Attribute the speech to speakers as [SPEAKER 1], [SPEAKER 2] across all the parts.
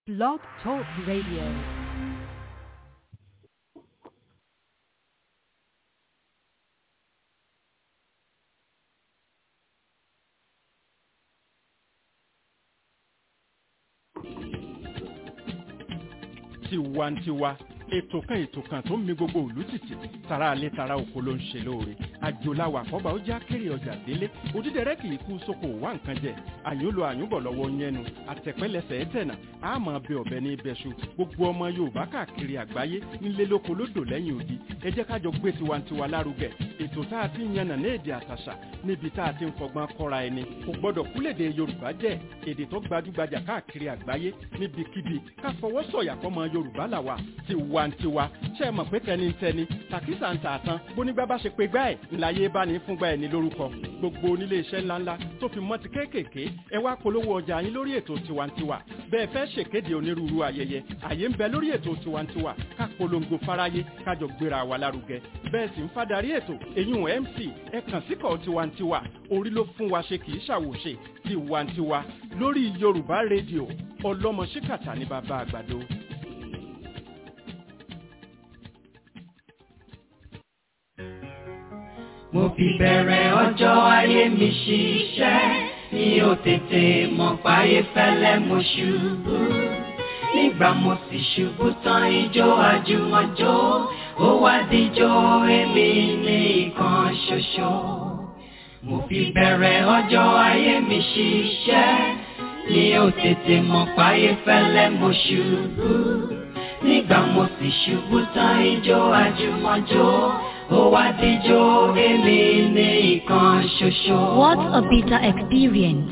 [SPEAKER 1] Blog Talk Radio.
[SPEAKER 2] tiwantiwa ètò kan ètò kan tó ń mi gbogbo ìlú tìtì tara alẹ́ tara oko ló ń ṣe lóore àjòláwà àkọ́bà ó já kéré ọjà délé òdídẹrẹ́ kì í kú sóko wá nǹkan jẹ àyúnlò àyúnbọ̀ lọ́wọ́ yẹnu àtẹ̀pẹ́lẹsẹ̀ ẹ̀tẹ̀nà àmọ́ bẹ ọ̀bẹ ní ibẹ̀ṣu gbogbo ọmọ yorùbá káàkiri àgbáyé nílé lóko lódò lẹ́yìn odi ẹ jẹ́ kájọ gbé tiwantiwa lárugẹ ètò tá a ti ń yànnà ní èdè àtàṣà níbi tá a ti ń fọgbọ́n kọ́ra ẹni kò gbọ́dọ̀ kúlèdè yorùbá jẹ́ èdè tó gbajúgbajà káàkiri àgbáyé níbikíbi ká fọwọ́ sọ̀yà fọmọ yorùbá làwà tiwantiwa ṣe é mọ̀ pé tẹnitẹni tàkísà ń tà tán bónígbà bá ṣe pé gbá ẹ̀ ńláyé bá ní fúngbà ẹ̀ ní lórúkọ gbogbo onílé iṣẹ́ ńláńlá tó fi mọ́ ti kéékèèké ẹ wá polówó ọjà yín lórí ètò tiwantiwa bẹ́ẹ̀ fẹ́ ṣèkéde onírúurú ayẹyẹ àyè ń bẹ lórí ètò tiwantiwa ká polongo fáráyé kájọ gbéra wa lárugẹ bẹ́ẹ̀ sì ń fadarí ètò èyún mc ẹ kàn síkọ̀ tiwantiwa orí ló fún wa ṣe kì í ṣàwòṣe tiwantiwa lórí yorùbá rédíò ọlọ́mọ ṣíkàtà ní bàbá àgbàdo.
[SPEAKER 3] mo fi bẹ̀rẹ̀ ọjọ́ ayé mi ṣiṣẹ́ mi ò tètè mọ̀ páyé fẹ́lẹ́ mo ṣubú nígbà mo sì ṣubú tán ijó àjùmọ̀jó ó wá díjó èmi ní ìkan ṣoṣo mo fi bẹ̀rẹ̀ ọjọ́ ayé mi ṣiṣẹ́ mi ò tètè mọ̀ páyé fẹ́lẹ́ mo ṣubú nígbà mo sì ṣubú tán ijó àjùmọ̀jó ó wá díjó èmi ní ìkan ṣoṣo.
[SPEAKER 1] What a bitter experience.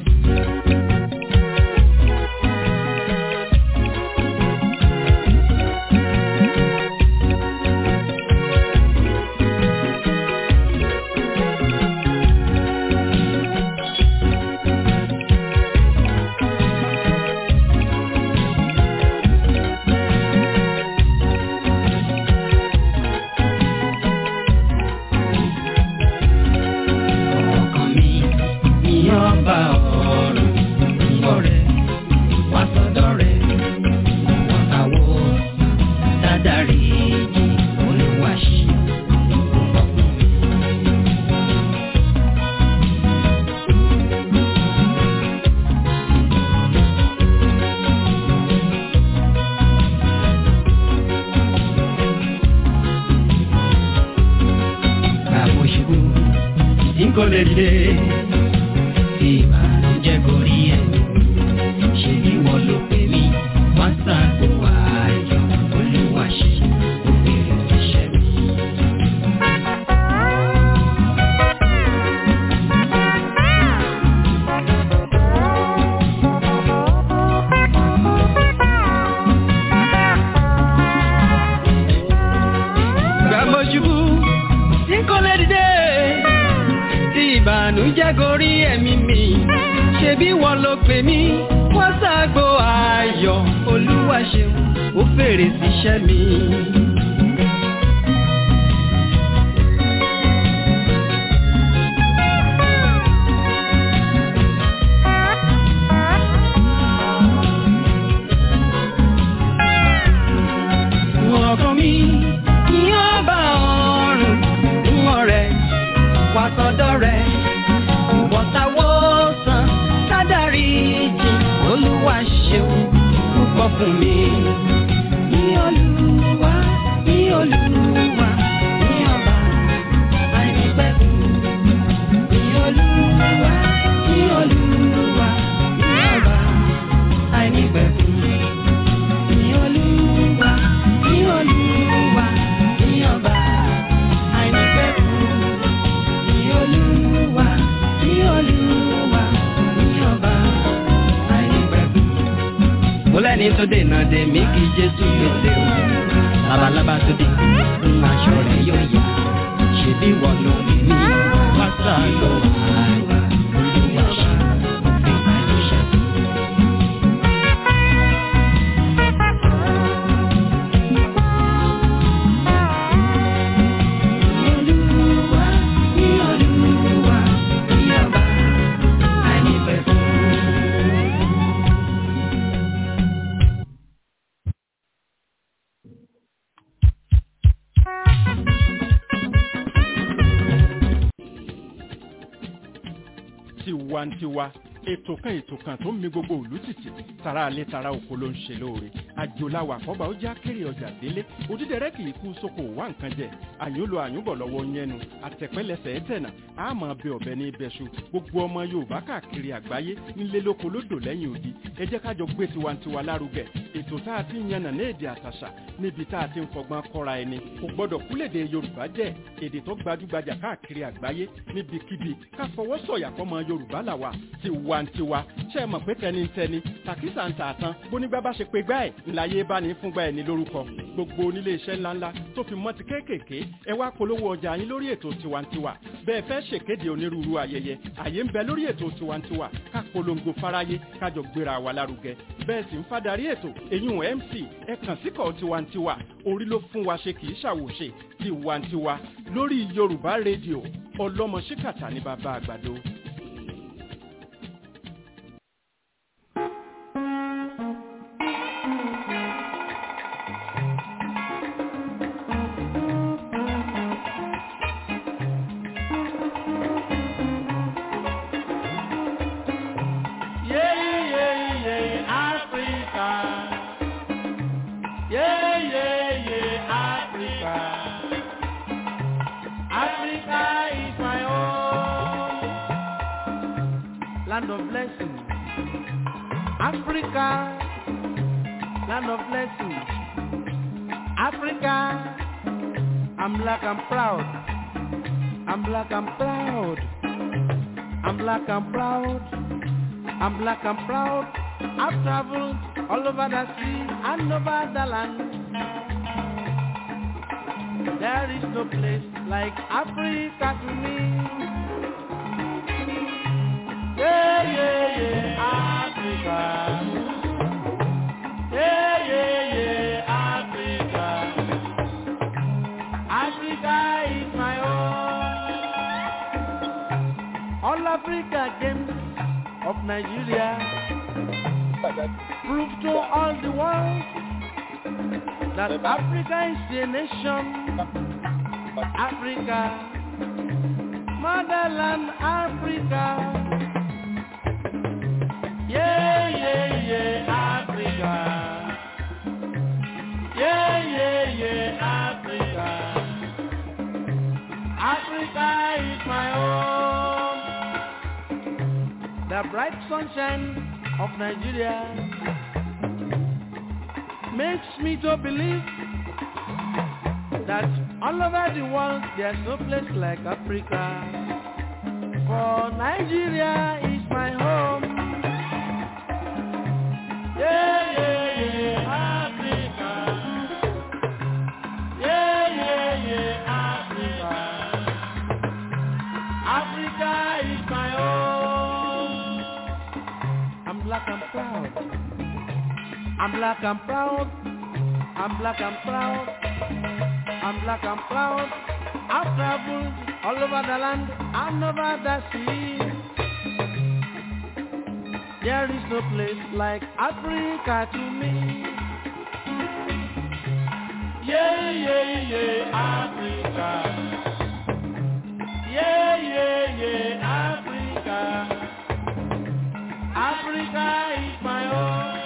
[SPEAKER 3] ọkàn mi ní ọba ọ̀run ọ̀rẹ́ wá sọ́dọ̀ rẹ̀ wọ́n àwọ̀ dádàrí olúwaṣí ọkùnrin. Bàbá ṣubú tí kò lè dìde tí ìbànújẹ́ gorí ẹ̀. Ṣé bí wọ́n ló pè mí? Wọ́n ṣàgbó ayọ̀ olúwa ṣe ó bèrè iṣẹ́ mi. Bàbá ṣubú tí kò lè dìde tí ìbànújẹ́ gorí ẹ̀mí mi ṣe bí wọ́n ló pè mí wọ́n ṣàgbó ayọ̀ olúwa ṣeun ó fèrè síṣẹ́ mi. ọkàn mi ní ọba ọ̀run ń ọ̀rẹ́ wá sọ́dọ̀ rẹ̀ ìwọ̀ntàwọ̀sán sádàrí jì olúwa ṣeun púpọ̀ fún mi. ní olúwa ní olúwa ní ọba àìnípẹ̀kun. ní olúwa ní olúwa ní ọba àìnípẹ̀kun. ní olúwa ní olúwa ní ọba àìnípẹ̀kun ní olúwa ní olúwa ní ọba àìnípẹ̀kun. mo lẹ́ni tó dènà dè mí kí jésù gbèsè o labalábá tó dé ń aṣọ rẹ̀ yóò yá ṣe bí wọ́n ló rí mi pásá ló àyà olúwa ṣe òfin àìníṣẹ́. Olúwa ní olúwa ní ọba àìnípẹ̀kun.
[SPEAKER 2] tiwantiwa ètò kan ètò kan tó ń mi gbogbo òlú tìtì tara alẹ́ tara oko ló ń ṣe lóore àjòláwà àkọ́bà ó já kéré ọjà délé òdídẹrẹ́ kì í kú sóko wá nǹkan jẹ àyùnlò àyùnbọ̀ lọ́wọ́ yẹnu àtẹ̀pẹ́lẹsẹ̀ ẹ̀tẹ̀nà àmọ́ bẹ ọ̀bẹ ní ibẹ̀ṣu gbogbo ọmọ yorùbá káàkiri àgbáyé nílé lóko lódò lẹ́yìn odi ẹ jẹ́ kájọ gbé tiwantiwa lárugẹ ètò tá a ti ń yànnà ní èdè àtàṣà níbi tá a ti ń fọgbọ́n kọ́ra ẹni kò gbọ́dọ̀ kúlèdè yorùbá jẹ́ èdè tó gbajúgbajà káàkiri àgbáyé níbikíbi ká fọwọ́ sọ̀yà fọmọ yorùbá làwà tiwantiwa ṣe é mọ̀ pé tẹnitẹni tàkísà ń tààtàn bónígbà bá ṣe pé gbá ẹ̀ ńláyé bá ní fúngbà ẹ̀ ní lórúkọ gbogbo onílé iṣẹ́ ńláńlá tó fi mọ́ ti kéékèèké ẹ wá polówó ọjà yín lórí ètò tiwantiwa bẹ́ẹ̀ fẹ́ ṣèkéde onírúurú ayẹyẹ àyè ń bẹ lórí ètò tiwantiwa ká polongo fáráyé kájọ gbéra wa lárugẹ bẹ́ẹ̀ sì ń fadarí ètò èyún mc ẹ kàn síkọ̀ tiwantiwa orí ló fún wa ṣe kì í ṣàwòṣe tiwantiwa lórí yorùbá rédíò ọlọ́mọ ṣíkàtà ní bàbá àgbàdo.
[SPEAKER 4] land of blessing. Africa, land of blessing. Africa, I'm black, I'm proud. I'm black, I'm proud. I'm black, I'm proud. I'm black, I'm proud. I've traveled all over the sea and over the land. There is no place like Africa to me. Yeah, yeah, yeah, Africa. Yeah, yeah, yeah, Africa. Africa is my home. All Africa games of Nigeria prove to all the world that Africa is a nation. Africa, motherland Africa. Yeah, yeah, yeah, Africa. Yeah, yeah, yeah, Africa. Africa is my home. The bright sunshine of Nigeria makes me to believe that all over the world there's no place like Africa. For Nigeria is my home. Yeah, yeah, yeah, Africa. Yeah, yeah, yeah, Africa. Africa is my home. I'm black, I'm proud. I'm black, I'm proud. I'm black, I'm proud. I'm black, I'm proud. I've traveled all over the land and over the sea. There is no place like Africa to me. Yeah, yeah, yeah, Africa. Yeah, yeah, yeah, Africa. Africa is my home.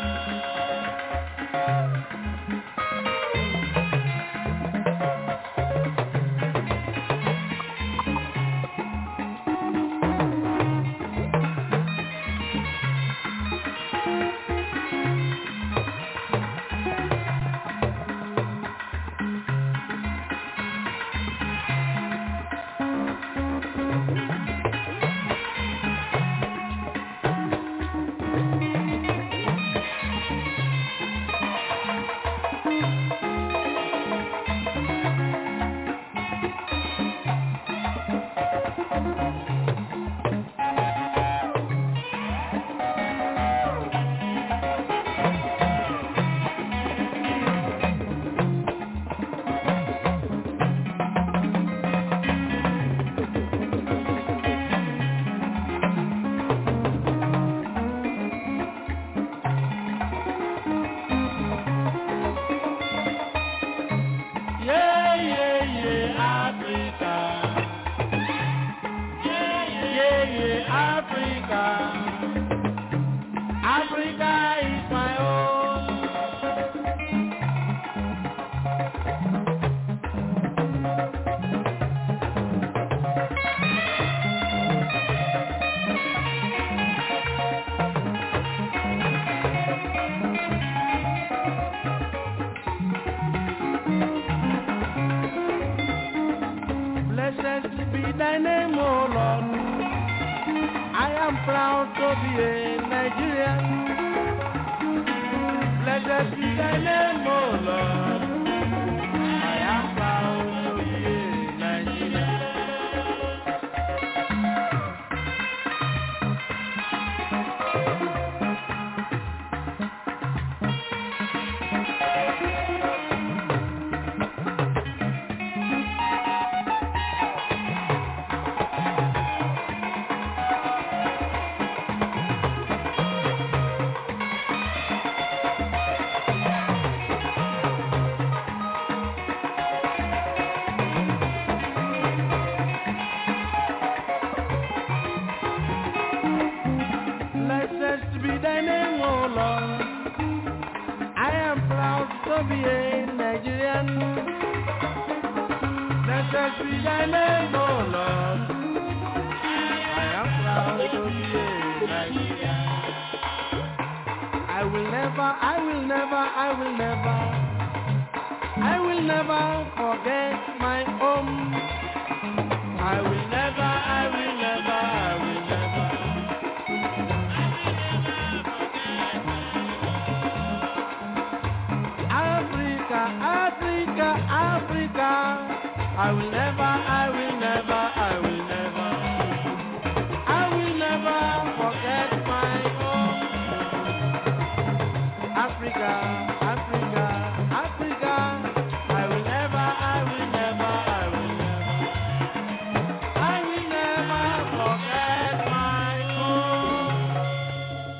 [SPEAKER 4] be a Nigerian. Blessed be thy name, O Lord. I am proud to be a Nigerian. Blessed be thy name, O Lord. I am proud to be a Nigerian. Blessed be thy name, O Lord. I am proud to be a Nigerian. I will never, I will never, I will never, I will never forget my home. I will never, I will never, I will never. Africa, Africa, Africa. I will never, I will never, I will never. I will never forget my home. Africa, Africa, Africa. I will never, I will never, I will never. I will never forget my home.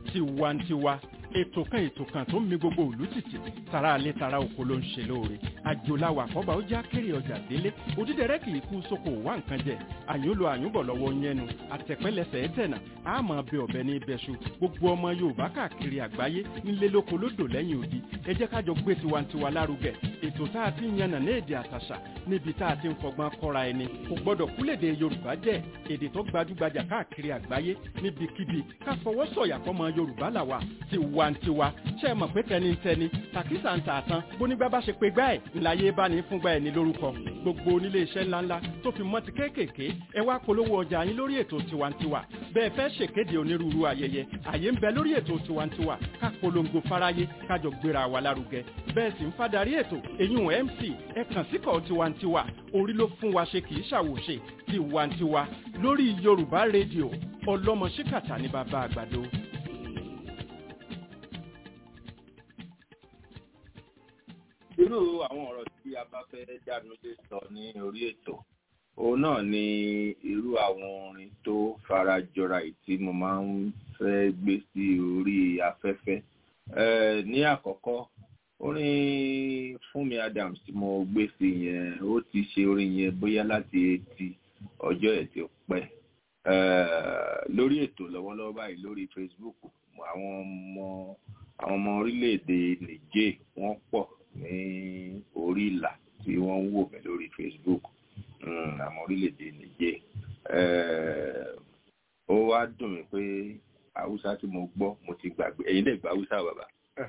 [SPEAKER 2] tiwantiwa ètò kan ètò kan tó ń mi gbogbo òlú tìtì tara alẹ́ tara oko ló ń ṣe lóore àjòláwà kọ́ba ó já kéré ọjà délé òdídẹrẹ́ kì í kú sóko wá nǹkan jẹ àyúnlò àyúnbọ̀ lọ́wọ́ yẹnu àtẹ̀pẹ́lẹsẹ̀ ẹ̀tẹ̀nà àmọ́ bẹ ọ̀bẹ ní ibẹ̀ṣu gbogbo ọmọ yorùbá káàkiri àgbáyé nílé lóko lódò lẹ́yìn odi ẹ jẹ́ kájọ gbé tiwantiwa lárugẹ ètò tá a ti ń yànnà ní èdè àtàṣà níbi tá a ti ń fọgbọ́n kọ́ra ẹni kò gbọ́dọ̀ kúlèdè yorùbá jẹ́ èdè tó gbajúgbajà káàkiri àgbáyé níbikíbi ká fọwọ́ sọ̀yà fọmọ yorùbá làwà tiwantiwa ṣe é mọ̀ pé tẹnitẹni tàkísà ń tà tán bónígbà bá ṣe pé gbá ẹ̀ ńláyé bá ní fúngbà ẹ̀ ní lórúkọ gbogbo onílé iṣẹ́ ńláńlá tó fi mọ́ ti kéékèèké ẹ wá polówó ọjà yín lórí ètò tiwantiwa bẹ́ẹ̀ fẹ́ ṣèkéde onírúurú ayẹyẹ àyè ń bẹ lórí ètò tiwantiwa ká polongo fáráyé kájọ gbéra wa lárugẹ bẹ́ẹ̀ sì ń fadarí ètò eyín mc ẹ kàn síkọ̀ tiwantiwa orí ló fún wa ṣe kì í ṣàwòṣe tiwantiwa lórí yorùbá rédíò ọlọ́mọ ṣíkàtà ní bàbá àgbàdo.
[SPEAKER 5] irú àwọn ọ̀rọ̀ tí a bá fẹ́ dánu lé sọ ní orí ètò òun náà ni irú àwọn orin tó fara jọra yìí tí mo máa ń fẹ́ gbé sí orí afẹ́fẹ́ ní àkọ́kọ́ orin Fúnmi Adams tí mo gbé sí yẹn ó ti ṣe orin yẹn bóyá láti etí ọjọ́ ẹ̀ tí ó pẹ́ lórí ètò lọ́wọ́lọ́wọ́ báyìí lórí Facebook àwọn ọmọ àwọn ọmọ orílẹ̀-èdè Niger wọ́n pọ̀ ní orí ìlà tí wọ́n ń wò mí lórí Facebook àwọn orílẹ̀-èdè Niger ó wá dùn mí pé haúsá tí mo gbọ́ mo ti gbàgbé ẹ̀yin lè gba haúsá bàbá.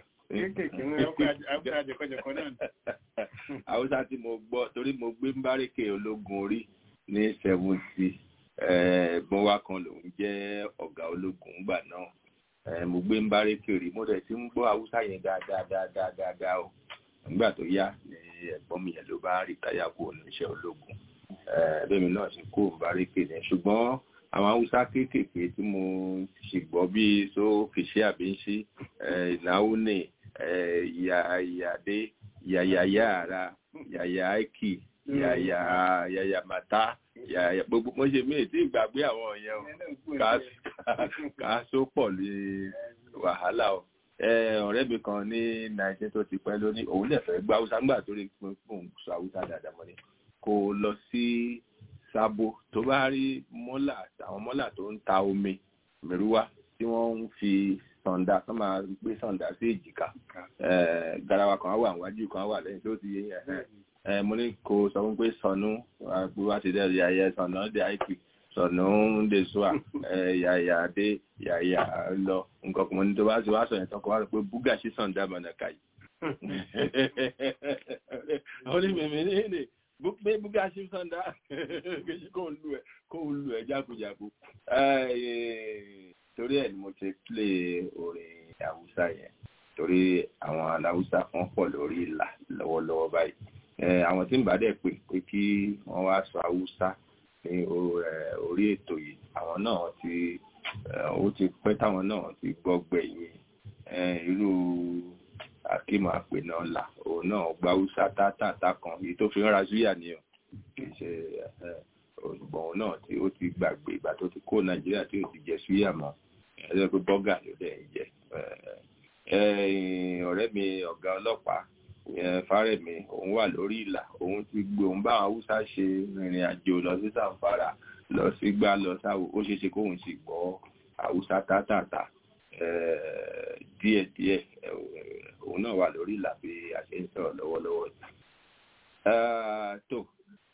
[SPEAKER 5] haúsá tí mo gbọ́ torí mo gbé mbárékè ológun orí ní seventy ẹ̀gbọ́n wa kan lòun jẹ́ ọ̀gá ológun gbà náà mo gbé mbárékè rí mo dẹ̀ ti ń gbọ́ haúsá yẹn dáadáa dáadáa dáadáa o nígbà tó yá ni ẹ̀gbọ́n mi yẹn ló bá rìtáyà kó oníṣẹ́ ológun bẹ́ẹ̀ mi náà ti kó mbárékè yẹn ṣùgbọ́n àwọn haúsá kéékèèké tí mo sì gbọ́ bíi so kìsí àbíńṣí ìnáwó ní ìyàdé yàyàyà ara yàyà áìkì yàyà yàyà màtá yàyà gbogbo mo ṣe mí tí ìgbàgbé àwọn yẹn o ká só pọ̀ lé wàhálà o ọ̀rẹ́ mi kan ní nineteen tó ti pẹ́ lónìí òun lè fẹ́ gbá haúsá nígbà tó rí pé òun sọ haúsá dáadáa mọ́ ni kó lọ sí sábó tó bá rí mọ́là àwọn mọ́là tó ń ta omi mẹ́rúwá tí wọ́n ń fi sọ̀ǹda tó máa gbé sọ̀ǹda sí èjìká garawa kan wà níwájú kan wà lẹ́yìn tó ti yé yẹn mo ní kó sọ fún pé sọnù bí wàá ti dẹ́ yàyẹ sọ̀nà dé àìkì sọ̀nà ń dé sùà yàyà dé yàyà lọ nǹkan kan mo ní tó bá ti wá sọ yẹn tán kó wá rò pé búgà sí sọ̀ǹda mọ̀nàkà yìí. àwọn onímọ̀ ní ní pé búgá sí sọ́ndà kejì kó ń lu ẹ̀ kó ń lu ẹ̀ jákujàku. torí ẹ̀ ni mo ti plé orin haúsá yẹn torí àwọn aláwùsá kan pọ̀ lórí ìlà lọ́wọ́lọ́wọ́ báyìí. àwọn tí ń bá dẹ̀ pè pé kí wọ́n wá sọ haúsá ní orí ètò yìí àwọn náà ti ó ti pẹ́ táwọn náà ti gbọ́ gbẹ̀yìn irú akíma àpè náà là òun náà gba haúsá tátàtà kan èyí tó fi ń ra súyà ni o kì í ṣe òṣùgbọ́n òun náà tí ó ti gbàgbé ìgbà tó ti kó nàìjíríà tí ò ti jẹ súyà mọ́ ẹjọ́ pé bọ́gà ló dẹ̀ ń jẹ ọ̀rẹ́ mi ọ̀gá ọlọ́pàá fárẹ̀mí òun wà lórí ìlà òun ti gbé òun bá haúsá ṣe ìrìn àjò lọ sí sàǹfàrà lọ sí gbá lọ sáwò ó ṣeé ṣe kóun sì gbọ́ haúsá tátàtà díẹ̀díẹ̀ òun náà wà lórí ìlà bí a ṣe ń sọ̀rọ̀ lọ́wọ́lọ́wọ́ tó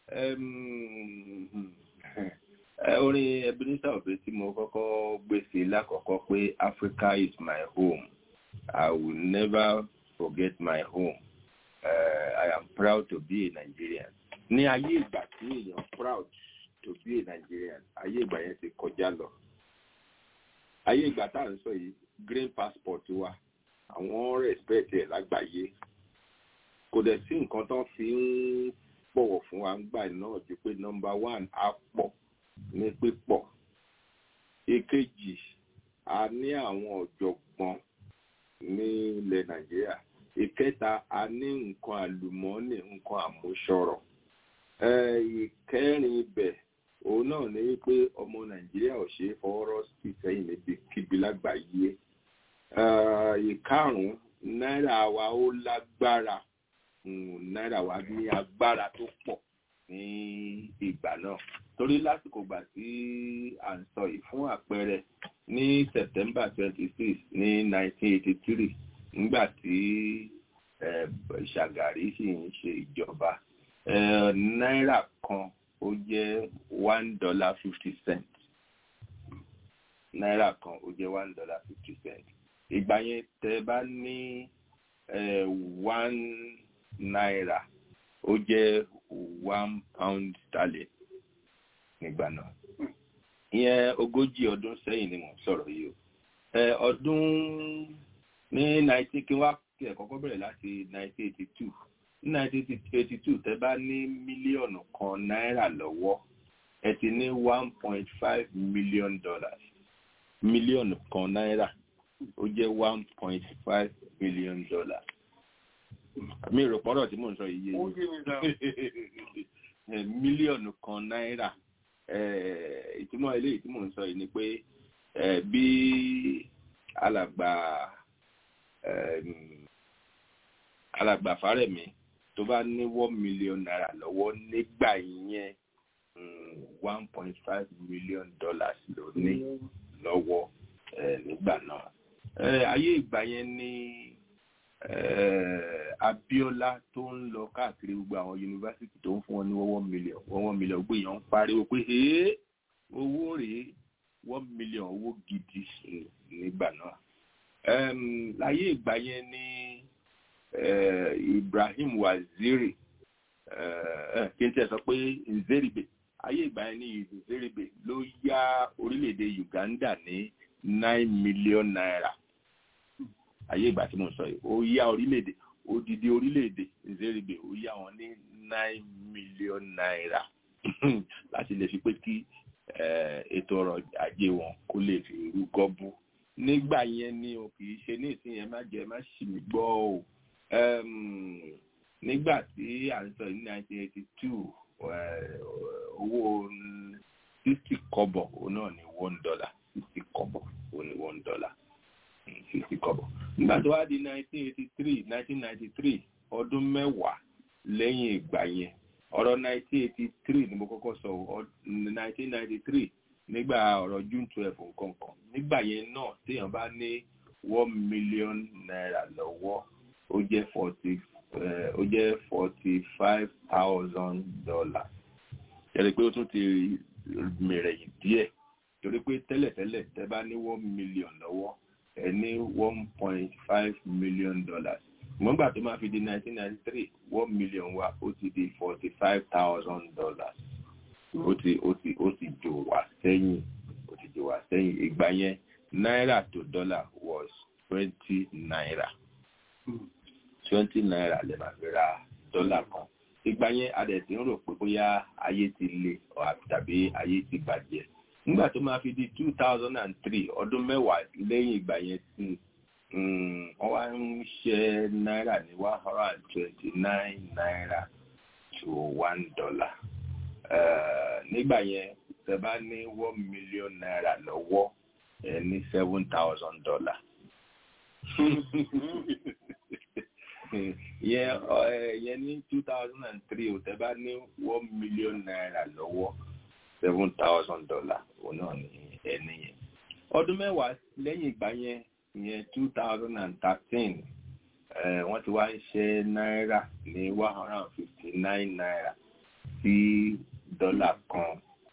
[SPEAKER 5] orin Ebenezer Obey tí mo kọ́kọ́ gbé sí lákọ̀ọ́kọ́ pé Africa is my home I will never forget my home uh, I am proud to be a Nigerian ní ayé ìgbà tí èèyàn proud to be a Nigerian ayé ìgbà yẹn ti kọjá lọ ayé ìgbà tá à ń sọ yìí green passport wa àwọn respect ẹ̀ lágbàáyé kò dẹ̀ sí nǹkan tó fi ń bọ̀wọ̀ fún wa gbà náà ju pé number one á pọ̀ ní pípọ̀ èkejì a ní àwọn ọ̀jọ̀gbọ́n ní ilẹ̀ nàìjíríà ìkẹta a ní nǹkan àlùmọ́ọ́nì nǹkan àmúṣọrọ̀ ìkẹrin ibẹ̀ òun náà ní pé ọmọ nàìjíríà ò ṣe é fọwọ́rọ́ sí sẹ́yìn níbi kíbi lágbàáyé Eh, ìkarùn-ún náírà wa ó lágbára Mm, náírà wa ní agbára tó pọ̀ ní ìgbà náà torí lásìkò gbà tí à ń sọ yìí fún àpẹẹrẹ ní September twenty six ní nineteen eighty three nígbà tí eh, Ṣàgàrí sì ń ṣe ìjọba eh, náírà kan ó jẹ́ one dollar fifty cent náírà kan ó jẹ́ one dollar fifty cent ìgbà yẹn tẹ́ bá ní eh, one náírà ó jẹ́ one pound sterling nígbà náà ìyẹn ogójì ọdún sẹ́yìn ni mò ń sọ̀rọ̀ yìí o ẹ ọdún ní nineteen kí wá kí ẹ kọ́kọ́ bẹ̀rẹ̀ láti nineteen eighty two ní nineteen eighty two tẹ́ bá ní mílíọ̀nù kan náírà lọ́wọ́ ẹ ti ní one point five million dollars mílíọ̀nù kan náírà ó jẹ́ one point five million dollars mi rò pọ́nrọ̀ tí mò ń sọ yìí yé mílíọ̀nù kan náírà eh, ìtumọ̀ eléyìí tí mò ń sọ yìí ni pé eh, bí alàgbà em, alàgbà Fárẹ̀mí tó bá ní one million naira lọ́wọ́ nígbà yẹn one point five million dollars ló ní lọ́wọ́ eh, nígbà náà Eh, ayé ìgbà yẹn ní eh, Abíọ́lá tó ń lọ káàkiri gbogbo àwọn yunifásitì tó ń fún wọn ní one million one million gbé yàn ń pariwo pé ee owó rèé one million owó gidi nígbà náà Em, láyé ìgbà yẹn ní eh, Ibrahim Waziri eh, kí n tẹ́ sọ pé Nzeribe ayé ìgbà yẹn ní Nzeribe ló yá orílẹ̀-èdè Uganda ní nine million naira ayé ìgbà tí mo sọ yìí ó yá orílẹ̀-èdè odidi orílẹ̀-èdè Nzeribe ó yá wọn ní nine million naira láti lè fi pé kí eh, ètò ọrọ̀ ajé wọn kó lè fi rú gọ́bú nígbà yẹn ni o kì í ṣe ní ìsìn yẹn má jẹ má ṣì mí gbọ́ o Em, nígbà tí à ń sọ ní nineteen eighty two owó sixty kọ́bọ̀ òun náà ní one dollar sixty kọ́bọ̀ òun ní one dollar sixty kọ́bọ̀ nígbà tó wá di nineteen eighty three nineteen ninety three ọdún mẹ́wàá lẹ́yìn ìgbà yẹn ọ̀rọ̀ nineteen eighty three ni mo kọ́kọ́ sọ nineteen ninety three nígbà ọ̀rọ̀ june twelve nǹkan kan nígbà yẹn náà téèyàn bá ní one million naira lọ́wọ́ ó jẹ́ forty ó jẹ́ forty five thousand dollars yẹ́nì pé ó tún ti mìrẹ̀yìn díẹ̀ torí pé tẹ́lẹ̀tẹ́lẹ̀ tẹ́ bá ní one million lọ́wọ́ ẹ ní one point five million dollars mọ́gbà tó máa fi di nineteen ninety three one million wa ó ti di forty five thousand dollars ó ti ó ti ó ti jò wá sẹ́yìn ó ti jò wá sẹ́yìn ìgbà yẹn náírà to dollar was twenty naira twenty naira lè máa fi ra dọ́là kan ìgbà yẹn a dẹ̀ ti ń rò pé bóyá ayé ti le tàbí ayé ti bàjẹ́ nígbà tó máa fi di two thousand and three ọdún mẹ́wàá lẹ́yìn ìgbà yẹn sí wọ́n wá ń ṣe náírà ní one hundred and twenty nine naira to one dollar nígbà yẹn tẹ́ bá ní one million naira lọ́wọ́ ẹ ní seven thousand dollar yẹn yẹn ní two thousand and three o tẹ́ bá ní one million naira lọ́wọ́ seven thousand dollar òun náà ní ẹni yẹn ọdún mẹ́wàá lẹ́yìn ìgbà yẹn yẹn two thousand and thirteen wọ́n ti wá ń ṣe náírà ní one hundred and fifty nine naira sí dọ́là kan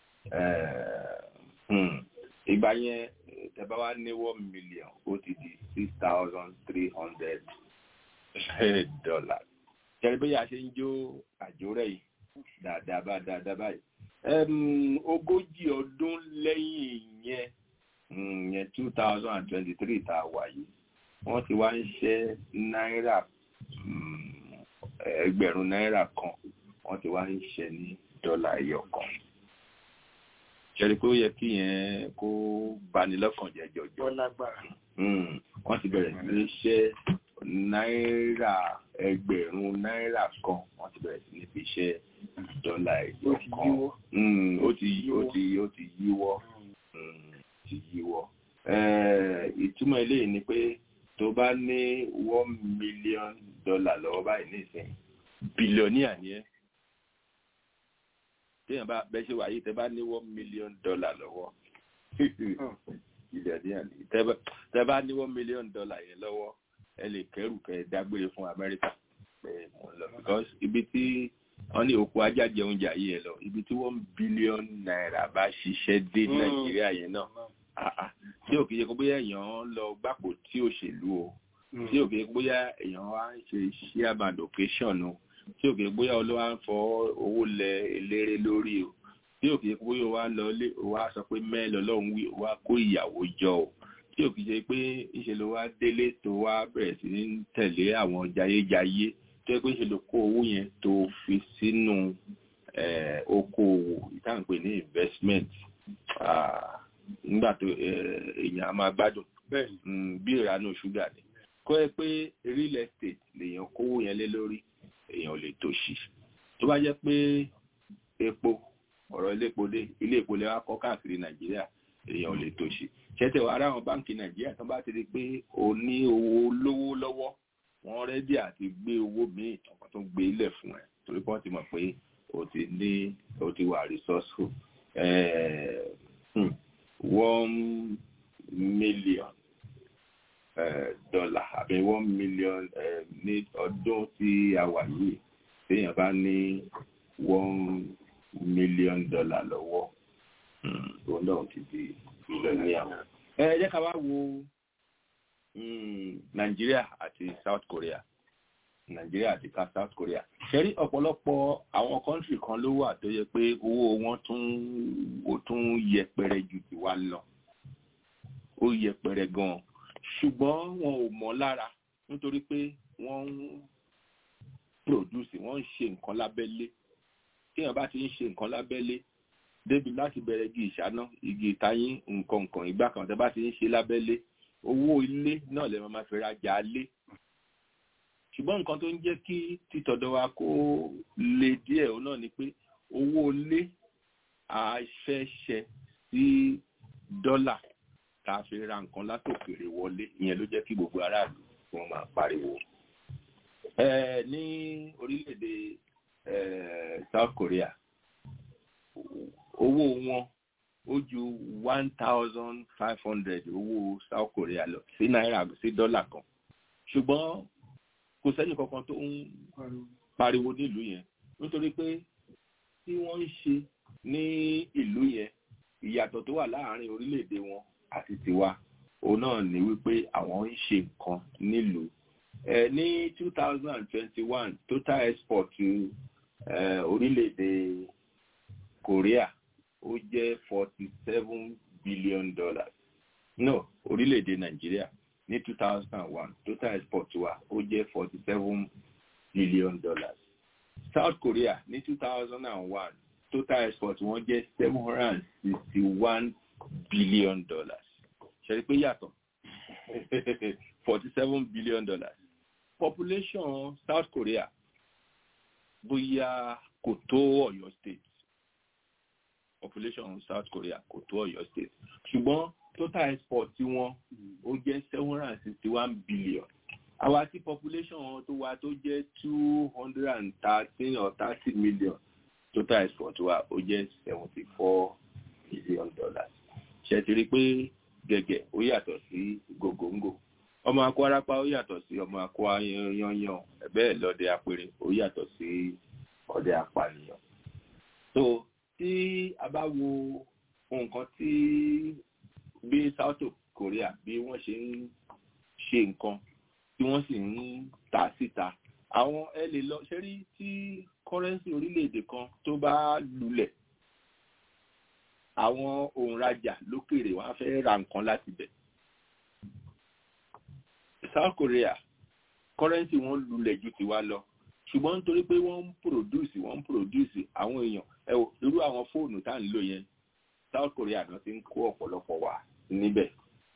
[SPEAKER 5] ìgbà yẹn tẹ́ bá wá ní one million ó ti di six thousand three hundred dollars kẹrin bóyá ṣe ń jó àjò rẹ̀ yìí dáadáa bá dáadáa báyìí ogójì ọdún lẹ́yìn yẹn yẹn two thousand and twenty-three tá a wà yìí wọ́n ti wá ń ṣe náírà ẹgbẹ̀rún náírà kan wọ́n ti wá ń ṣe ní dọ́là ẹyọ kan ṣẹ́ni pé ó yẹ kí yẹn kó bani lọ́kàn jẹ́ jọjọ wọ́n ti bẹ̀rẹ̀ sí ní ṣe náírà ẹgbẹ̀rún náírà kan wọ́n ti bẹ̀rẹ̀ sí ní fi ṣe dọ́là ẹyọ kan ó ti ó ti ó ti yíwọ́ ti yíwọ́ ìtumọ̀ eléyìí ni pé tó bá ní one million dollar lọ́wọ́ báyìí nísìnyí billionaire ni ẹ́ téèyàn bá bẹ́ ṣe wáyé tẹ́ bá ní one million dollar lọ́wọ́ billionaire ni tẹ́ bá ní one million dollar yẹn lọ́wọ́ ẹ lè kẹ́rù kẹ́ dágbére fún Amẹ́ríkà pé mo ń lọ because ibi tí wọ́n ní òkú ajá jẹ oúnjẹ ayé ẹ lọ ibi tí one billion naira bá ṣiṣẹ́ dé Nàìjíríà yẹn náà tí ò kì í ṣe kó bóyá èèyàn lọ gbàpò tí òṣèlú o tí ò kì í ṣe bóyá èèyàn wá ń ṣe chairman occasion o tí ò kì í ṣe bóyá olówó ń fọ owó lẹ eléré lórí o tí ò kì í ṣe bóyá wá lọ lé wá sọ pé mẹ́lẹ̀ ọlọ́run wí wá kó ìyàwó jọ o tí ò kì í ṣe pé ìṣe ló wá délé tó wá bẹ̀rẹ̀ sí ní tẹ̀lé àwọn jayéjayé tó yẹ pé ìṣe ló kó owó yẹn tó fi sínú okòòwò ìtàǹpẹ̀ ní investment nígbà tó èèyàn á máa gbádùn bí ìranú ṣúgà ni kọ́ ẹ pé real estate lèèyàn kówó yẹn lé lórí èèyàn ò lè tòṣì tó bá jẹ́ pé epo ọ̀rọ̀ iléepo dé ilé epo lè wá kọ́ káàkiri nàìjíríà èèyàn ò lè tòṣì ṣẹ́tẹ̀ wà láwọn báǹkì nàìjíríà tó bá ti di pé o ní owó lówó lọ́wọ́ wọ́n rẹ́dí àti gbé owó míì tọkàn tó gbé ilẹ̀ fún ẹ torí pé wọ́n ti mọ̀ pé o ti ní o ti wà resourceful one million dollar àbí one million ní ọdún tí a wà yìí téèyàn bá ní one million dollar lọ́wọ́ òun náà ti di billionaire. ẹ jẹ́ ká wá wo nàìjíríà àti south korea nàìjíríà àti ká south korea ṣẹ́rí ọ̀pọ̀lọpọ̀ àwọn kọ́ńtì kan ló wà tó yẹ pé owó wọn tún ó tún yẹpẹrẹ ju tiwa lọ ó yẹpẹrẹ gan-an ṣùgbọ́n wọn ò mọ̀ lára nítorí pé wọ́n ń produce wọ́n ń ṣe nǹkan lábẹ́lé téèyàn bá ti ń ṣe nǹkan lábẹ́lé débi láti bẹ̀rẹ̀ igi ìṣáná igi ìtayín nǹkan nǹkan ìgbà kan tẹ́ bá ti ń ṣe lábẹ́lé owó ilé náà lè máa fi rajà lé ṣùgbọ́n nǹkan tó ń jẹ́ kí títọ̀dọ̀ wa kó le díẹ̀ òun náà ni pé owó ilé àfẹ́ṣẹ sí dọ́là tá a fi ra nǹkan látòkèrè wọlé ìyẹn ló jẹ́ kí gbogbo aráàlú wọn máa pariwo. ẹ ní orílẹ̀-èdè South Korea owó wọn ó ju one thousand five hundred owó South Korea lọ sí náírà sí dọ́là kan ṣùgbọ́n kò sẹ́ni kankan tó ń pariwo nílùú yẹn nítorí pé tí wọ́n ń ṣe ní ìlú yẹn ìyàtọ̀ tó wà láàárín orílẹ̀-èdè wọn àti tiwa òun náà ní wípé àwọn ń ṣe nǹkan nílùú ẹ ní two thousand and twenty-one total export ẹ orílẹ̀-èdè Korea ó jẹ́ forty seven billion dollars no orílẹ̀-èdè Nàìjíríà ní two thousand and one total export wa ó jẹ́ forty seven billion dollars South Korea ní two thousand and one total export wọn jẹ́ seven hundred and sixty one billion dollars ṣe rí pé yàtọ̀ forty seven billion dollars population South Korea bóyá kò tó Ọ̀yọ́ state population South Korea kò tó Ọ̀yọ́ state ṣùgbọ́n total export tí wọ́n ó jẹ́ seven hundred and sixty one billion àwa tí population wọn tó wá tó jẹ́ two hundred and thirteen or thirty million total export wa ó jẹ́ seventy four billion dollars ṣe ti rí pé gẹ̀gẹ̀ ó yàtọ̀ sí gògóńgò ọmọ akọ arápá ó yàtọ̀ sí ọmọ akọ yanyan ẹ̀bẹ́ lọ́dẹ apẹ̀rẹ̀ ó yàtọ̀ sí ọdẹ apànìyàn. so tí a bá wo nǹkan tí bí South Korea bí wọ́n ṣe ń ṣe nǹkan tí wọ́n sì ń ta síta àwọn ẹ lè lọ ṣe rí tí kọ́rẹ́nsì orílẹ̀-èdè kan tó bá lulẹ̀ àwọn òǹrajà lókèrè wọn á fẹ́ ra nǹkan láti bẹ̀. South Korea kọ́rẹ́nsì wọn lulẹ̀ ju tiwa lọ ṣùgbọ́n nítorí pé wọ́n ń produce wọ́n ń produce àwọn èèyàn ẹ wò irú àwọn fóònù tá à ń lò yẹn South Korea náà ti ń kó ọ̀pọ̀lọpọ̀ wà níbẹ̀.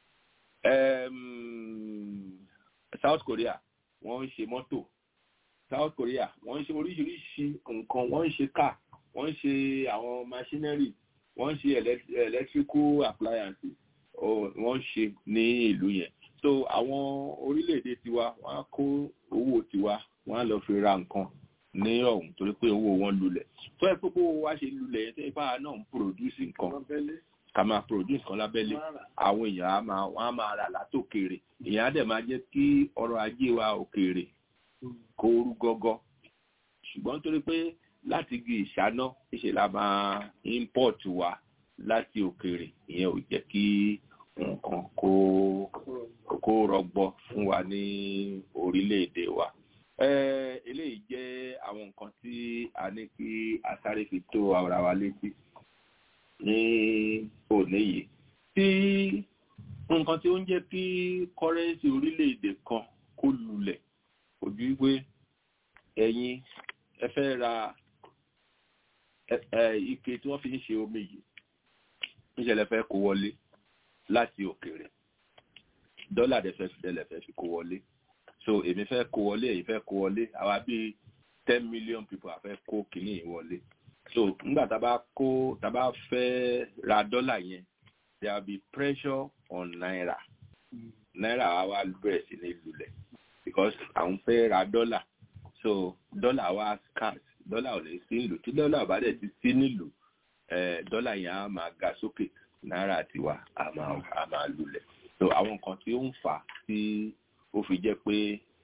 [SPEAKER 5] South Korea wọ́n ń ṣe mọ́tò South Korea wọ́n ń ṣe oríṣiríṣi nǹkan wọ́n ń ṣe car wọ́n ń ṣe àwọn machinery wọ́n ń ṣe electrical appliances wọ́n ń ṣe ní ìlú yẹn so àwọn orílẹ̀-èdè tiwa wọ́n á kó owó tiwa wọ́n á lọ fi ra nǹkan ní ọ̀hún torí pé owó wọn lulẹ̀ tó ẹ pé owó wa ṣe lulẹ̀ yẹn tó ẹ bá náà ń produce nǹkan ká máa produce nǹkan lábẹ́lé àwọn èèyàn á máa wọ́n á máa rà látòkèrè èèyàn á dẹ̀ máa jẹ́ kí ọrọ̀ ajé wa òkèèrè kó rú gọ́gọ́ ṣùgbọ́n torí pé láti igi ìṣáná ṣe la máa import wa láti òkèèrè ìyẹn ò jẹ́ kí nǹkan kó kó rọgbọ fún wa ní orílẹ̀-èdè wa eléyìí jẹ́ àwọn nǹkan tí a ní kí a sáré fi tó ara wa létí ní òní yìí tí nǹkan tí ó ń jẹ́ kí kọ́rẹ́nsì orílẹ̀-èdè kan kó lulẹ̀ ojú wípé ẹ̀yin ẹ fẹ́ ra ike tí wọ́n fi ń ṣe omi yìí níṣẹ̀lẹ̀ fẹ́ kó wọlé láti òkèèrè dọ́là dẹ̀ fẹ́ fi dẹ́lẹ̀ fẹ́ fi kó wọlé so èmi fẹ́ kó wọlé èyí fẹ́ kó wọlé àwa bíi ten million people àfẹ́ kó kìíní yìí wọlé so nígbà tá a bá kó tá a bá fẹ́ ra dọ́là yẹn there will be pressure on naira naira wa wá bẹ̀rẹ̀ sí ní lulẹ̀ because àwọn fẹ́ ra dọ́là so dọ́là wa scarce dọ́là ò lè sí nílùú tí dọ́là bá dẹ̀ ti sí nílùú dọ́là yẹn á máa ga sókè náírà tiwa á máa á máa lulẹ̀ so àwọn nǹkan tí ó ń fà á tí ó fi jẹ́ pé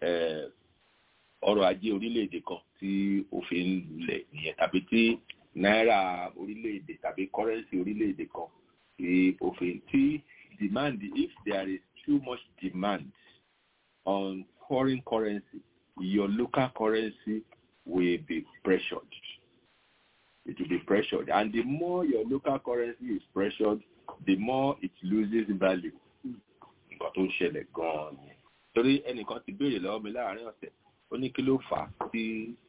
[SPEAKER 5] ọrọ̀ ajé orílẹ̀-èdè kan tí ó fi ń lulẹ̀ nìyẹn tàbí tí náírà orílẹ̀-èdè tàbí kọ́rẹ́nsì orílẹ̀-èdè kan tí ó fi tí demand if there is too much demand on foreign currency your local currency will be pressured it will be pressured and the more your local currency is pressured the more it loses value nǹkan tó ń ṣẹlẹ̀ gan-an ni torí ẹnìkan ti béèrè lọ́wọ́ mi láàárín ọ̀sẹ̀ ó ní kí ló fà á tí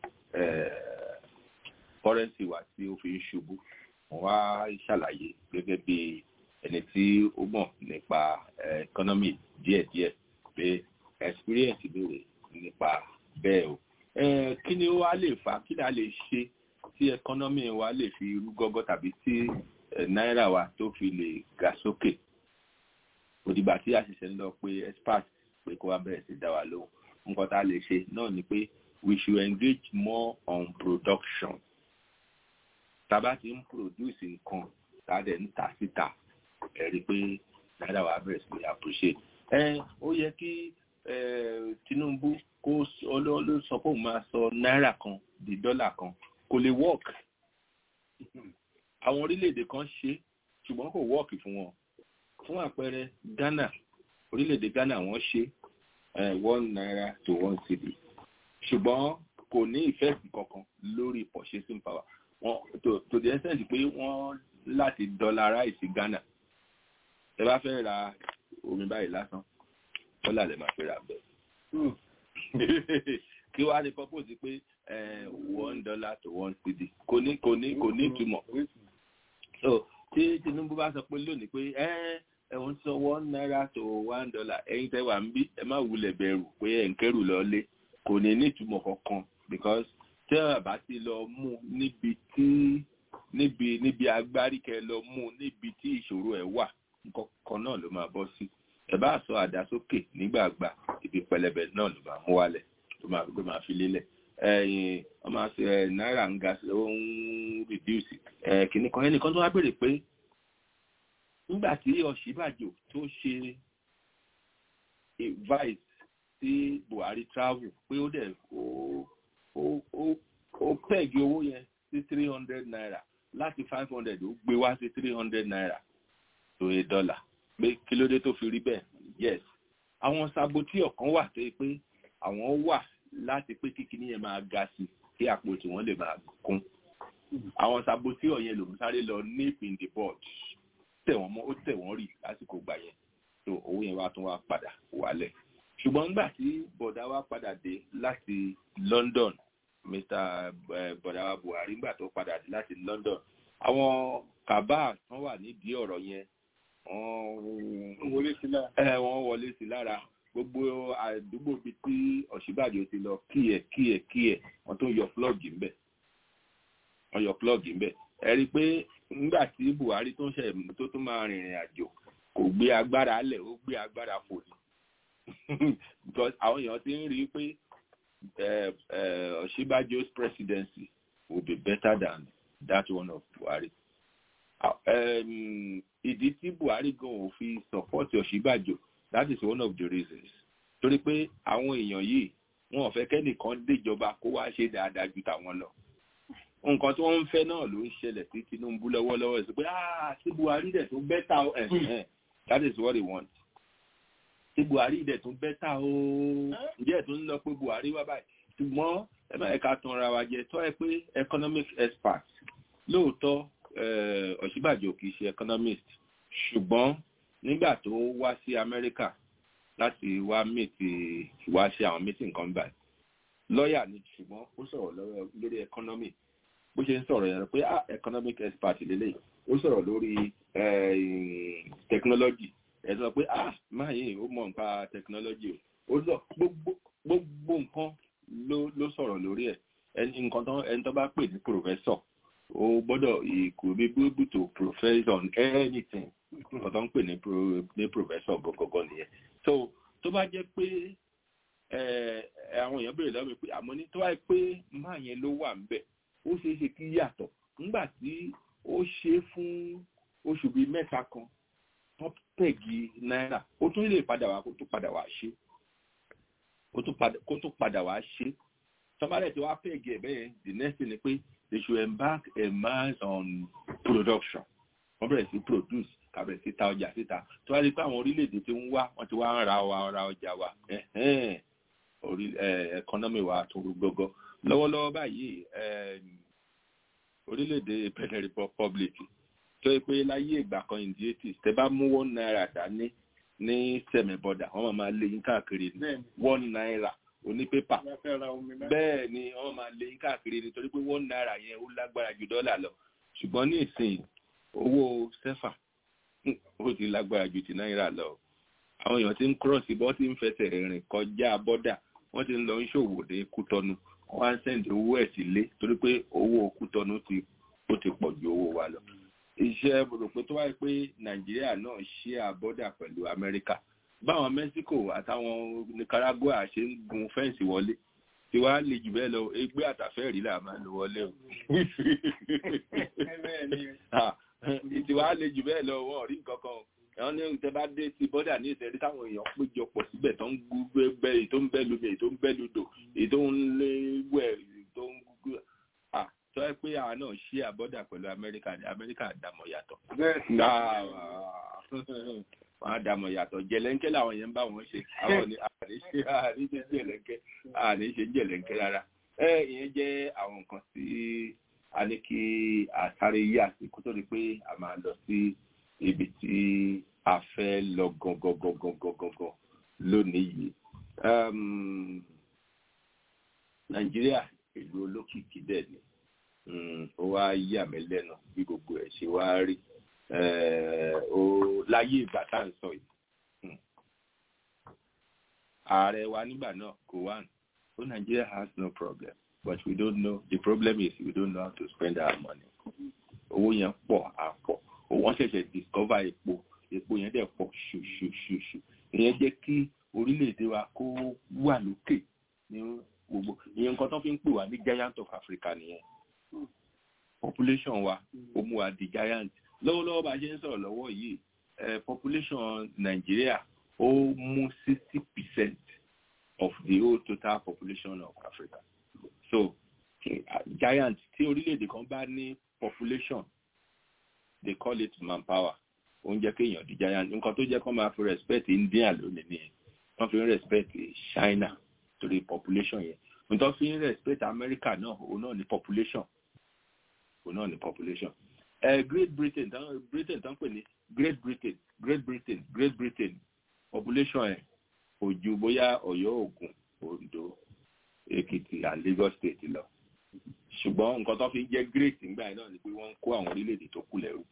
[SPEAKER 5] currency wa tí ó fi ń ṣubú wọ́n wá ṣàlàyé gẹ́gẹ́ bí ẹni tí ó mọ̀ nípa economy díẹ̀díẹ̀ pé experience béèrè nípa bẹ́ẹ̀ o kí ni ó wá lè fà á kí ni a lè ṣe tí economy wa lè fi rú gọ́gọ́ tàbí tí náírà wa tó fi lè ga sókè òdìgbà tí a ṣẹ̀ṣẹ̀ ń lọ pé expert pé kó wá bẹ̀rẹ̀ sí dá wa lóhùn nǹkan tá a lè ṣe náà ni pé we should engage more on production tá a bá ti ń produce nǹkan tá a dẹ̀ ń tà síta ẹ̀ rí i pé náírà wa bẹ̀rẹ̀ sí appreciate ẹ ó yẹ kí Tinubu kó ló sọ pé òun máa sọ náírà kan di dọ́là kan kò lè work àwọn orílẹ̀-èdè kan ṣe ṣùgbọ́n kò work fún wọn fún àpẹẹrẹ Ghana orílẹ̀-èdè Ghana wọ́n ṣe one naira to one cedi ṣùgbọ́n kò ní ìfẹ́ẹ̀sì kankan lórí purchasing power wọn to to the extent pé wọ́n láti dollarize Ghana ẹ bá fẹ́ ra omi báyìí lásán dọ́là lè máa fẹ́ ra bẹ́ẹ̀ kí wàá ní purpose pé one dollar to one cedi kò ní kò ní kò ní ìtumọ̀ so tí Tinubu bá sọ pé lónìí pé ẹ̀wọ̀n sọ one naira to one dollar ẹ̀yin tẹ́ wà ń bí ẹ má wulẹ̀ bẹ̀rù pé ẹ̀ ń kẹ́rù lọ́lé kò ní ní ìtumọ̀ kankan because tẹ́ ẹ bá ti lọ mú níbi tí níbi níbi agbárí kẹ lọ mú níbi tí ìṣòro ẹ̀ wà nǹkan kan náà ló máa bọ́ sí ẹ bá sọ àdá sókè nígbàgbà ibi pẹlẹbẹ náà ló máa mú wálẹ̀ tó máa gbé máa fi lélẹ̀ ẹ̀yìn wọ́n máa ṣe náírà ń ga ó ń reduce kìnnì kan ẹnìkan tó wá béèrè pé nígbà tí Ọ̀ṣínbàjò tó ṣe vice sí Buhari travel pé ó dẹ̀ ó pẹ́ẹ̀gì owó yẹn sí three hundred naira láti five hundred ó gbé wá sí three hundred naira to a dollar pé kí ló dé tó fi rí bẹ́ẹ̀ yes àwọn sabotí ọ̀kan wà tó yẹ pé àwọn wà láti pé kíkiní yẹn máa ga sí kí àpò tí wọ́n lè máa kún àwọn sabotí ọ̀yẹn lòún sáré lọ nip in the board tẹ̀ wọ́n mọ́ ó tẹ̀ wọ́n rì lásìkò gbà yẹn tó owó yẹn wá tún wá padà wálẹ̀ ṣùgbọ́n nígbà tí bọ̀dá wa padà dé láti London Mr bọ̀dá Buhari nígbà tó padà dé láti London àwọn kàbá tán wà nídìí ọ̀rọ̀ yẹn wọ́n wọlé sí lára gbogbo àdúgbò bíi tí Ọ̀ṣínbàjò ti lọ kíẹ̀ kíẹ̀ kíẹ̀ wọ́n tó yọ plọ́ọ̀gì ńbẹ̀ wọ́n yọ plọ́ọ̀gì ńbẹ̀ ẹ rí i pé nígbà tí Buhari tó ń ṣe tó tún máa rìnrìn àjò kò gbé agbára lẹ̀ ó gbé agbára fò ní because àwọn èèyàn ti ń rí i pé Ọ̀ṣínbàjò's presidency will be better than that one of Buhari. Ìdí tí Buhari gan ò fi support Ọ̀ṣínbàjò that is one of the reasons. Torí pé àwọn èèyàn yìí wọn ò fẹ́ kẹ́nìkan déjọba kó wá ṣe dáadáa ju tàwọn lọ. Nǹkan tí wọ́n ń fẹ́ náà ló ń ṣẹlẹ̀ sí Tinubu lọ́wọ́lọ́wọ́ sí pé ah sí Buhari dẹ̀ tó bẹ́tà ẹ̀ that is what they want tí buhari dẹ̀ tún bẹ́tà o ǹjẹ́ ẹ̀ tún lọ pé buhari wá báyìí ṣùgbọ́n ẹ má ẹ̀ka tan ara wa jẹ tọ́ ẹ pé economic expert lóòótọ́ ọ̀ṣíbàjò kì í ṣe economist ṣùgbọ́n nígbà tó wá sí amẹ́ríkà láti wá mìtì wá ṣe àwọn mìtì nǹkan báyìí lọ́ọ̀yà ni ṣùgbọ́n ó sọ̀rọ̀ lórí economy bó ṣe ń sọ̀rọ̀ yẹn pé ah economic expert lélẹ́yìí ó sọ̀rọ̀ lórí technology ẹ sọ pé ah máa yìí ó mọ nípa technology o ó lọ gbogbo gbogbo nǹkan ló ló sọ̀rọ̀ lórí ẹ̀ ẹni nǹkan tó ẹni tó bá pè ní professor ó gbọ́dọ̀ ìkò bí able to profess on anything nǹkan tó ń pè ní ní professor gọgọgọ nìyẹn so tó bá jẹ́ pé àwọn èèyàn béèrè lọ́wọ́ mi pé àmọ́ ní tó wáyé pé máa yẹn ló wà ńbẹ̀ ó ṣeé ṣe kí yàtọ̀ nígbà tí ó ṣe fún oṣù bíi mẹ́ta kan wọ́n pẹ̀gì náírà ó tún lè padà wá kó tún padà wá ṣe kó tún padà wá ṣe tọ́mọ́lẹ̀ tí wàá pẹ̀gì ẹ̀ bẹ́ẹ̀ the next thing ni pé they should embark a mass on production wọ́n bẹ̀rẹ̀ sí produce kàbẹ̀rẹ̀ sí ta ọjà síta tó wá rí pé àwọn orílẹ̀-èdè tí ń wá wọ́n ti wá ń ra wa ra ọjà wa economy wa tó gbogbo lọ́wọ́lọ́wọ́ báyìí orílẹ̀-èdè Benin Republic tó yẹ pé láyé ìgbà kan in the eighties tẹ bá mú one naira dání ní sẹ̀mẹ̀ bọ́dà wọ́n máa lé yín káàkiri ní one naira onípépà bẹ́ẹ̀ ni wọ́n máa lé yín káàkiri nítorí pé one naira yẹn ó lágbára ju dọ́là lọ ṣùgbọ́n ní ìsìn owó sẹ́fà ó ti lágbára ju ti náírà lọ àwọn èèyàn ti ń kúrọ̀sì bọ́ ti ń fẹsẹ̀ rìn kọjá bọ́dà wọ́n ti ń lọ ń ṣòwò dé kútọ́nu wọ́n á ń sẹ́ǹdì owó ẹ̀ sílé torí pé owó kútọ́nu ti ó ti pọ̀ ju owó wa lọ iṣẹ́ rò pé tó wáyé pé nàìjíríà náà ṣí àbọ́dà pẹ̀lú amẹ́ríkà báwọn mexico àtàwọn nicaragua ṣe ń gun fẹ́ǹsì wọlé tí wàá lè jù bẹ́ẹ̀ lọ ẹgbẹ́ àtàfẹ́rí là máa lò wọlé o tí wàá lè jù bẹ́ẹ̀ lọ wọ́n rí nǹkan kan ẹ̀wọ́n ní tẹ bá dé sí bọ́dà ní ìṣẹ̀rí táwọn èèyàn péjọ pọ̀ síbẹ̀ tó ń gbé èyí tó ń bẹ́ lómi èyí tó ń bẹ́ lodò èyí tó ń lé wẹ̀ èyí tó ń gbúgbú tó ẹ pé àwọn náà ṣí àbọ́dà pẹ̀lú amẹ́ríkà ní amẹ́ríkà dàmọ̀ yàtọ̀. wọ́n á dàmọ̀ yàtọ̀ jẹ̀lẹ́ńkẹ́ làwọn yẹn ń bá wọn ṣe àwọn ní àní ṣe àní ṣe jẹ̀lẹ́ńkẹ́ àní ṣe jẹ̀lẹ́ńkẹ́ rárá. ẹ ìyẹn jẹ́ àwọn nǹkan tí a ní kí àsáré yà sí kó tó di pé a máa lọ sí ibi tí a fẹ́ lọ gangan lónìí yìí. nàìjíríà ìlú olókìkí dẹ̀ ni ó wá yà mí lẹ́nu bí gbogbo ẹ̀ ṣe wá rí ó láyé ìgbà tá à ń sọ yìí ààrẹ wa nígbà náà kò wá ó Nigeria has no problem but we don't know the problem is we don't know how to spend our money owó yẹn pọ̀ àpọ̀ wọ́n ṣẹ̀ṣẹ̀ discover epo epo yẹn dẹ̀ pọ̀ ṣùṣùṣùṣù ìyẹn jẹ́ kí orílẹ̀-èdè wa kó wà lókè ní gbogbo ìyẹn nǹkan tó fi ń pè wá ní giant of Africa nìyẹn population wa ó mú wa di giant lọ́wọ́lọ́wọ́ bá a ṣe ń sọ̀rọ̀ lọ́wọ́ yìí population Nigeria ó mú sixty percent of the whole total population of Africa so giant tí orílẹ̀-èdè kan bá ní population they call it manpower ó ń jẹ́ kéèyàn di giant nǹkan tó jẹ́ kó máa fi respect India lónìí nìyẹn wọ́n fi ń respect China torí population yẹn nǹkan fi ń respect America náà òun náà ní population òun náà ní population uh, Great Britain tán Britain tán pè ní Great Britain Great Britain Great Britain population ẹ̀ kò ju bóyá Ọ̀yọ́ Ògùn Oǹdó Èkìtì and Lagos state lọ ṣùgbọ́n nǹkan tó fi ń jẹ́ great nígbà yẹn náà ni pé wọ́n ń kó àwọn orílẹ̀-èdè tó kù lẹ́rú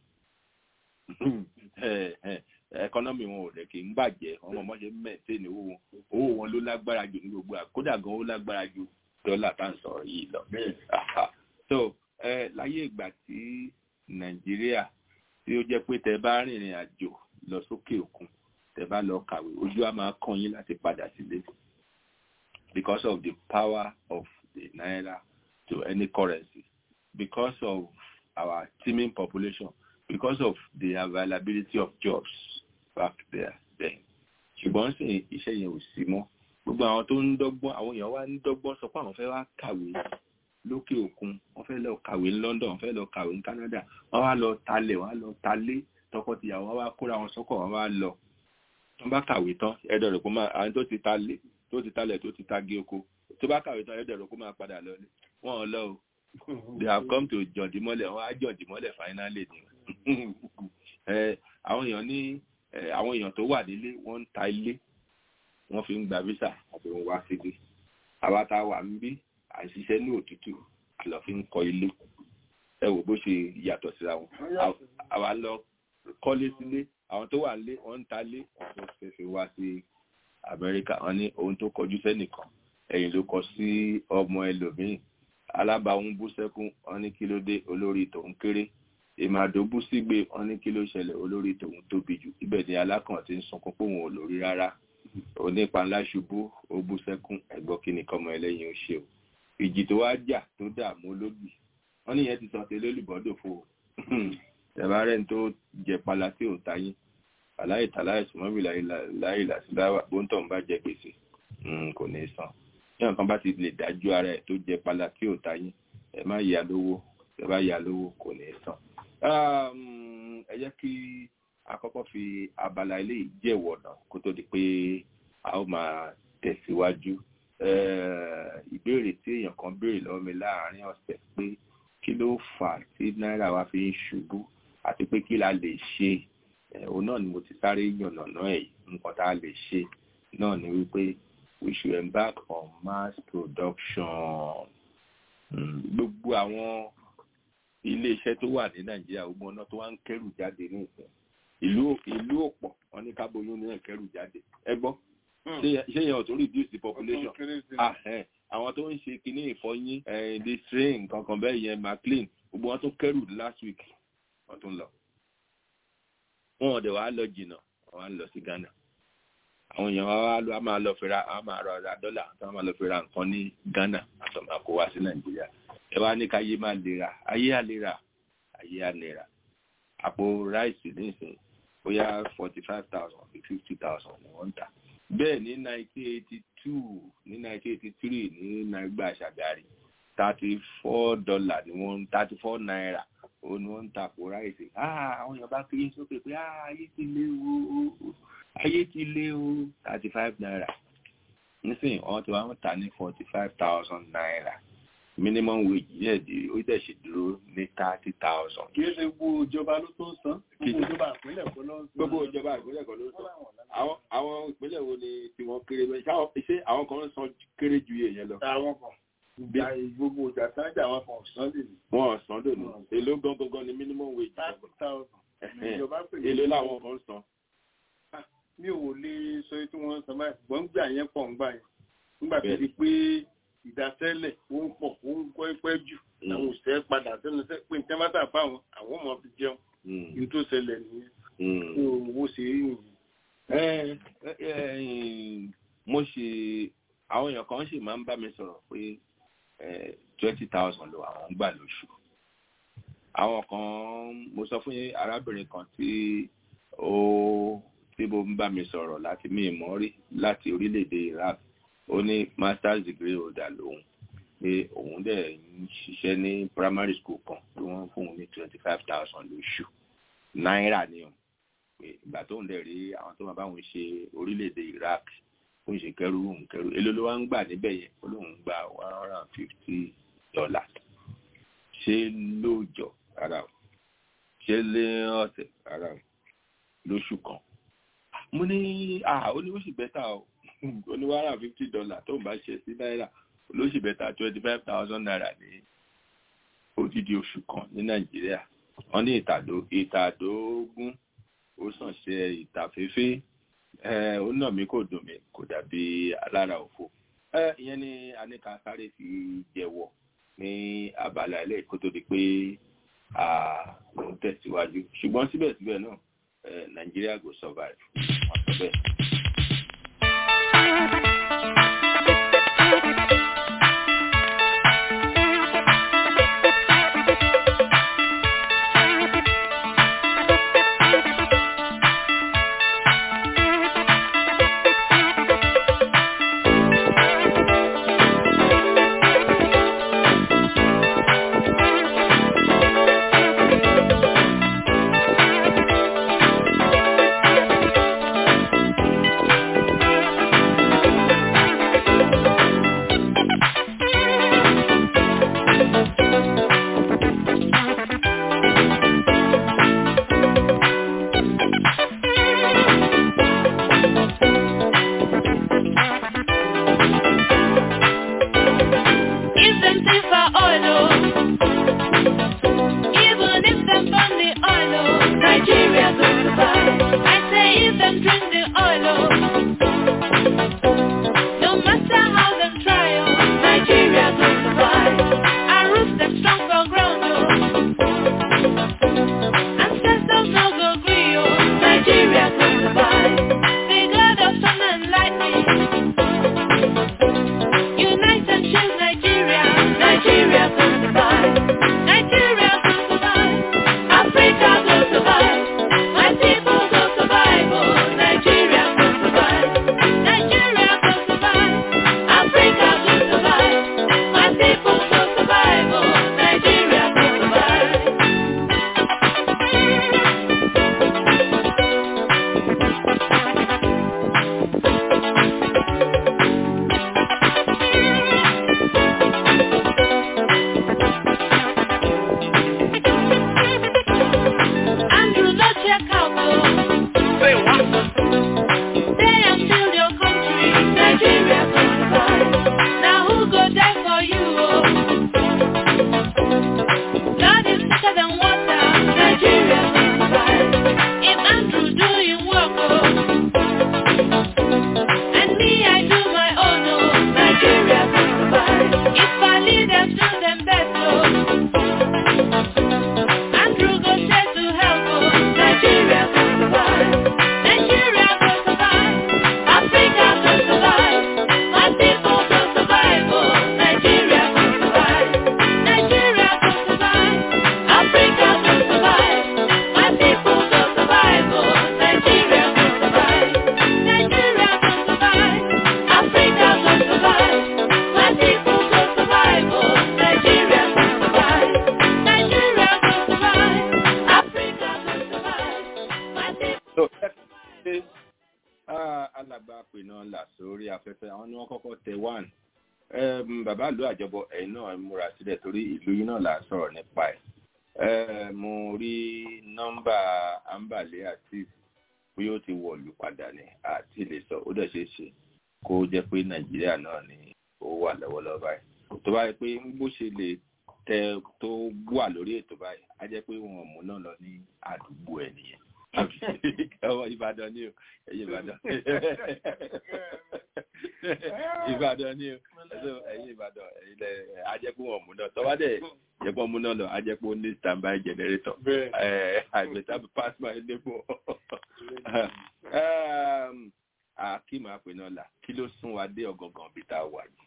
[SPEAKER 5] ẹkọ́nọ́mì wọn ò rẹ̀ kì í bàjẹ́ wọn mọ̀ mọ́ ṣe mẹ́tẹ́ẹ̀nì owó wọn owó wọn ló lágbára jù ní gbogbo àkódà gan ó lágbára ju dọ́là tá à ń sọ̀rọ̀ yìí lọ. so láyé ìgbà tí nàìjíríà tí ó jẹ́ pé tẹ bá rìnrìn àjò lọ sókè òkun tẹ tẹ́ bá lọ kàwé ojú á máa kàn yín láti padà sílé because of the power of the naira to any currency because of our teeming population because of the availability of jobs back there then ṣùgbọ́n sì iṣẹ́ yẹn ò sí mọ́ gbogbo àwọn tó ń dọ́gbọ́n àwọn èèyàn wá ń dọ́gbọ́n sọ pé àwọn fẹ́ wá kàwé lókè òkun wọ́n fẹ́ lọ kàwé ní London wọ́n fẹ́ lọ kàwé ní Canada wọ́n wá lọ talẹ̀ wọ́n wá lọ talé tọkọtìyàwó wọ́n wá kóra wọn sọ́kọ̀ wọ́n wá lọ wọ́n bá kàwé tán ẹ̀dọ̀ rẹ̀ kó máa àwọn tó ti talé tó ti talẹ̀ tó ti tagi oko tó bá kàwé tán ẹ̀dọ̀ rẹ̀ kó máa padà lọ ní wọ́n ò lọ o they have come to jọ̀dímọ́lẹ̀ wọ́n á jọ̀dímọ́lẹ̀ finally ni àwọn èèyàn ní àwọn èèyàn tó wà nílé wọ́n ń ta ilé wọ́n fi ń gba visa àti wọ́n wá sílé àwa tá a wà ń bí àṣìṣe ní òtútù àlọ́ fi ń kọ́ ilé ẹ wò bó ṣe yàtọ̀ síra wọn àwa lọ kọ́lé sílé àwọn tó wà nílé wọ́n ń ta lé wọ́n tó fẹ́ fi wá sí Amẹ́ríkà wọ́n ní ohun tó kọjú sẹ́nìkan ẹ̀yìn ló kọ sí ọmọ ẹlòmíì alábàáhùn bú sẹ́kún wọ́n ní kí ló dé olórí tòun kéré ìmàdó bú sígbe wọ́n ní kí ló ṣẹlẹ̀ olórí tòun tóbi jù ibẹ̀ ni alákàn ti ń sunkún pé òun ò lórí rárá onípa ńlá ṣubú ó bú sẹ́kún ẹ̀gbọ́n kí ni kọ́mọ ẹlẹ́yin ó ṣe o ìjì tó wá jà tó dààmú olóbì wọ́n níyẹn ti sọ tẹ́lẹ̀ olùbọ́dọ̀ fo ẹ̀bá rẹ̀ tó jẹ pala tí ò tayín aláì tàláì sùmọ́bì láì làṣíláwà bóńtọ̀ ń bá jẹ gbèsè kò ní san ní ọ̀kan bá ti lè dájú ara ẹ̀ tó jẹ pala tí ò tayín ẹ má yà lówó ẹ bá yà lówó kò ní san. ẹ jẹ́ kí àkọ́kọ́ fi abala ilé ìjẹ́wọ̀ náà kó tó di pé a ó máa tẹ̀síwájú ìbéèrè tí èèyàn kan béèrè lọ́wọ́ mi láàárín ọ̀sẹ̀ pé kí ló fà á tí náírà wa fi ń ṣubú àti pé kí la lè ṣe òun náà ni mo ti sáré yànnàná ẹ̀ nǹkan tá a lè ṣe náà ni wípé we should embark on mass production gbogbo àwọn ilé-iṣẹ́ tó wà ní nàìjíríà gbogbo ọ̀nà tó wá ń kẹ́rù jáde ní ìsìn ìlú ìlú òpọ̀ wọn ní kábóyún ní ẹ̀kẹ́rù jáde ẹ gbọ́ ṣé yẹn ò tó reduce the population àwọn tó ń ṣe kinní ìfọyín the strain kankan bẹ́ẹ̀ yẹn maclean gbogbo wọn tó kẹ́rù last week wọn tó ń lọ wọn ò dẹ̀ wá lọ jìnnà wọn á lọ sí Ghana àwọn èèyàn wa wá lọ a máa lọ fira a máa rọ ra dọ́là a máa lọ fira nǹkan ní Ghana àtọ̀mọ̀ kó wá sí Nàìjíríà ẹ wá ní káyé máa lè ra ayé á lè ra ayé á lè ra àpò ráìsì nísìnyí bóyá forty five thousand àbí fifty thousand ni wọ́n ń tà bẹ́ẹ̀ ní nineteen eighty two ní nineteen eighty three ní nàìgbà ṣàgárí thirty four dollar ni wọ́n thirty four naira òun ni wọ́n ń ta àpò ráìsì àwọn èèyàn bá kiri sókè pé ayé ti lé o ayé ti lé o thirty five naira nísìnyí wọ́n ti wá ń tà ní forty five thousand naira minimum wage yẹ di ó dẹ̀ ṣe dúró ní thirty thousand.
[SPEAKER 6] kì í ṣe gbogbo ìjọba ló tó ń san gbogbo ìjọba ìpínlẹ̀ kọ́ ló ń san.
[SPEAKER 5] gbogbo ìjọba ìpínlẹ̀ kọ́ ló ń san. àwọn àwọn ìpínlẹ̀ wo ni tiwọn kéré bẹ́ẹ̀ ṣé àwọn kan ń san kéré ju èèyàn lọ.
[SPEAKER 6] àwọn kan ìjà gbogbo ìjà sáájà àwọn kan san lè ní.
[SPEAKER 5] wọn ò san lónìí èló gangan ni minimum wage.
[SPEAKER 6] thirty thousand. ìjọba pè é.
[SPEAKER 5] èló làwọn kan ń san.
[SPEAKER 6] mi ò lè sọ tí wọ́n ń san báyìí ṣùgbọ́n ń gbà yẹn pọ̀ ń gbà yẹn nígbà tó di pé ìdásẹ́lẹ̀ ó ń pọ̀ ó ń kọ́ pẹ́ jù àwọn òṣìṣẹ́ padà sẹ́nu sẹ́ pé nǹkan bá tà fáwọn àwọn ọmọ fi jẹun ní tó ṣẹlẹ̀ nìyẹn tó owó ṣe é nìyẹn.
[SPEAKER 5] mo ṣe àwọn èèyàn kan sì máa ń bá mi sọ̀rọ̀ pé twenty thousand ló àwọn ń gbà lóṣù àwọn kan mo sọ fún arábìnrin kan tí ó tí mo ń bá mi sọ̀rọ̀ láti mí ìmọ̀ rí láti orílẹ̀-èdè Iraq ó ní masters degree holder lòun pé òun dẹ̀ ń ṣiṣẹ́ ní primary school kan tí wọ́n fún un ní twenty five thousand lóṣù náírà ni o pé ìgbà tó ń dẹ̀ rí àwọn tó máa bá wọn ṣe orílẹ̀-èdè Iraq fún ìṣe kẹrù òun kẹrù èló ló wá ń gbà níbẹ̀ yẹn ó lóun gba one hundred and fifty dollars ṣé lóòjọ́ rárá o ṣé lé ọ̀sẹ̀ rárá o lóṣù kan mo ní ah ó ní ó sì bẹ́tà o oníwàrà fifty dollar tó ń bá ṣe sí náírà olóṣù bẹ́tà twenty five thousand naira ní odidi oṣù kan ní nàìjíríà wọ́n ní ìtàdó ìtàdógún ó sàn ṣe ìtàfẹ́fẹ́ ó nà mí kò dùn mí kò dàbí alára òfò ìyẹn ni aníkà sáré fi jẹ́wọ́ ní abala ilé kó tó di pé ó ń tẹ̀síwájú ṣùgbọ́n síbẹ̀síbẹ̀ náà eh, Nigeria go survive wọ́n sọ bẹ́ẹ̀.
[SPEAKER 7] If them say for oil, oh. even if them burn the oil, oh, Nigeria go survive. I say if them drink the oil, oh. no matter how them try, oh, Nigeria go survive. Our roots them strong for ground, oh. ancestors no go gree, oh, Nigeria go survive. The God of sun and lightning. Unite and shield Nigeria. Nigeria will survive. Nigeria will survive. Africa will survive. My people will survive. Oh, Nigeria will survive. Nigeria will survive. Africa will survive. My people will survive. Oh, Nigeria will survive. Andrew, no check out, oh. Say what? Stay and build your country. Nigeria will survive. Now who go die for you, oh? Blood is thicker than water. Nigeria will survive. If Andrew doing work, oh. And me, I do my own, oh. Nigeria will survive. If our leaders do them best, oh. Andrew go straight to help, oh. Nigeria will survive. Nigeria will survive. Africa will survive. My people will survive, oh. Nigeria will survive. Nigeria will survive. Africa will survive. My people will survive, oh. Nigeria will survive. Nigeria will survive. Africa will survive. My people will survive, oh. Nigeria will survive. Nigeria will survive. Africa will survive. My people.
[SPEAKER 5] So, ṣe ah, alàgbà pinna là sórí afẹ́fẹ́ àwọn ni wọ́n kọ́kọ́ tẹ one Em, bàbá ìlú àjọbọ ẹ̀yin náà múra sílẹ̀ torí ìlú yìí náà là ń sọ̀rọ̀ nípa ẹ̀ Eh, mo rí nọ́mbà ambale àti bí ó ti wọ̀lú padà ní àti lè sọ ó dẹ̀ ṣeé ṣe kó jẹ́ pé nàìjíríà náà ni ó wà lọ́wọ́lọ́wọ́ báyìí tó bá yẹ pé bó ṣe lè tẹ tó wà lórí ètò báyìí á jẹ́ pé wọn ò mú náà lọ ní àdúgbò ẹ̀ nìyẹn ọmọ ìbàdàn ni o ẹ̀yin ìbàdàn ìbàdàn ni o ẹ̀sọ́ ẹ̀yin ìbàdàn ẹ̀yin lẹ ajẹ́pọ̀ wọn mú náà tọ́wá dẹ̀ jẹ́pọ̀ mú náà lọ ajẹ́pọ̀ ó ní standby generator ẹ̀ I better pass my neighbor akim apẹ̀nà là kí ló sún wa dé ọ̀gọ̀ngàn bí tá a wà yìí.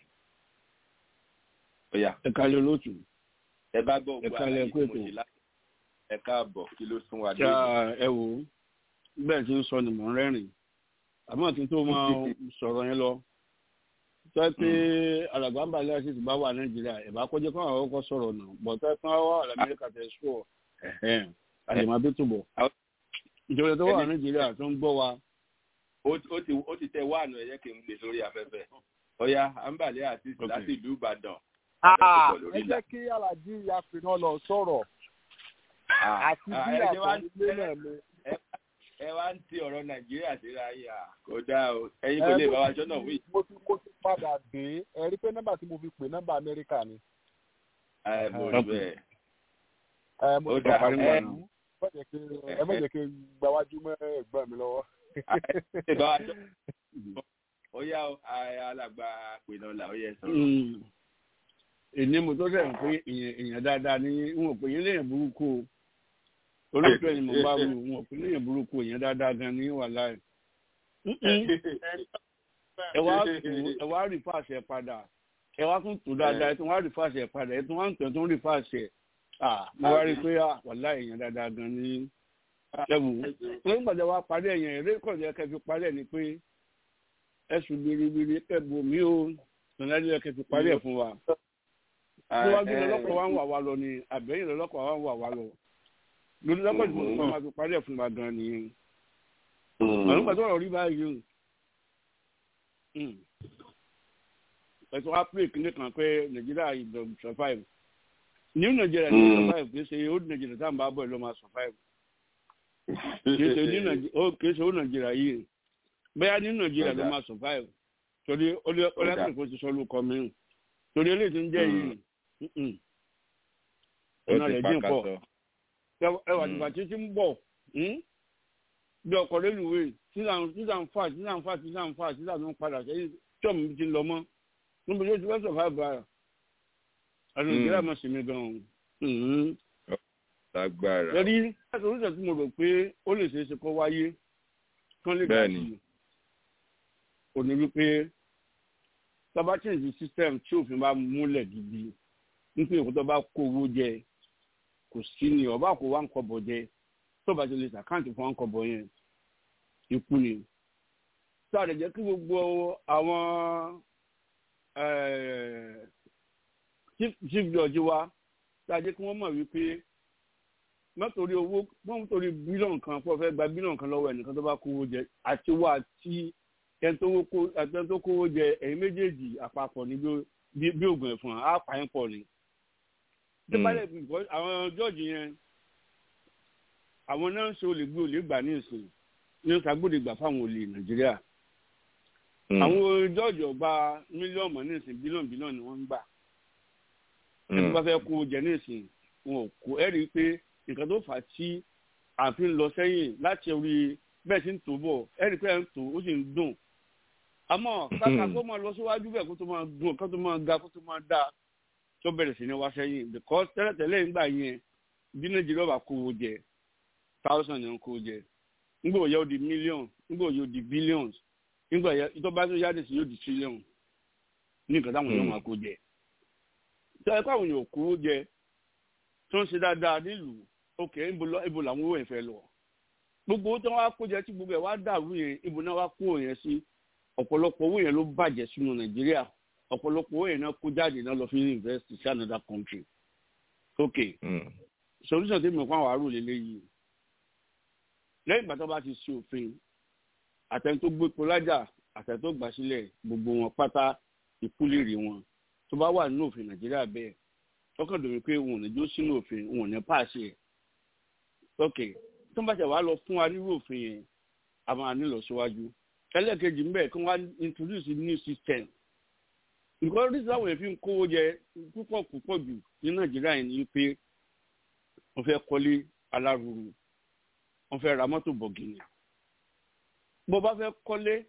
[SPEAKER 5] Ọ̀yà
[SPEAKER 8] ẹ kálẹ̀ olóòtú
[SPEAKER 5] ẹ bá gbọ́
[SPEAKER 8] ẹ
[SPEAKER 5] ògbó
[SPEAKER 8] kálẹ̀
[SPEAKER 5] àlàyé
[SPEAKER 8] kú
[SPEAKER 5] tí mo
[SPEAKER 8] ètò.
[SPEAKER 5] ṣe láti ẹ káàbọ̀ kí ló sún wa dé.
[SPEAKER 8] ṣá ẹ wò ó bẹ́ẹ̀ tí ń sọ ni mò ń rẹ́rìn àmọ́ kí n tó máa sọ̀rọ̀ yẹn lọ sọ pé alàgbà ń balẹ̀ àti ìtìbá wà nàìjíríà ẹ̀ bá kọjá kó àwọn ọkọ̀ sọ̀rọ̀ náà bọ̀tẹ́ kí wọ́n wà lamẹ́ríkà tẹ̀ sùọ̀ àdèmà bí túbọ̀ ìjọba tó wà nàìjíríà tó ń gbọ́ wa
[SPEAKER 5] ó ó ti ó ti tẹ wáànù ẹ̀yẹ́ kí n gbé sórí afẹ́fẹ́ ọ̀yà àǹbàlẹ̀ àti láti ìlú ìbàdàn
[SPEAKER 9] Ah,
[SPEAKER 5] abẹ́kọ̀ọ́ lórí
[SPEAKER 9] ẹ
[SPEAKER 5] ìlà.
[SPEAKER 9] jẹ́ kí alájí àfihàn lọ sọ̀rọ̀
[SPEAKER 5] Ah,
[SPEAKER 9] àti
[SPEAKER 5] ah,
[SPEAKER 9] bí
[SPEAKER 5] ẹ ṣe wá ń
[SPEAKER 9] àtọ̀nílé náà mi.
[SPEAKER 5] ẹ wá ń ti ọ̀rọ̀ nàìjíríà síra yìí à kò dáa o ẹ̀yin kò lè bá wa jọ́nà wí.
[SPEAKER 9] mo ti mo ti padà dé ẹ rí pé nọ́mbà tí mo fi pè nọ́mbà amẹ́ríkà ni.
[SPEAKER 5] ẹ mo rí bẹ́ẹ̀.
[SPEAKER 9] ẹ mo
[SPEAKER 5] Ó
[SPEAKER 9] ti
[SPEAKER 5] dáa,
[SPEAKER 9] parí
[SPEAKER 5] ẹ-
[SPEAKER 9] wọn nù. ẹ má jẹ́ kí- ẹ má jẹ́ kí n gbáwájú mọ́ ẹ̀gbọ́n mi lọ́wọ́.
[SPEAKER 5] ẹ bá wa jọ́ ó yá o, a- alàgbà pinnu là ó yẹ sọ̀rọ̀.
[SPEAKER 8] Mm. èní mo tó sẹ́yìn pé èèyàn èèyàn dáadáa ní wọn ò pè yín léèyàn burúkú o olóòtú ẹni mo bá wù wọn kò léèyàn burúkú èèyàn dáadáa gan ní wàhálà ẹ ẹ wá tù ẹ wá rí fàṣẹ padà ẹ wá tún tù dáadáa ẹ tún wá rí fàṣẹ padà ẹ tún wá ń tẹ̀ tún rí fàṣẹ ah mo wá rí i pé ah wàhálà èèyàn dáadáa gan ní ẹwù lẹ́yìn gbàdá wa parí ẹ̀yàn eré kọ̀ọ̀dù ẹ̀kẹ́ fi parí ẹ̀ ni pé ẹ̀sùn biribiri kẹ́bù mí o nàìjíríà ẹ̀kẹ́ fi parí ẹ̀ fún wa níwájú lọ́lọ́kọ̀ wa ń wà wá lọ ni àbẹ̀yìn lọ́lọ́kọ̀ wa ń wà wá lọ lórí lọ́kọ̀ tí mo sọ ma fi parí ẹ̀ fún wa gan nìyẹn àwọn gbàdá ọ̀rọ̀ rí báyìí o ẹ̀sùn wa pè kíní kan pé nàìjíríà ìdọ̀ survive new nàìjíríà ní survive kì í ṣe old nàìjíríà tá à ń bá bọ̀ ẹ̀ ló máa survive kìí ṣe ó nàìjíríà yìí bẹ́ẹ̀ ní nàìjíríà ló máa survive torí ọlọ́dún kò ti sọ lóko mìíràn torí eléyìí tó ń jẹ́ yìí ọ̀nà rẹ̀ dín pọ̀ ẹwà tìgbà tí tí ń bọ̀ bí ọkọ̀ rélùwé season five season five season five season tó ń padà sẹ́yìn tí ọ̀mù ti lọ mọ́ níbo yóò ti fẹ́ survive ara àti nàìjíríà máa ṣe mí gan-an
[SPEAKER 5] lágbára.
[SPEAKER 8] Lórí láti oríṣi tí mo rò pé ó lè ṣeé ṣe kó wáyé kán lè gbà sí ò ní wípé tọ́ba change system tí òfin bá múlẹ̀ gidi nípa èkó tó bá kó owó jẹ kò sí ni ọba kó wá ń kọ́bọ̀ jẹ tó bá ti lè ṣàkáǹtì fún wa ń kọ́bọ̀ yẹn ikú ni. Sáà lè jẹ́ kí gbogbo àwọn chief judge wa sáà jẹ́ kí wọ́n mọ̀ wípé mọ́tòrí owó mọ́tòrí bílíọ̀nù kan fún ọ̀fẹ́ gba bílíọ̀nù kan lọ́wọ́ ẹnìkan tó bá kówó jẹ àti wá àti ẹni tó kówó jẹ ẹ̀yin méjèèjì àpapọ̀ ní bí oògùn ẹ̀fọn á pa ẹ̀ pọ̀ ni. débàlẹ̀ àwọn jọ́ọ̀jì yẹn àwọn náà ń ṣe olè gbé olè gbà ní ìsìn ní ṣàgbọ́dẹ gbà fáwọn olè nàìjíríà. àwọn jọ́ọ̀jì ọgbà mílíọ̀nù ní ìsìn bílíọ̀nù bílíọ̀nù ni wọ́n ń gbà. ẹni bá fẹ́ kówó jẹ ní ìsìn wọn ò kó ẹ̀rí pé nǹkan tó fà á tí àfin lọ sẹ́yìn láti orí bẹ́ẹ̀ sì ń tó bọ̀ ẹ̀rí pé ẹ̀ ń tó ó sì ń dùn. àmọ́ kàkà kó máa lọ síwájú bẹ́ẹ̀ kó tó máa dùn kó tó máa ga kó tó máa dá tó bẹ̀rẹ̀ sí ní wá sẹ́yìn because tẹ́lẹ̀tẹ́lẹ̀ nígbà yẹn bí nàìjíríà bá kówó jẹ thousand yẹn kówó jẹ nígbà òye ó di million nígbà òye ó di billions nígbà yẹn tó bá tó yáde sí yóò di trillion ní nǹkan táwọn èèyàn máa kó jẹ. tẹ́lẹ̀ káwọn èèyàn kówó jẹ tó ń ṣe dáadáa nílùú òkè ibo làwọn owó yẹn fẹ́ lọ gbogbo owó tí wọ́n wá kó jẹ tí gbogbo ẹ̀ wá dàrú yẹn ibo náà wá kó yẹn sí ọ̀pọ̀lọpọ̀ owó yẹn ló bàjẹ́ sínú nàìjíríà ọ̀pọ̀lọpọ̀ owó yẹn náà kó jáde náà lọ fi invest sí another country ok solution tí mo kọ́ àwọn àrò lélẹ́yìí lẹ́yìn ìgbà tó bá ti ṣe òfin àtẹni tó gbé polájà àtẹni tó gbà sílẹ̀ gbogbo wọn pátá ìkúlèrè wọn tó bá wà nínú òfin nàìjíríà bẹ́ẹ̀ tọkàn dòwe pé òun ò ní jó sínú òfin òun ò ní pàṣẹ ẹ ok tó ń bá ṣe wàá lọ fún wa nírú òfin yẹn a máa nílò síwájú ẹlẹ́ẹ̀kejì ń bẹ̀ kí wọ́n á introduce new system nǹkan oríṣiríṣi àwọn èèyàn fi ń kówó jẹ púpọ̀ púpọ̀ jù ní nàìjíríà yẹn ni pé wọ́n fẹ́ kọ́lé alárùrù wọ́n fẹ́ ra mọ́tò bọ̀gìnì bó bá fẹ́ kọ́lé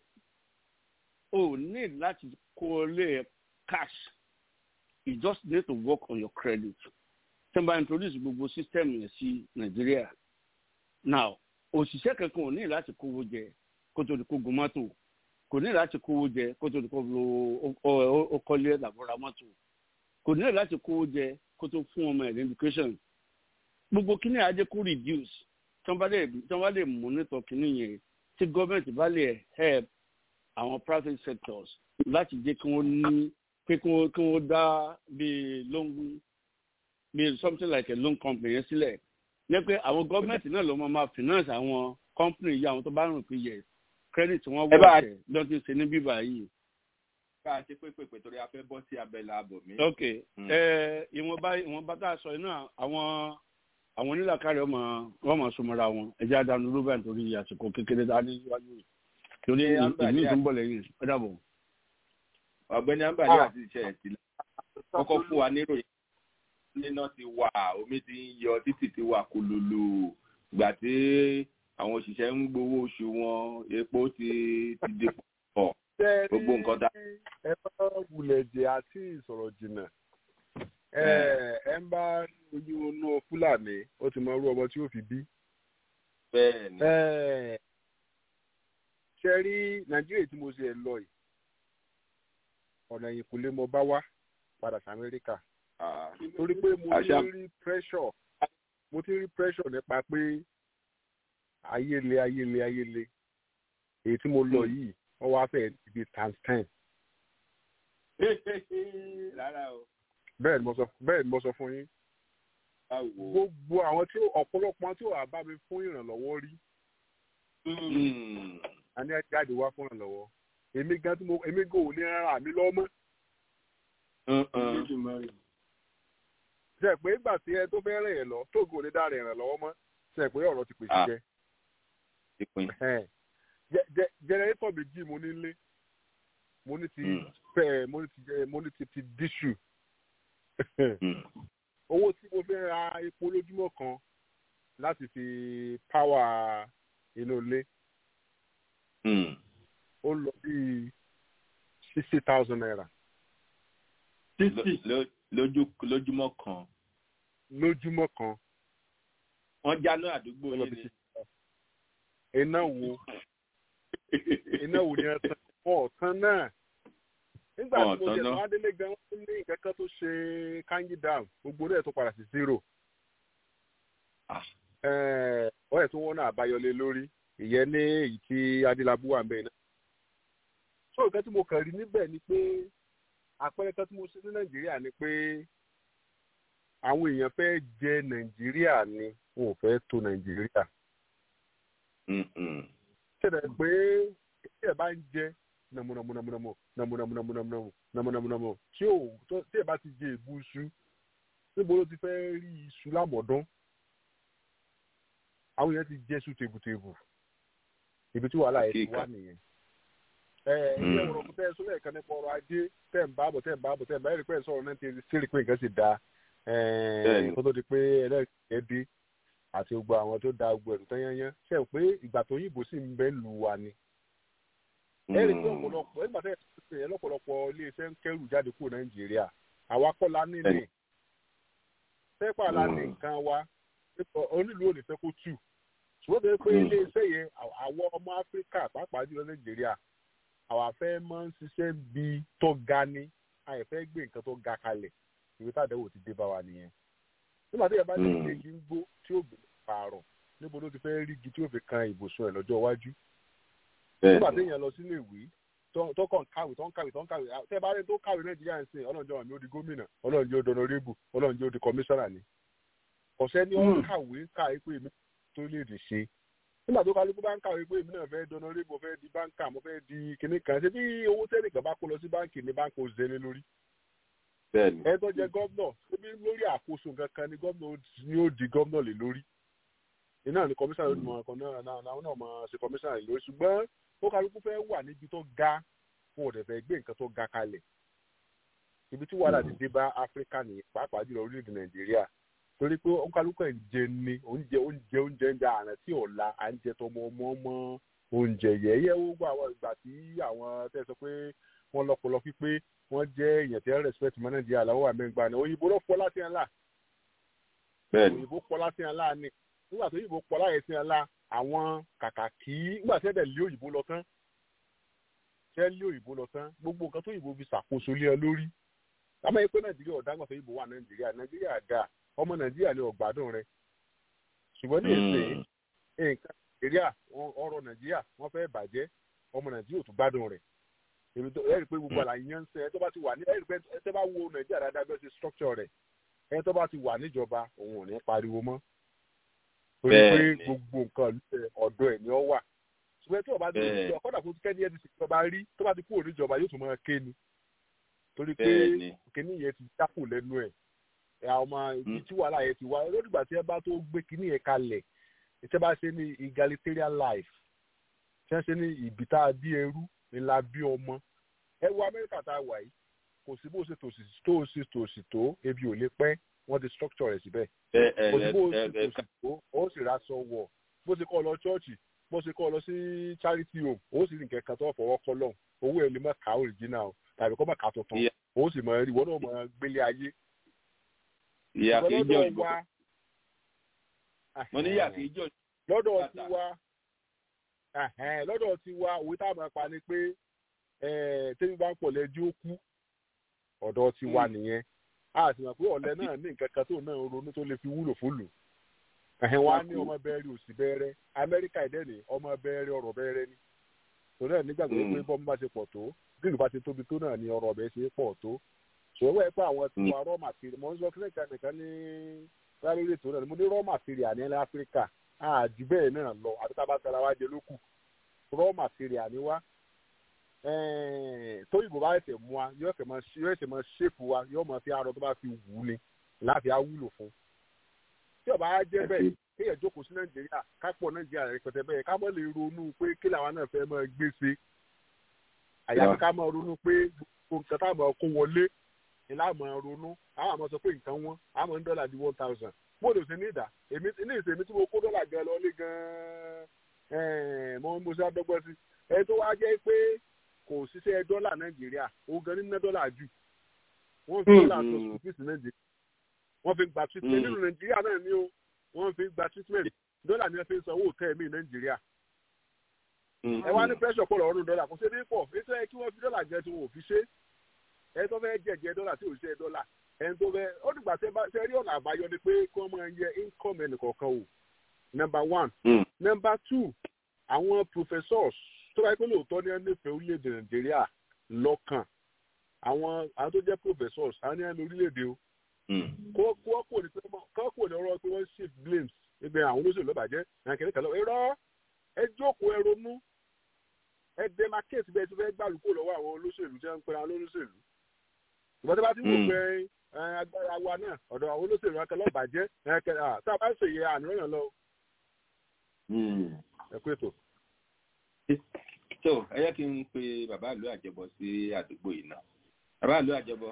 [SPEAKER 8] o ní láti kọ́lé cash you just need to work on your credit. Tí wọ́n bá introduce gbogbo system yẹn sí Nàìjíríà. Now, òṣìṣẹ́ kankan ò ní láti kówó jẹ kó tó di kó gun mọ́tò. Kò ní láti kówó jẹ kó tó di kó lo ọkọlé làbúrà mọ́tò. Kò ní láti kówó jẹ kó tó fún ọmọ ẹ̀ ní education. Gbogbo kíní ajé kó reduce. Tí wọ́n bá lè monitor kíní yẹn tí gọ́ọ̀mẹ̀ntì bá lè help àwọn private sectors láti jẹ́ kí wọ́n ní pé kí wọ́n kí wọ́n dá bíi loan bíi something like a loan company yẹn sílẹ̀ ní pé àwọn gọ́ọ̀mẹ̀ntì náà ló máa ma finance àwọn company yìí àwọn tó bá rìn pé yẹ credit wọn wọ̀ ọ̀tẹ̀ lọ́n ti ṣe ní bíbá yìí.
[SPEAKER 5] ká a ṣe pé pèpè torí a fẹ́ bọ́ sí abẹ́lẹ̀ ààbò mi.
[SPEAKER 8] ok ìwọ̀nba ìwọ̀nba tá a sọ yìí náà àwọn àwọn onílàkàrẹ̀ ọmọ wọn máa súnmọ́ra wọn ẹ̀jẹ̀ àdánù ló bẹ̀ nítorí àsìkò kékeré tá a ní síwájú yìí torí ìlú ìtúnbọ̀ lẹ́yìn ẹ dàbọ̀
[SPEAKER 5] ọ̀gbẹ́ni ambali àti iṣẹ́ ẹ̀ sílẹ̀ kọ́kọ́ fún wa níròyìn níná ti wà omi ti ń yọ títì ti wà kòlòlò ìgbà tí àwọn òṣìṣẹ́ ń gbowó oṣù wọn epo ti ti dé pọ̀ gbogbo nǹkan dá.
[SPEAKER 9] ẹ bá wulẹ̀ jẹ́ àti ìsọ̀rọ̀ jìnnà ẹ ẹ ń bá ojú inú fúlàní ó ti mọ irú ọmọ tí ó fi bí
[SPEAKER 5] bẹ́ẹ̀ ni
[SPEAKER 9] Ẹ, ṣe rí nàìjíríà tí mo ṣe ẹ lọ yìí ọ̀nà yìí kò lè mọ bá wá padà sí amẹ́ríkà
[SPEAKER 5] Ah,
[SPEAKER 9] torí pé mo ti
[SPEAKER 5] Àṣà-
[SPEAKER 9] ń rí pressure mo ti ń rí pressure nípa pé ayéle ayéle ayéle èyí tí mo lọ yìí wọ́n wá fẹ́ẹ́ ti di times ten
[SPEAKER 5] rárá o
[SPEAKER 9] bẹ́ẹ̀ ni mo sọ bẹ́ẹ̀ ni mo sọ fún yín
[SPEAKER 5] báwo.
[SPEAKER 9] gbogbo àwọn tí ó- ọ̀pọ̀lọpọ̀ àwọn tí ò wá bá mi fún ìrànlọ́wọ́ rí
[SPEAKER 5] Mm.
[SPEAKER 9] a ní ẹ jáde wá fún ìrànlọ́wọ́ èmi gan tí mo èmi gan ò ní rárá mi lọ́mọ́
[SPEAKER 5] Mm-mm.
[SPEAKER 9] ṣe pé ìgbà tí ẹ tó fẹ́ rìn ẹ̀ lọ tó gò ní dára ìrànlọ́wọ́ mọ́ ṣe pé ọ̀rọ̀ ti pèsè
[SPEAKER 5] Ah.
[SPEAKER 9] jẹ
[SPEAKER 5] ìpín.
[SPEAKER 9] jẹnẹrétọ̀ méjì mo ní lé mo ní ti
[SPEAKER 5] Mm.
[SPEAKER 9] fẹ́ mo ní ti jẹ- mo ní ti ti díṣù
[SPEAKER 5] Mm.
[SPEAKER 9] owó tí mo fẹ́ ra epo lójúmọ́ kan láti fi páwà inú ilé
[SPEAKER 5] Mm.
[SPEAKER 9] ó lọ bí sixty thousand naira
[SPEAKER 5] Ló- ló- lójú lójúmọ́ kan
[SPEAKER 9] lójúmọ́ kan
[SPEAKER 5] wọ́n jáná àdúgbò
[SPEAKER 9] ó lọ
[SPEAKER 5] yìí
[SPEAKER 9] bí
[SPEAKER 5] ni.
[SPEAKER 9] sixty thousand iná wo iná wo ni ẹ tán ọ̀tán náà nígbà tí mo
[SPEAKER 5] Ọ̀tán
[SPEAKER 9] jẹ
[SPEAKER 5] náà.
[SPEAKER 9] àwọn adélé gan wọn ní nǹkan kan tó ṣe kanji dam gbogbo rẹ̀ tó padà sí zero
[SPEAKER 5] Ah.
[SPEAKER 9] wọ́n ẹ̀ tún wọ́n náà àbáyọlé lórí ìyẹn ní èyí tí adélábù wà ń bẹ̀ náà. so nǹkan tí mo kàn rí níbẹ̀ ni pé àpẹẹrẹ kan tí mo ṣe ní nàìjíríà ni pé àwọn èèyàn fẹ́ jẹ nàìjíríà ni wọn ò fẹ́ tó nàìjíríà.
[SPEAKER 5] Mm-mm.
[SPEAKER 9] ṣẹlẹ̀ pé tí ẹ bá ń jẹ nàmúnàmúnàmúnàmú nàmúnàmúnàmúnàmú nàmúnàmúnàmú tí ò tó- tí ẹ bá ti jẹ èbú iṣu níbo ló ti fẹ́ rí iṣu lámọ̀dán àwọn èèyàn ti jẹ iṣu tebùtebù ibi tí wàhálà yẹn ti wá nìyẹn. ẹ ẹ ilé ọ̀rọ̀ kò tẹ́ ẹ sọ́lẹ̀ kan nípa ọrọ̀ ajé tẹ̀ ń bábọ̀ tẹ̀ ń bábọ̀ tẹ̀ ń bá ẹ̀rí pẹ́ sọ̀rọ̀ náà ti ṣe rí pé nǹkan sì da
[SPEAKER 5] Bẹ́ẹ̀ni.
[SPEAKER 9] kó tó di pé ẹlẹ́rìí dé àti gbogbo àwọn tó da gbogbo ẹ̀rù tán yányán ṣe é pé ìgbà tó yìnbó sì ń bẹ́ lù wá ni ẹ rí i pé ọ̀pọ̀lọpọ̀ nígbà tẹ́ ẹ ṣe yẹn lọ́pọ̀lọpọ̀ iléeṣẹ́ ń kẹ́rù jáde kúrò nàìjíríà àwa kọ́ la ní ní
[SPEAKER 5] Bẹ́ẹ̀ni.
[SPEAKER 9] pẹ́pà la ní
[SPEAKER 5] Mm.
[SPEAKER 9] nǹkan wa pípọ̀ onílù ò ní fẹ́ kó tù ṣùgbọ́n tó yẹ pé
[SPEAKER 5] Mm.
[SPEAKER 9] iléeṣẹ́ yẹn àw- àwọn ọmọ áfíríkà pàápàá jùlọ nàìjíríà àwa fẹ́ máa ń ṣiṣẹ́ bí tó ga ni àyè fẹ́ gbé nǹkan tó ga kalẹ̀ ìwé tàdéwò ti dé bá wa nìyẹn nígbà tí ẹ bá ní
[SPEAKER 5] Mm.
[SPEAKER 9] igi ń gbó tí ó gbé pààrọ̀ níbo ló ti fẹ́ rí igi tí ó fi kan ibùsùn ẹ̀ lọ́jọ́ iwájú nígbà
[SPEAKER 5] Bẹ́ẹ̀ni.
[SPEAKER 9] téèyàn lọ sílé ìwé tó tó kàn kàwé tó ń kàwé tó ń kàwé à- tẹ́ bá rí tó kàwé nàìjíríà ń sìn ọlọ́njọ́ àmì ó di gómìnà ọlọ́njọ́ ó di ọ̀nàrẹ́bù ọlọ́njọ́ ó di kọmíṣánná ni ọ̀sẹ́ ni ó ń
[SPEAKER 5] Hmm.
[SPEAKER 9] kàwé káwé pé èmi tó lè dè ṣe nígbà tó kálukú bá ń kàwé pé èmi náà fẹ́ di ọ̀nàrẹ́bù mo fẹ́ di báńkà mo fẹ́ di kinní kan ṣé bí owó tẹ́nìkan bá kó lọ sí báńkì ní báńkì ó zẹ́lé lórí
[SPEAKER 5] Bẹ́ẹ̀ni.
[SPEAKER 9] ẹ tó jẹ gómìnà ṣébí lórí àkóso nǹkan kan ni gómìnà ni ó di gómìnà lé lórí iná ni kọmíṣánná ló mọ ọkàn náà náà náà náà máa ṣe kọmíṣánná lé lórí ṣùgbọ́n ó kálukú fẹ́ wà níbi tó ga fún ọ̀dẹ̀ fẹ́ gbé nǹkan tó ga kalẹ̀ ibi tí wàhálà ti dé bá áfíríkà nìyẹn pàápàá jùlọ orílẹ̀-èdè nàìjíríà torí pé ó kálukú ẹ̀ ń jẹ ní oúnjẹ oúnjẹ oúnjẹ ń jẹ àrùn tí ọ̀la à ń jẹ tọmọ ọmọ ọmọ oúnjẹ yẹ̀yẹ́ ó gbọ́ àwọn ìgbà tí àwọn tẹ́ sọ pé wọ́n lọ́pọlọ pípé wọ́n jẹ́ èèyàn tí wọ́n respect mọ́ nàìjíríà làwọn àmẹ́gbà ni òyìnbó ló fọ́ láti ẹ̀ ńlá
[SPEAKER 5] Bẹ́ẹ̀ni.
[SPEAKER 9] òyìnbó pọ̀ láti ẹ̀ ńlá ni nígbà tó òyìnbó pọ̀ láyé sí ẹ̀ ńlá àwọn kàkà kí nígbà tí ẹ̀dẹ̀ lé òyìnbó lọ tán tẹ́ lé òyìnbó lọ tán gbogbo nǹkan tó òyìnbó fi ṣàkóso lé ọ lórí àmọ́ yìí pé nàìjíríà ọ̀dàgbà tó òyìnbó wà nàìjíríà nàìjíríà dà ọmọ nàìjíríà ní ọ̀gbádùn rẹ ṣùgbọ́n ní èsè
[SPEAKER 5] Mm.
[SPEAKER 9] nǹkan nàìjíríà wọn- ọrọ̀ nàìjíríà wọ́n fẹ́ bàjẹ́ ọmọ nàìjíríà ò tún gbádùn rẹ̀ èmi tó ẹ̀rí pé gbogbo àlàyé yẹn ń sẹ́ ẹ tó bá ti wà ní ẹ̀rí pé ẹ tó bá wo nàìjíríà dáadáa bí wọ́n ṣe structure rẹ̀ ẹ tó bá ti wà níjọba òun ò ní pariwo mọ́ torí pé
[SPEAKER 5] Bẹ́ẹ̀ni.
[SPEAKER 9] gbogbo nǹkan ìlú ọ̀dọ̀ ẹ̀ ni ó wà ṣùgbọ́n tí ọba ti
[SPEAKER 5] Bẹ́ẹ̀.
[SPEAKER 9] ṣe ọkọ̀dà kó kẹ́ni ẹ̀ ti ṣe ìjọba rí tó bá ti kúrò níjọba yóò tún máa ké ni torí pé
[SPEAKER 5] Bẹ́ẹ̀ni.
[SPEAKER 9] kíní yẹn ti dákù lẹ́nu ẹ̀ ẹ̀ àwọn ọmọ ibi tí wàhálà yẹn ti wá lódìgbà tí ẹ bá tó gbé kíní yẹn kalẹ̀ tí ẹ bá ṣe ní egalitarian life tí wọ́n ṣe ní ìbí tá a bí ẹrú ńlá bí ọmọ ẹ wo amẹ́ríkà tá a wà yìí kò sí bó ṣe tòsí tó ṣe tòsí tó ebi ò lè pẹ́ wọ́n ti structure rẹ̀ síbẹ̀
[SPEAKER 5] Ẹ ẹ
[SPEAKER 9] kò sí bó
[SPEAKER 5] ẹ
[SPEAKER 9] ṣe
[SPEAKER 5] ẹ
[SPEAKER 9] tòsí tó ó sì raṣọ wọ̀ bó ṣe kọ́ ọ lọ ṣọ́ọ̀ṣì bó ṣe kọ́ ọ lọ sí charity home ó sì ní kẹ̀kẹ́ tó fọwọ́ kọ́ lọ́hùn owó ẹ̀ lè má kà original o tàbí kọ́ má kà tuntun
[SPEAKER 5] Ìyá-
[SPEAKER 9] ó sì mọ̀ ẹ́ rí wọ́n náà mọ̀ ẹ́ gbélé ayé
[SPEAKER 5] ìyá kì í jọ
[SPEAKER 9] ìgbọ́lọ́dọ̀
[SPEAKER 5] òyìnbó.
[SPEAKER 9] wa
[SPEAKER 5] Mo ní ìyá kì í jọ
[SPEAKER 9] lọ́dọ̀ tiwa ẹ̀hẹ́n, lọ́dọ̀ tiwa òwe tá a máa pa ni pé eh, tẹ́bí bá ń pọ̀ lẹ́jọ́ ó kú ọ̀dọ̀ tiwa nìyẹn a sì mọ̀ pé ọ̀lẹ náà ní nǹkan kan tó náà ń ronú tó lè fi wúlò fúlù ẹ̀hìn wa ní ọmọ bẹ́ẹ̀rẹ̀ òsì bẹ́ẹ̀rẹ̀ amẹ́ríkà ìdẹ́ni ọmọ bẹ́ẹ̀rẹ̀ ọ̀rọ̀ bẹ́ẹ̀rẹ̀ ni torí ẹ̀ nígbàgbọ́ pé bọ́mú bá ṣe pọ̀ tó bí ìlú bá ṣe tóbi tó náà ni ọ̀rọ̀ ọ̀bẹ ṣe pọ̀ tó ṣòwò ẹ̀ pé àwọn tí wà raw material mọ̀ ń sọ kílẹ̀ kan nìkan ní rárá ètò náà ni mo ní raw material ní ilẹ̀ áfíríkà àjù bẹ́ẹ̀ náà lọ àti tá a bá tara wá jẹ lókù raw material ni wá tó ìbò bá ẹsẹ̀ mú wa yóò ẹsẹ̀ máa ṣépù wa yóò máa fi arọ tó bá fi wù ú ni láti á wúlò fún tí ọba á jẹ́ bẹ́ẹ̀ kéèyàn jókòó sí nàìjíríà kápọ̀ nàìjíríà rẹpẹtẹ bẹ́ẹ̀ ká mọ̀ lè ronú pé kí làwọn náà fẹ́ máa gbé ṣe àyàfi ká máa ronú pé gbogbo nǹkan táwọn máa kó wọlé ni láwọn máa ronú àwọn àmọ́ sọ pé nǹkan wọn àwọn ń dọ́là di one thousand mo lè ṣe ní ìdá èmi ní ìṣèmi tí mo kó dọ́là gan lọ lé gan-an mo mo ṣe àdọ́gbọ́n sí ẹ tó wá jẹ́ pé kò ṣiṣẹ́ dọ́là nàìjíríà ó gan ní ná dọ́là jù wọ́n fi dọ́là tó school fees nàìjíríà wọ́n fi gba treatment nínú nàìjíríà náà ni ó wọ́n fi gba treatment dọ́là ni wọ́n fi ń sanwó òtẹ́ mi nàìjíríà. ẹ wá ní pressure pọ̀ lọ́rùn dọ́là kò ṣe ní pọ̀ ètò ẹ kí wọ́n fi dọ́là jẹ tí wọn ò fi ṣe ẹ tó fẹ́ jẹ̀jẹ̀ dọ́là tí ò ṣe dọ́là ẹ tó fẹ́ ó dìgbà tẹ rí ọ̀nà àbáyọ ni pé kí wọ́n máa yẹ income ẹnì kọ̀ọ̀kan o number one number two àwọn professors tó bá yẹ pé lóòótọ́ ní ẹnìfẹ̀ẹ́ orílẹ̀-èdè nàìjíríà lọ́kàn àwọn àwọn tó jẹ́ professors àwọn ní ẹni orílẹ̀-èdè o kó kó ní pé kó kó ní ọ̀rọ̀ pé wọ́n shift blames ibẹ̀ àwọn olóṣèlú lọ́bàjẹ́ nàìjíríà kẹlẹ́ irọ́ ẹ jókòó ẹ ronú ẹ demarcate bẹ́ẹ̀ tí fẹ́ gbàlùkò lọ́wọ́ àwọn olóṣèlú tí wọ́n ń pera olóṣèlú ìgbà tí wọ́n ti wò pé agbára wa náà ọ̀dọ̀ àwọn olóṣèlú akẹ́lẹ́ ọ̀bàjẹ́ tá a bá ṣèyẹ àníyàn lọ. ẹ kú ètò
[SPEAKER 5] tó ẹ yẹ kí n pe bàbá ìlú àjẹbọ sí àdúgbò yìí náà bàbá ìlú àjẹbọ.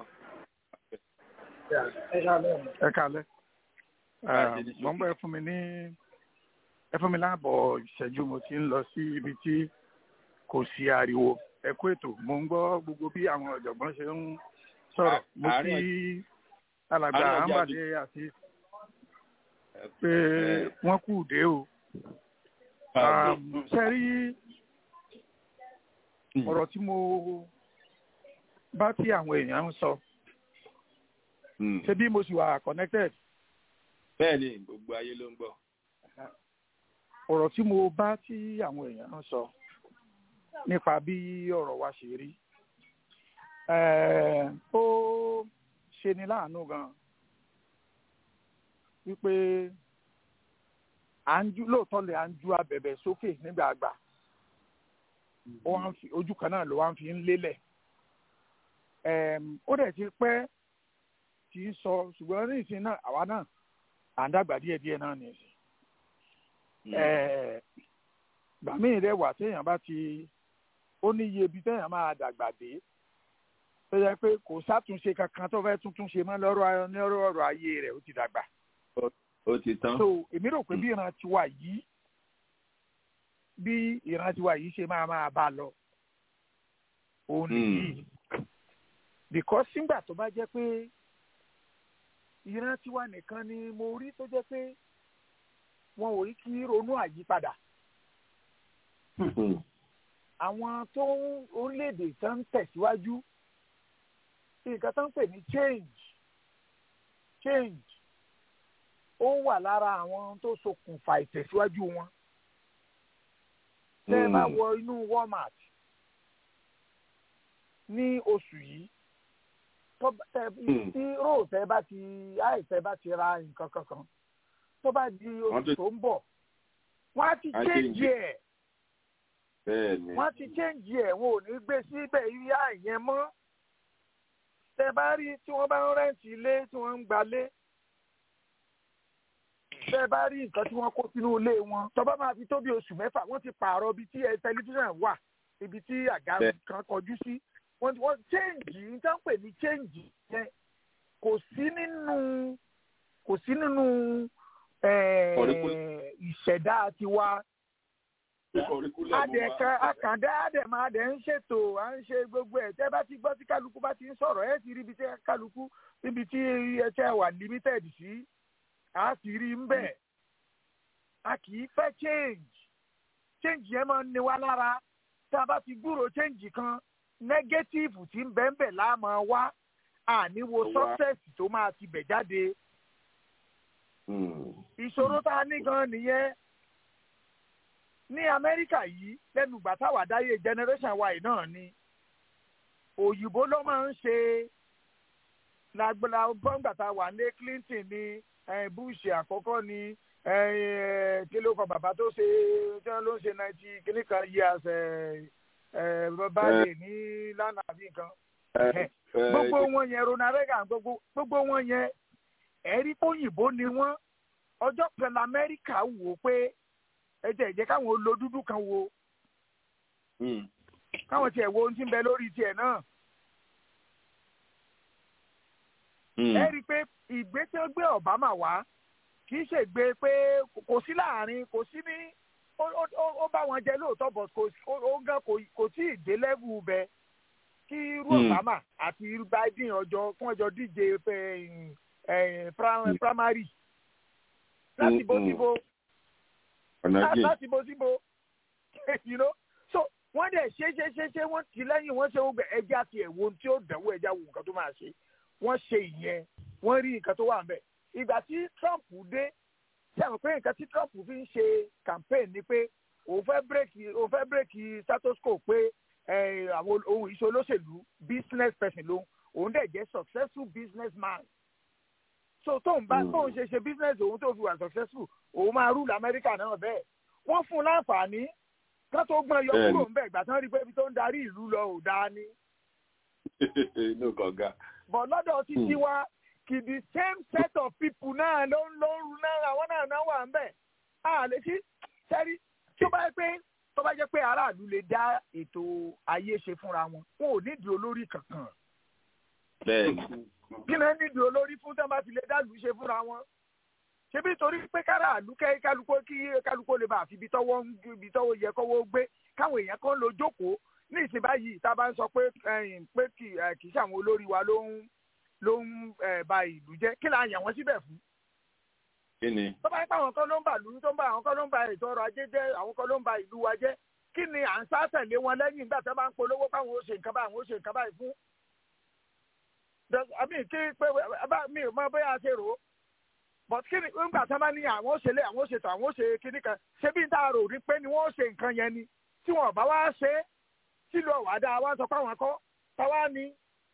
[SPEAKER 10] ẹ kálẹ́ mọ̀ ń bọ̀ ẹ fún mi ní ẹ fún mi láàbọ̀ ìṣẹ́jú mo ti ń lọ sí ibi tí kò sí ariwo ẹ kú ètò mo ń gbọ́ gbogbo bí àwọn ọ̀jọ̀gbọ́n ṣe ń sọ̀rọ̀ mo kí alàgbà àǹbàdé àti pé wọ́n kù dé o ṣe rí ọ̀rọ̀ tí mo bá tí àwọn èèyàn ń sọ ṣe bí mo sì wà connected.
[SPEAKER 5] bẹ́ẹ̀ni gbogbo ayé ló ń gbọ́.
[SPEAKER 10] ọ̀rọ̀ tí mo bá tí àwọn èèyàn ń sọ nípa bí ọ̀rọ̀ wa ṣe rí ó ṣe ni láàánú gan wípé à ń ju lóòótọ́ lè à ń ju abẹ̀bẹ̀ sókè nígbà àgbà ojú kan náà ló wá ń fi ń lélẹ̀ ó dẹ̀ ti pẹ́ kì í sọ ṣùgbọ́n ní ìsìn náà àwa náà à ń dàgbà díẹ̀ díẹ̀ náà ní ìsìn gbàmí rẹ̀ wà téèyàn bá ti ó ní iye ibi téèyàn máa dàgbà dé tó yẹ pé kò sátúnṣe kankan tó fẹ́ tuntun ṣe mọ́ lọ́rọ̀ ní ọ̀rọ̀ ayé rẹ̀ ó ti dàgbà.
[SPEAKER 5] ó ti tán.
[SPEAKER 10] so èmi rò pé bí ìran tiwa yìí bí ìran tiwa yìí ṣe máa máa bá a lọ òun nìyí because sígbà tó bá jẹ́ pé ìran tiwa nìkan ni mo rí tó jẹ́ pé wọn ò rí kí ronú àyípadà àwọn tó ń orílẹ̀-èdè tó ń tẹ̀síwájú nǹkan tó ń pè ní change change ó wà lára àwọn tó ṣokùnfà ìtẹ̀síwájú wọn tẹ́ ẹ bá wọ inú walmart ní oṣù yìí tí róò tẹ́ bá ti áì tẹ́ bá ti ra nǹkan kankan tó bá di oṣù tó ń bọ̀ wọ́n á ti change ẹ̀ wọ́n á ti change ẹ̀ wọn ò ní gbé síbẹ̀ yíyá ìyẹn mọ́ tẹ́ bá rí tí wọ́n bá ń rẹ́ǹtì ilé tí wọ́n ń gbalé tẹ́ bá rí nǹkan tí wọ́n kó sínú ilé wọn tó bá máa fi tó bí oṣù mẹ́fà wọ́n ti pààrọ̀ ibi tí tẹlifíṣàn wà ibi tí àga kan kọjú sí wọ́n ti wọ́n change ní tá ń pè ní change yẹn kò sí nínú kò sí nínú ìṣẹ̀dá tiwa adẹ̀ka àkàndá àdẹ̀mọ̀ adẹ̀ ń ṣètò à ń ṣe gbogbo ẹ̀ tẹ́ bá ti gbọ́ tí kálukú bá ti ń sọ̀rọ̀ ẹ̀ ti rí ibi tí kálukú níbi tí ẹ̀ṣẹ̀ wà limited sí a ti rí ń bẹ̀ a kì í fẹ́ change change yẹn máa ń ni wá lára tá a bá ti gbúrò change kan negative tí ń bẹ́ẹ̀ bẹ́ẹ̀ láàmú wá àníwo
[SPEAKER 5] Wá.
[SPEAKER 10] success tó máa ti bẹ̀ jáde ìṣòro tá a ní gan nìyẹn ní amẹ́ríkà yìí lẹ́nu ìgbà táwa dáyé generation wa yìí náà ni òyìnbó ló máa ń ṣe lágbára bọ́ǹgbà tá a wà ní clinton ní eh, bush àkọ́kọ́ ní eh, eh, kí ló kọ bàbá tó ṣe tí wọ́n ló ń ṣe ninety kìíní kan years eh, eh, báyìí ní lánàá àbí nǹkan gbogbo wọn yẹn ronald reagan gbogbo gbogbo wọn yẹn ẹ̀rí òyìnbó ni wọ́n ọjọ́ kan lamẹ́ríkà wò pé ẹ jẹ́ ìjẹ́ káwọn lo dúdú kan wo káwọn tiẹ̀ wo ohun tí ń bẹ lórí tiẹ̀ náà. ẹ rí i pé ìgbé tí wọ́n gbé obama wá kì í ṣe gbé pé kò sí láàrin kò sí ní ó- ó ó- ó bá wọn jẹ lóòótọ́ but kò ó- ó gan kò kò tí ì dé lẹ́vù bẹ kí irú
[SPEAKER 5] Hmm.
[SPEAKER 10] obama àti irú biden ọjọ́ fún ọjọ́ díje pé, eh, prim- primary láti bó síbo
[SPEAKER 5] ọ̀nà
[SPEAKER 10] lá-
[SPEAKER 5] jìn
[SPEAKER 10] láti bó síbo you know so wọ́n dẹ̀ ṣe ṣe ṣe ṣe wọ́n ti lẹ́yìn wọ́n ṣe gbogbo ẹja ti ẹ̀ wo ohun tí ó dánwò ẹja wo nǹkan tó máa ṣe wọ́n ṣe ìyẹn wọ́n rí nǹkan tó wà ńbẹ̀ ìgbà tí trump dé ṣe àwọn pé nǹkan tí trump fi ń ṣe campaign ni pé òun fẹ́ bírèkì òun fẹ́ bírèkì status quo pé eh, àwọn ohun ìṣe olóṣèlú business person lòun òun dẹ̀ jẹ́ successful business man so tóun bá
[SPEAKER 5] Mm.
[SPEAKER 10] tóun ṣe ṣe business òun tó fi wà successful òun máa rúlù amẹ́ríkà náà bẹ́ẹ̀ wọ́n fún un láǹfààní kán tó gbọ́n yọ
[SPEAKER 5] Bẹ́ẹ̀ni.
[SPEAKER 10] kúrò ńbẹ̀ ìgbà tí wọ́n rí i pé ibi tó ń darí ìlú lọ ò dáa ni
[SPEAKER 5] inú kànga.
[SPEAKER 10] but lọ́dọ̀ títí
[SPEAKER 5] Hmm.
[SPEAKER 10] wa kì the same set of people náà ló ń ló ń ru náà àwọn náà náà wà ń bẹ̀ a lè sí sẹ́rí tó bá yẹ pé tó bá jẹ́ pé aráàlú lè dá ètò ayé ṣe fúnra wọn wọn ò nídìí olórí kankan
[SPEAKER 5] bẹ́ẹ̀ni.
[SPEAKER 10] kí náà nídìí olórí fún tí wọ́n bá ti lè dá ìlú ṣe fúnra wọn ṣebí torí pé káràlú kẹ́ kálukó kí kálukó lè bá àfi ibi tọ́wọ́ ń gbé- ibi tọ́wọ́ yẹ kọ́wọ́ gbé káwọn èèyàn kan lọ jókòó ní ìsìn báyìí tá a bá ń sọ pé ẹ̀yìn pé kì ẹ̀, kì í ṣe àwọn olórí wa ló ń ló ń ẹ̀, ba ìlú jẹ́ kí la yàn wọ́n síbẹ̀ fún.
[SPEAKER 5] kí ni.
[SPEAKER 10] tó bá yẹ pé àwọn kan ló ń bà lù tó ń bà àwọn kan ló ń ba ètò ọrọ̀ ajé jẹ́ àwọn kan ló ń ba ìlú wa jẹ́ kí ni à ń sá tẹ̀lé wọn lẹ́yìn nígbà tí wọ́n bá ń polówó káwọn ó ṣe nǹkan báyìí àwọn ó ṣe nǹkan báyìí fún. Does- àmì kí pé bá mi ò mọ bóyá a ṣe rò ó but kí ni nígbà tí wọ́n bá ní àwọn ó ṣe lé àwọn ó ṣe tó àwọn ó ṣe kíní kan ṣé bí n tá a rò rí pé ni wọ́n ó ṣe nǹkan yẹn ni tí wọn ò bá wá ṣe é sílùú ọ̀wá dáa wá sọ pé àwọn kọ́ táwa ni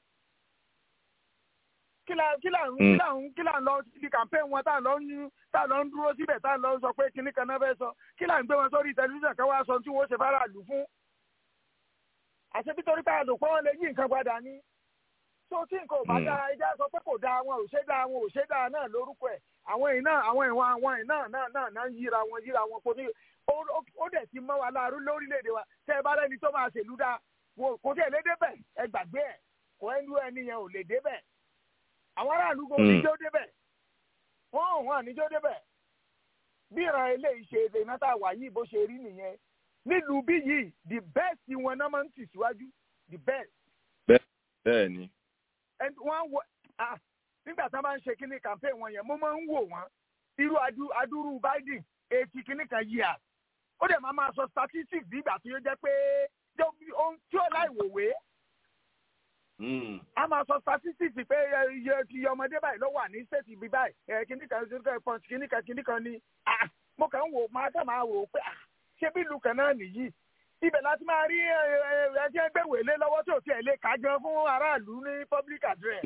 [SPEAKER 10] kí là kí là ń kí là ń kí là ń lọ síbi campaign wọn tá à ń lọ ń tá à ń lọ ń dúró síbẹ̀ tá à ń lọ sọ pé kíní kan náà fẹ́ sọ kí là ń gbé wọn sórí tẹlifíṣàn ká wá sọ tí wọ́n ṣe fáráàlú fún àṣẹ bí torí pé àdùnkọ́ wọn lè yí nǹkan padà ní tó tí nǹkan ò bá
[SPEAKER 5] Mm.
[SPEAKER 10] dára ẹjẹ́ sọ pé kò dáa wọn ò ṣe dáa wọn ò ṣe dáa náà lórúkọ ẹ̀ àwọn èèyàn náà àwọn ìwọ̀n àwọn èèyàn náà náà náà náà ń yíra wọn yíra wọn kò ní ó- ó- ó dẹ̀ ti mọ́ wa láàrú lórílẹ̀‐èdè wa tẹ́ ẹ bá rẹ́ni tó máa ṣèlú dáa wo- kò tí ẹ̀ lé débẹ̀ ẹ gbàgbé ẹ̀ kò ẹnu ẹni yẹn ò lè débẹ̀ àwọn aráàlú kò ní
[SPEAKER 5] Mm.
[SPEAKER 10] jó débẹ̀ wọ́n ò wọ́n àníjó débẹ̀ bí ìran eléyìí ṣe èdè iná tá a wà yìí bó ṣe rí nìyẹn nílùú bí yìí the best wọn náà máa ń tì síwájú the best
[SPEAKER 5] bẹ́ẹ̀ni.
[SPEAKER 10] and wọ́n wọ ah nígbà tí wọ́n bá ń ṣe kíní campaign wọn yẹn mo máa ń wò wọ́n irú adu adúrú Biden eighty kíní kan years ó dẹ̀ máa máa sọ statistics bí ìgbà tí ó jẹ́ pé jẹ́ ohun tí ó láì wòwe
[SPEAKER 5] Mm.
[SPEAKER 10] a máa sọ statistics pé ẹ, iye ti ọmọdé báyìí ló wà ní state ibi báyìí ẹ kíní kan kíní kan punch kíní kan kíní kan ni ah mo kàn ń wò máa kàn máa wò ó pé ah ṣé bí ìlú kan náà nìyí ibẹ̀ láti máa rí ẹ ẹ ẹ tí ẹ gbé wèlé lọ́wọ́ tí ò tiẹ̀ lè kà gan fún aráàlú ní public address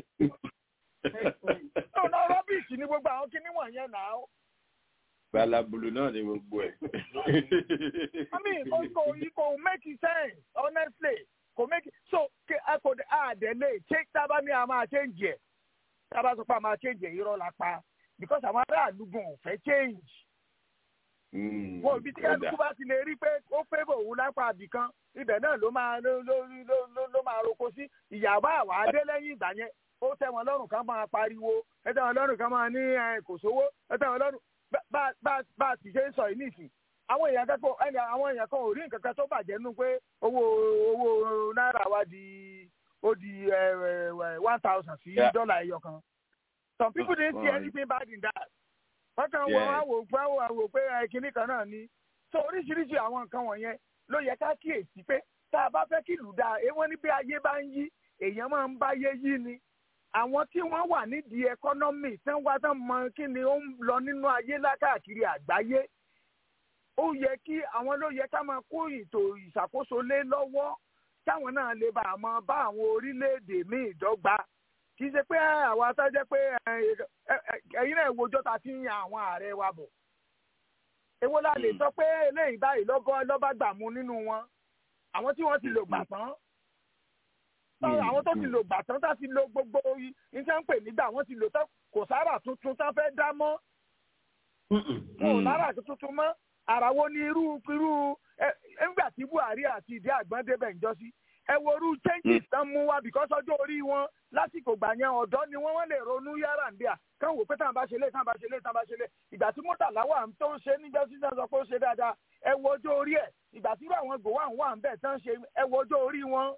[SPEAKER 10] ọ̀nà rọ́bìsì ni gbogbo àwọn kíní wọ̀nyẹn náà ó.
[SPEAKER 5] balabulu náà ni gbogbo ẹ̀.
[SPEAKER 10] I mean, kò kò kò make sense honestly kò make so ke a kò dé a dẹ̀ lè ṣé tábà ní a máa change ẹ̀ tábà sọ pé a máa change ẹ̀ irọ́ la pa because àwọn aráàlú gan ò fẹ́ change.
[SPEAKER 5] Mm.
[SPEAKER 10] wọn ibi tí kálukú bá ti lè rí pé ó fẹ́ bò wú lápá àbìkan ibẹ̀ náà ló máa ló ló ló ló ló máa roko sí ìyàbá àwa adé lẹ́yìn ìgbà yẹn ó tẹ́ wọn lọ́rùn kan máa pariwo ẹ tẹ́ wọn lọ́rùn kan máa ní ẹ, kò sówó ẹ tẹ́ wọn lọ́rùn bá bá bá bá a ti ṣe ń sọ yìí nìsín àwọn èèyàn kẹ́kọ̀ọ́ ẹni àwọn èèyàn kan ò rí nǹkan kan tó bàjẹ́ nínú pé owó owó náírà wa di ó di ẹ, ẹ, one thousand sí
[SPEAKER 5] Yeah.
[SPEAKER 10] dọ́là ẹyọ kan some people didn't see
[SPEAKER 5] Right.
[SPEAKER 10] anything bad in that wọ́n kàn wọ́n wá wò pé wọ́n wò pé ẹ, kinní kan náà ni so oríṣiríṣi àwọn nǹkan wọ̀nyẹn ló yẹ ká kíyèsí pé tá a bá fẹ́ kí ìlú dáa èèwọ̀n ní bí ayé bá ń yí èèyàn máa ń báyé yí ni àwọn tí wọ́n wà nídìí ẹkọ́nọ́mì tí wọ́n wá tán mọ kí ni ó ń lọ nínú ayé lákàkiri àgbáyé ó yẹ kí àwọn ló yẹ ká máa kó ètò ìṣàkóso lé lọ́wọ́ táwọn náà lè bá àmọ́ bá àwọn orílẹ̀-èdè míì dọ́gba kì í ṣe pé àwa tó jẹ́ pé ẹ, ẹ, ẹ, ẹ̀yin náà wojọ́ ta fi ń yan àwọn ààrẹ wa bọ̀ èwo la lè sọ pé eléyìí báyìí lọ́bọ́ lọ́ba gbà mú nínú wọn àwọn tí wọ́n ti lò gbà tán Táwọn- àwọn tó ti lò gbà tán tá ti lo gbogbo iṣẹ́ ń pè nígbà wọ́n ti lò tán kò sára tuntun tán fẹ́ dá mọ́ wọn ò lára tuntun mọ́ ara wo ni irú irú ẹ nígbà tí Buhari àti ìdí àgbọn débẹ̀ ń jọ sí ẹ wo irú changes tán mú wá because ọjọ́ orí wọn lásìkò gbà yẹn ọ̀dọ́ ni wọ́n wọ́n lè ronú yàrá ń bíà kán wò pé táwọn bá ṣe lé táwọn bá ṣe lé táwọn bá ṣe lé ìgbà tí mọ́tàlá wà tó ń ṣe níjọ́ sí náà sọ pé ó ṣe dáadáa ẹ wo ọjọ́ orí ẹ̀ ìgbà tí irú àwọn gòwà ń wà ń bẹ̀ tán ṣe ẹ wo ọjọ́ orí wọn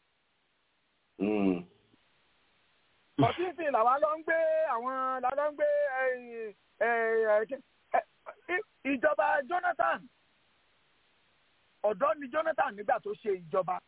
[SPEAKER 10] ọtíìsì làwa lọ ń gbé àwọn la lọ ń gbé ẹyìn, ẹ, ẹ, kí- ẹ, í- ìjọba Jonathan ọ̀dọ́ ni Jonathan nígbà tó ṣe ìjọba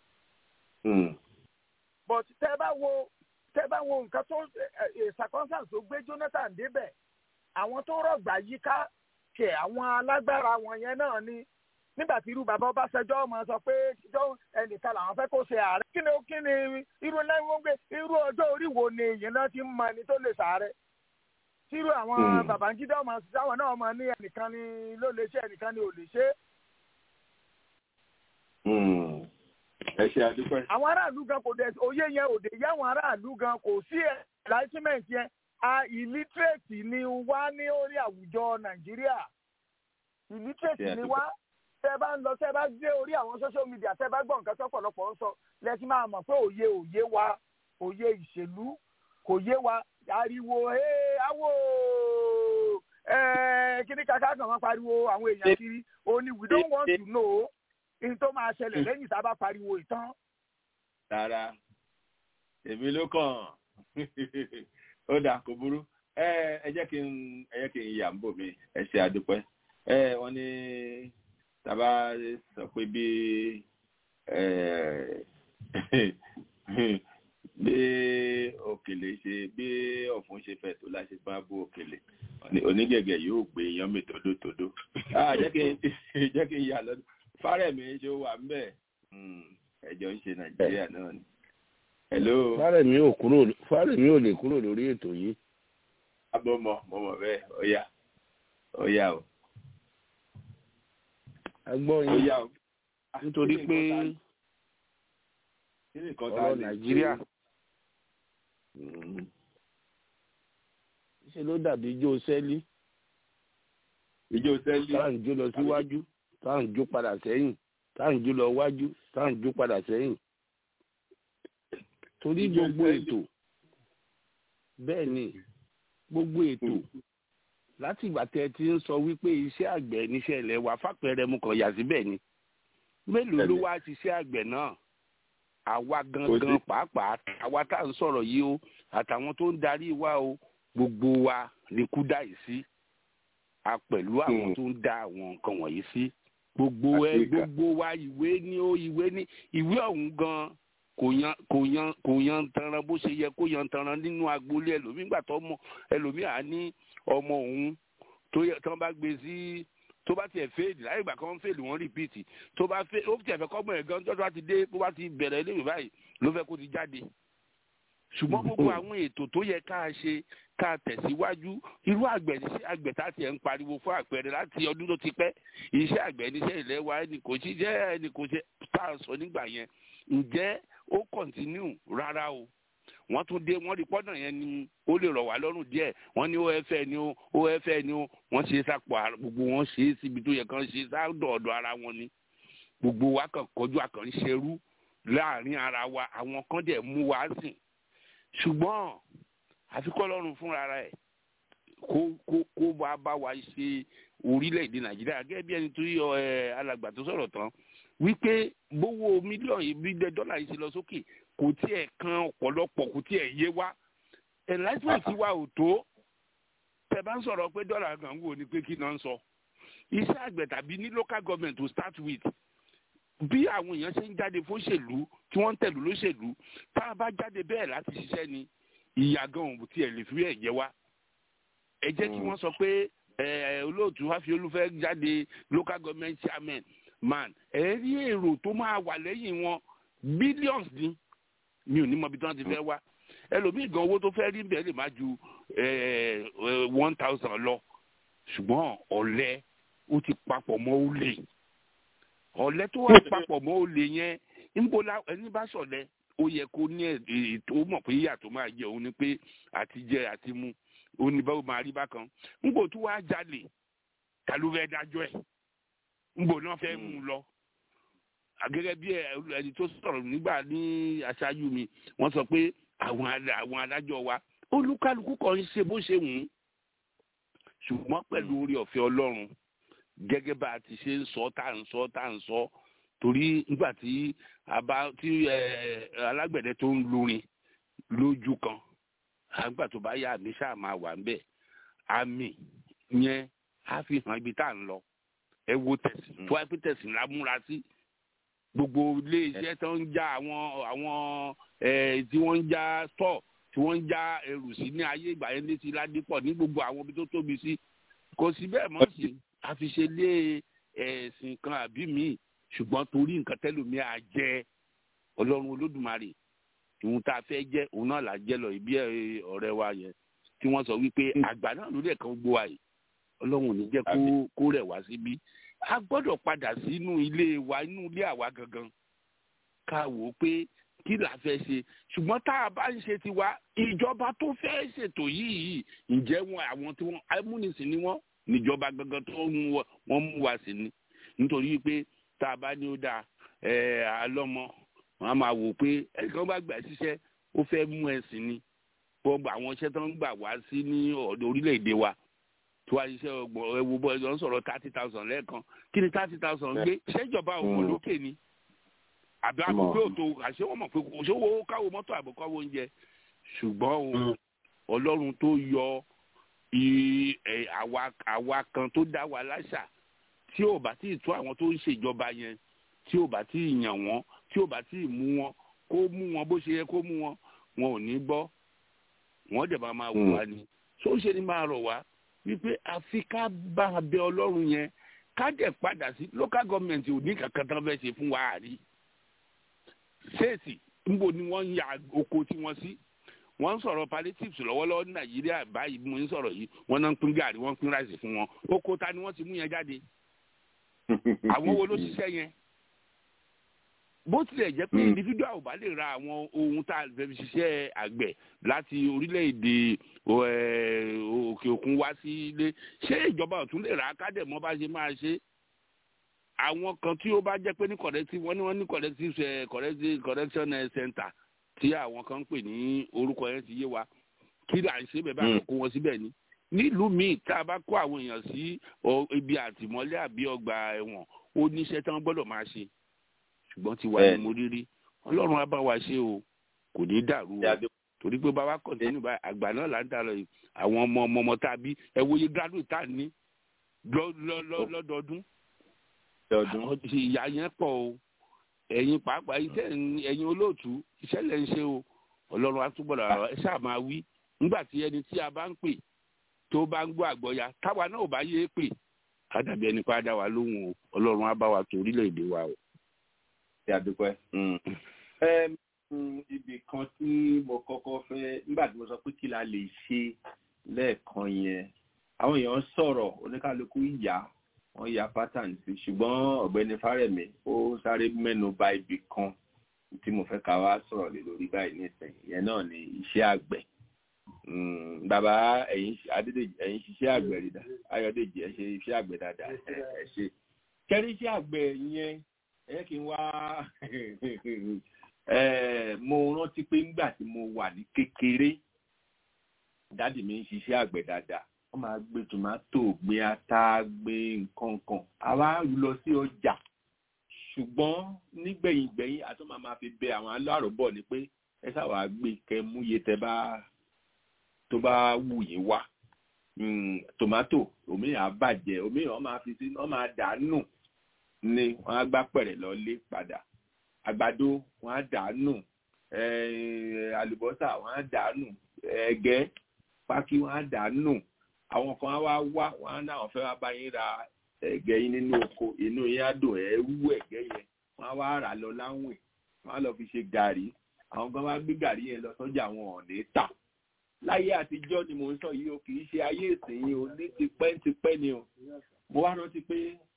[SPEAKER 10] but tẹ́ bá wo tẹ́ bá wo nǹkan tó ẹ, ẹ, circumstance tó gbé Jonathan débẹ̀ àwọn tó rọ̀gbà yíká kẹ̀ àwọn alágbára wọn yẹn náà ni nígbà tí irú bàbá Ọbásanjọ́ máa sọ pé jọ ẹnìkan làwọn fẹ́ kó ṣe ààrẹ kí ni kí ni irú lẹ́yìn gbé irú ọjọ́ orí wo ni èèyàn náà ti ń mọ ẹni tó lè ṣàárẹ̀ tí irú àwọn Babangida ọmọ sáwọn náà mọ ní ẹnìkan ni ló lè ṣe ẹnìkan ni ò lè ṣe
[SPEAKER 5] ẹ ṣe àdúpẹ́.
[SPEAKER 10] àwọn aráàlú gan kò dẹ̀ òye yẹn òde yẹ àwọn aráàlú gan kò sí enlightenment yẹn a illiterate ni wá ní orí àwùjọ Nàìjíríà illiterate ni wá tẹ́ bá ń lọ tẹ́ bá gbé orí àwọn social media tẹ́ bá gbọ́ nǹkan tó pọ̀lọpọ̀ ń sọ lẹ́sìn máa mọ̀ pé òye òye wa òye ìṣèlú kò yé wa ariwo ee awo ẹẹ kíní kàkà kan máa pariwo àwọn èèyàn kiri ó ní we don't want to know in tó máa ṣẹlẹ̀ lẹ́yìn tá a bá pariwo ìtàn.
[SPEAKER 5] rárá èmi ló kàn ó dà kò burú ẹ ẹ jẹ́ kí n ẹ jẹ́ kí n yà ń bò mí ẹ ṣe àdúpẹ́ ẹ wọ́n ní tàbá sọ pé bí bí òkèlè ṣe bí ọ̀fun ṣe fẹ̀ tó láṣẹ bá bú òkèlè onígẹ̀gẹ̀ yóò gbé yan mi tòdótòdó jẹ́ kí n jẹ́ kí n yà lọ́dún fárẹ̀mí ṣe wà ń bẹ̀ ẹjọ́ ń ṣe nàìjíríà náà ni. hello.
[SPEAKER 8] fárẹ̀mí ò kúrò fárẹ̀mí ò lè kúrò lórí ètò yìí.
[SPEAKER 5] abọ́ mọ̀ mọ̀ mọ̀ bẹ́ẹ̀ ó yá ó yá o
[SPEAKER 8] agbọ́n yín nítorí pé ọ̀rọ̀ nàìjíríà ṣe ló dàbí ijó sẹ́lí
[SPEAKER 5] ijó sẹ́lí
[SPEAKER 8] tá à ń jó lọ síwájú tá à ń jó padà sẹ́yìn tá à ń jó lọ wájú tá à ń jó padà sẹ́yìn torí gbogbo ètò bẹ́ẹ̀ ni gbogbo ètò láti ìgbà tẹ ti ń sọ wípé iṣẹ́ àgbẹ̀ níṣẹ́ ilẹ̀ wa fàpẹẹrẹ mu kàn yà síbẹ̀ ni mélòó ló wá ṣiṣẹ́ àgbẹ̀ náà àwa gangan pàápàá àwa tá à ń sọ̀rọ̀ yìí o àtàwọn tó ń darí wa o gbogbo wa ni kú dá yìí sí a pẹ̀lú àwọn tó ń dá àwọn nǹkan wọ̀nyí sí gbogbo ẹ gbogbo wa ìwé ni ó ìwé ní ìwé ọ̀hún gan kò yan kò yan kò yan tanran bó ṣe yẹ kó yan tanran nínú agboolé ẹlòmíì gbà tó mọ ẹlòmíì à ní ọmọ òun tó yẹ tí wọn bá gbé sí tó bá tiẹ̀ fèèdì láyé ìgbà kan fèèdì wọ́n rìpíìtì tó bá fẹ́ ó tiẹ̀ fẹ́ kọ́mọ ẹ̀ gan tó bá ti dé tó bá ti bẹ̀rẹ̀ iléèwé báyìí ló fẹ́ kó ti jáde ṣùgbọ́n gbogbo àwọn ètò tó yẹ ká ṣe ká tẹ̀síwájú irú àgbẹ̀ níṣẹ́ àgbẹ̀ tá tiẹ̀ ń pariwo fún àpẹẹrẹ láti ọdún tó ti pẹ́ iṣẹ́ àgbẹ̀ níṣẹ́ ilẹ̀ wa ẹnì kò sí jẹ́ ẹnì kò ṣe tá a sọ nígbà yẹn ǹjẹ́ ó kọ̀ntínú rárá o wọ́n tún dé wọ́n rí pọ́nà yẹn ni ó lè rọ̀ wá lọ́rùn díẹ̀ wọ́n ní OFA ni ó OFA ni ó wọ́n ṣe sápò gbogbo wọn ṣe é síbi tó yẹ kán ṣe sáàdọ̀ ọ̀dọ̀ ara wọn ni gbogbo wa kàn kọjú àkàn ṣerú láàrin ara wa àwọn kan dẹ̀ mú wa sìn ṣùgbọ́n àfikọ́ lọ́rùn fúnra rẹ̀ kó kó kó wá bá wa ṣe orílẹ̀-èdè nàìjíríà gẹ́gẹ́ bí ẹni tó yọ ẹ alàgbà tó sọ̀rọ̀ tán wípé bówó mílíọ̀nù ìbílẹ̀ dọ́là yìí ṣe lọ sókè kò tiẹ̀ kan ọ̀pọ̀lọpọ̀ kò tiẹ̀ yé wa enlightenment wa ò tó
[SPEAKER 11] tẹ bá ń sọ̀rọ̀ pé dọ́là kan wò ni pé kí náà ń sọ iṣẹ́ àgbẹ̀ tàbí ní local government to start with bí àwọn èèyàn ṣe ń jáde fóṣèlú tí wọ́n ń tẹ̀lú lóṣèlú tá a bá jáde bẹ́ẹ̀ láti ṣiṣẹ́ ni ìyá gan òun tiẹ̀ lè fi ẹ̀ jẹ wá ẹ jẹ́ kí wọ́n sọ pé ẹ, olóòtú Fáfiolú fẹ́ jáde local government chairman man ẹ rí èrò tó máa wà lẹ́yìn wọn billions ni mi ò ní mọ ibi tí wọ́n ti fẹ́ wá ẹlòmíì gan owó tó fẹ́ rí bẹ́ẹ̀ lè má ju one thousand lọ ṣùgbọ́n ọ̀lẹ ó ti papọ̀ mọ́ olè ọ̀lẹ tó wà papọ̀ mọ́ olè yẹn níbo la ẹni bá sọ̀lẹ ó yẹ kó ní ètò mọ̀ pé yíyà tó máa jẹ òun ni pé àti jẹ àti mu òun ni báwo máa rí bákan níbo tó wá jalè ta ló fẹ́ dájọ́ ẹ̀ níbo náà fẹ́ mú un lọ gẹ́gẹ́ bí ẹ- ẹni tó sọ̀rọ̀ nígbà ní aṣáájú mi wọ́n sọ pé àwọn ada- àwọn adájọ́ wa olúkálukú kan ń ṣe bó ṣe wù ú ṣùgbọ́n pẹ̀lú orí ọ̀fẹ́ ọlọ́run gẹ́gẹ́ bá a ti ṣe ń sọ tá à ń sọ tá à ń sọ torí nígbà tí a bá tí ẹ, alágbẹ̀dẹ tó ń lurin lójú kan àgbà tó bá yá àmì ṣáà máa wà ń bẹ̀ àmì yẹn á fi hàn ibi tá à ń lọ ẹ wo tẹ̀sí tó wáyé pé tẹ̀sí ńlá múra sí gbogbo ilé iṣẹ́ tó ń já àwọn àwọn ẹ̀ tí wọ́n ń já stọ̀ tí wọ́n ń já ẹrù sí ní ayé ìgbà yẹn létí ládìpọ̀ ní gbogbo àwọn ibi tó tóbi sí kò sí bẹ́ẹ̀ mọ́ sí àfiṣe lé ẹ̀sìn kan àbí míì ṣùgbọ́n torí nǹkan tẹ́lómi à jẹ́ ọlọ́run olódùmarè ìhun tá a fẹ́ jẹ́ òun náà là jẹ́ lọ ìbí ẹ̀, ọ̀rẹ́ wa yẹn tí wọ́n sọ wípé àgbà náà lórí ẹ̀kan gbó wa yìí ọlọ́run ò ní jẹ́ kó kó rẹ̀ wá síbí a gbọ́dọ̀ padà sínú ilé wa inú ilé àwa gangan ká wò ó pé kí la fẹ́ ṣe ṣùgbọ́n tá a bá ń ṣe tiwa ìjọba tó fẹ́ ṣètò yìí yìí ǹjẹ́ wọn àwọn tí wọ́n amúnisìn ni wọ́n níjọba gangan tó ń wọ- wọ́n mú wa sí ni nítorí pé tá a bá ní ó dáa ẹ̀ alọ́mọ wọn á máa wò pé ẹnìkan bá gbà síṣẹ́ ó fẹ́ mú ẹ̀sìn ni gbogbo àwọn iṣẹ́ tó ń gbà wá sí ní ọ̀dọ̀ orílẹ̀-èdè wa tó wá iṣẹ́ ọgbọ̀n ẹ̀wò bọ́ ẹ̀jọ̀ ń sọ̀rọ̀ thirty thousand lẹ́ẹ̀kan kí ni thirty thousand gbé ṣèjọba òun lókè ni àbí àbùkù òtò àṣé wọn mọ̀ pé kò sówó káwọ mọ́tò àbùkọ́ oúnjẹ ṣùgbọ́n o ọlọ́run tó yọ i- ẹ̀, àwa àwa kan tó dá wa láṣà tí ò bá tí ì tó àwọn tó ń ṣèjọba yẹn tí ò bá tí ì yàn wọ́n tí ò bá tí ì mú wọn kó mú wọn bó ṣe yẹ kó mú wọn wọn ò ní gbọ́ wọ́n dẹ̀ máa máa wù wá ni tó ṣe ni máa rọ̀ wá wípé àfi ká bá a bẹ ọlọ́run yẹn ká dẹ̀ padà sí local government ò ní kankan tán fẹ́ ṣe fún wa àrí ṣéètì ńbo ni wọ́n ń ya oko tí wọ́n sí wọ́n ń sọ̀rọ̀ palliatives lọ́wọ́lọ́wọ́ ní nàìjíríà báyìí bí mo ń sọ̀rọ̀ yìí wọ́n náà ń pín gàrí wọ́n ń pín ráìsì fún wọn oko ta ni wọ́n ti mú yẹn jáde àwọn wo ló ṣiṣẹ́ yẹn bó tilẹ̀ jẹ́ pé individual ò bá lè ra àwọn ohun tá a fẹ́ fi ṣiṣẹ́ àgbẹ̀ láti orílẹ̀-èdè o, ẹ̀, òkè òkun wá sí ilé ṣé ìjọba ò tún lè rà á kádẹ̀ mọ́ bá ṣe máa ṣe àwọn kan tí ó bá jẹ́ pé ní corrective wọ́n ní wọ́n ní corrective eh, corrective correction eh, center tí àwọn kan ń pè ní orúkọ yẹn ti yé wa kí là ń ṣe bẹ́ẹ̀ bá
[SPEAKER 5] Mm.
[SPEAKER 11] kó wọn síbẹ̀ ni nílùú míì tá a bá kó àwọn èèyàn sí ọ, ibi àtìmọ́lé àbí ọgbà ẹ̀wọ̀n ó níṣẹ́ tí wọ́n gbọ́dọ̀ máa ṣe ṣùgbọ́n ti wà ní
[SPEAKER 5] Bẹ́ẹ̀ni.
[SPEAKER 11] mo rírí ọlọ́run á bá wa ṣe o kò ní dàrú o torí pé bàbá kọ̀ǹtínú báyìí àgbà náà là ń dà lọ yìí àwọn ọmọ ọmọ ọmọ tá a bí ẹ wo iye graduate tá a ní lọ- lọ- lọ- lọ́dọọdún àwọn ti- ìyá yẹn pọ̀ o ẹ̀yin pàápàá iṣẹ́ ń- ẹ̀yin olóòtú iṣẹ́ lẹ̀ ń ṣe o ọlọ́run á túbọ̀ lọ́wọ́ ẹ ṣáà máa wí nígbà tí ẹni tí a bá ń pè tó bá ń gbọ́ àgbọ̀ya táwa náà ò bá yé pè á dàbí ẹni pé á dá wa lóhùn o ọlọ́run á bá wa tó orílẹ̀-èdè wa o.
[SPEAKER 5] ṣe àdúpẹ́. Ẹm, mm, ibì kan tí mo kọ́kọ́ fẹ́ nígbà tí mo sọ pé kí la lè ṣe lẹ́ẹ̀kan yẹn àwọn èèyàn sọ̀rọ̀ oníkálukú ìyá wọ́n ya pattern sí ṣùgbọ́n ọ̀gbẹ́ni Fárẹ̀mí ó sáré mẹ́nu bà ibì kan tí mo fẹ́ ká wá sọ̀rọ̀ lé lórí báyìí nísìnyí ìyẹn náà ni iṣẹ́ àgbẹ̀ Mm, bàbá ẹ̀yin Adédèjì ẹ̀yin ṣiṣẹ́ àgbẹ̀ rí dá Ayọ̀dèjì ẹ̀ ṣe iṣẹ́ àgbẹ̀ dáadáa ẹ̀ ẹ̀ ṣe kẹrí iṣẹ́ àgbẹ̀ yẹn ẹ kí n wá ẹ mo rántí pé ńgbà tí mo wà ní kékeré dáàdì mi ń ṣiṣẹ́ àgbẹ̀ dáadáa wọ́n máa gbé tòmátò gbé ata gbé nǹkan kan àwa lọ sí ọjà ṣùgbọ́n nígbẹ̀yìngbẹ̀yìn àti máa máa fi bẹ àwọn aláròbọ̀ ni pé ẹ sáwà gbé kẹ múye tẹ bá tó bá wù yín wá tòmátò omi à bàjẹ́ omi wọn máa fi sí wọn máa dànù ni wọn á gbá pẹ̀rẹ̀ lọ́lé padà àgbàdo wọn á dànù àlùbọ́sà wọn á dànù ẹ̀gẹ́ pákí wọn á dànù àwọn kan á wá wá wọn á náà fẹ́ wá bá yín ra ẹ̀gẹ́ yín nínú oko inú yín á dùn ẹ̀ wú ẹ̀gẹ́ yẹn wọn á wá rà lọ láwìn wọn á lọ fi ṣe gàrí àwọn kan wá gbé gàrí yẹn lọ sọ́jà wọn ò ní tà láyé àtijọ́ ni mò ń sọ yìí o kì í ṣe ayé ìsìn yìí o ní tipẹ́ tipẹ́ ni o mo wá rántí pé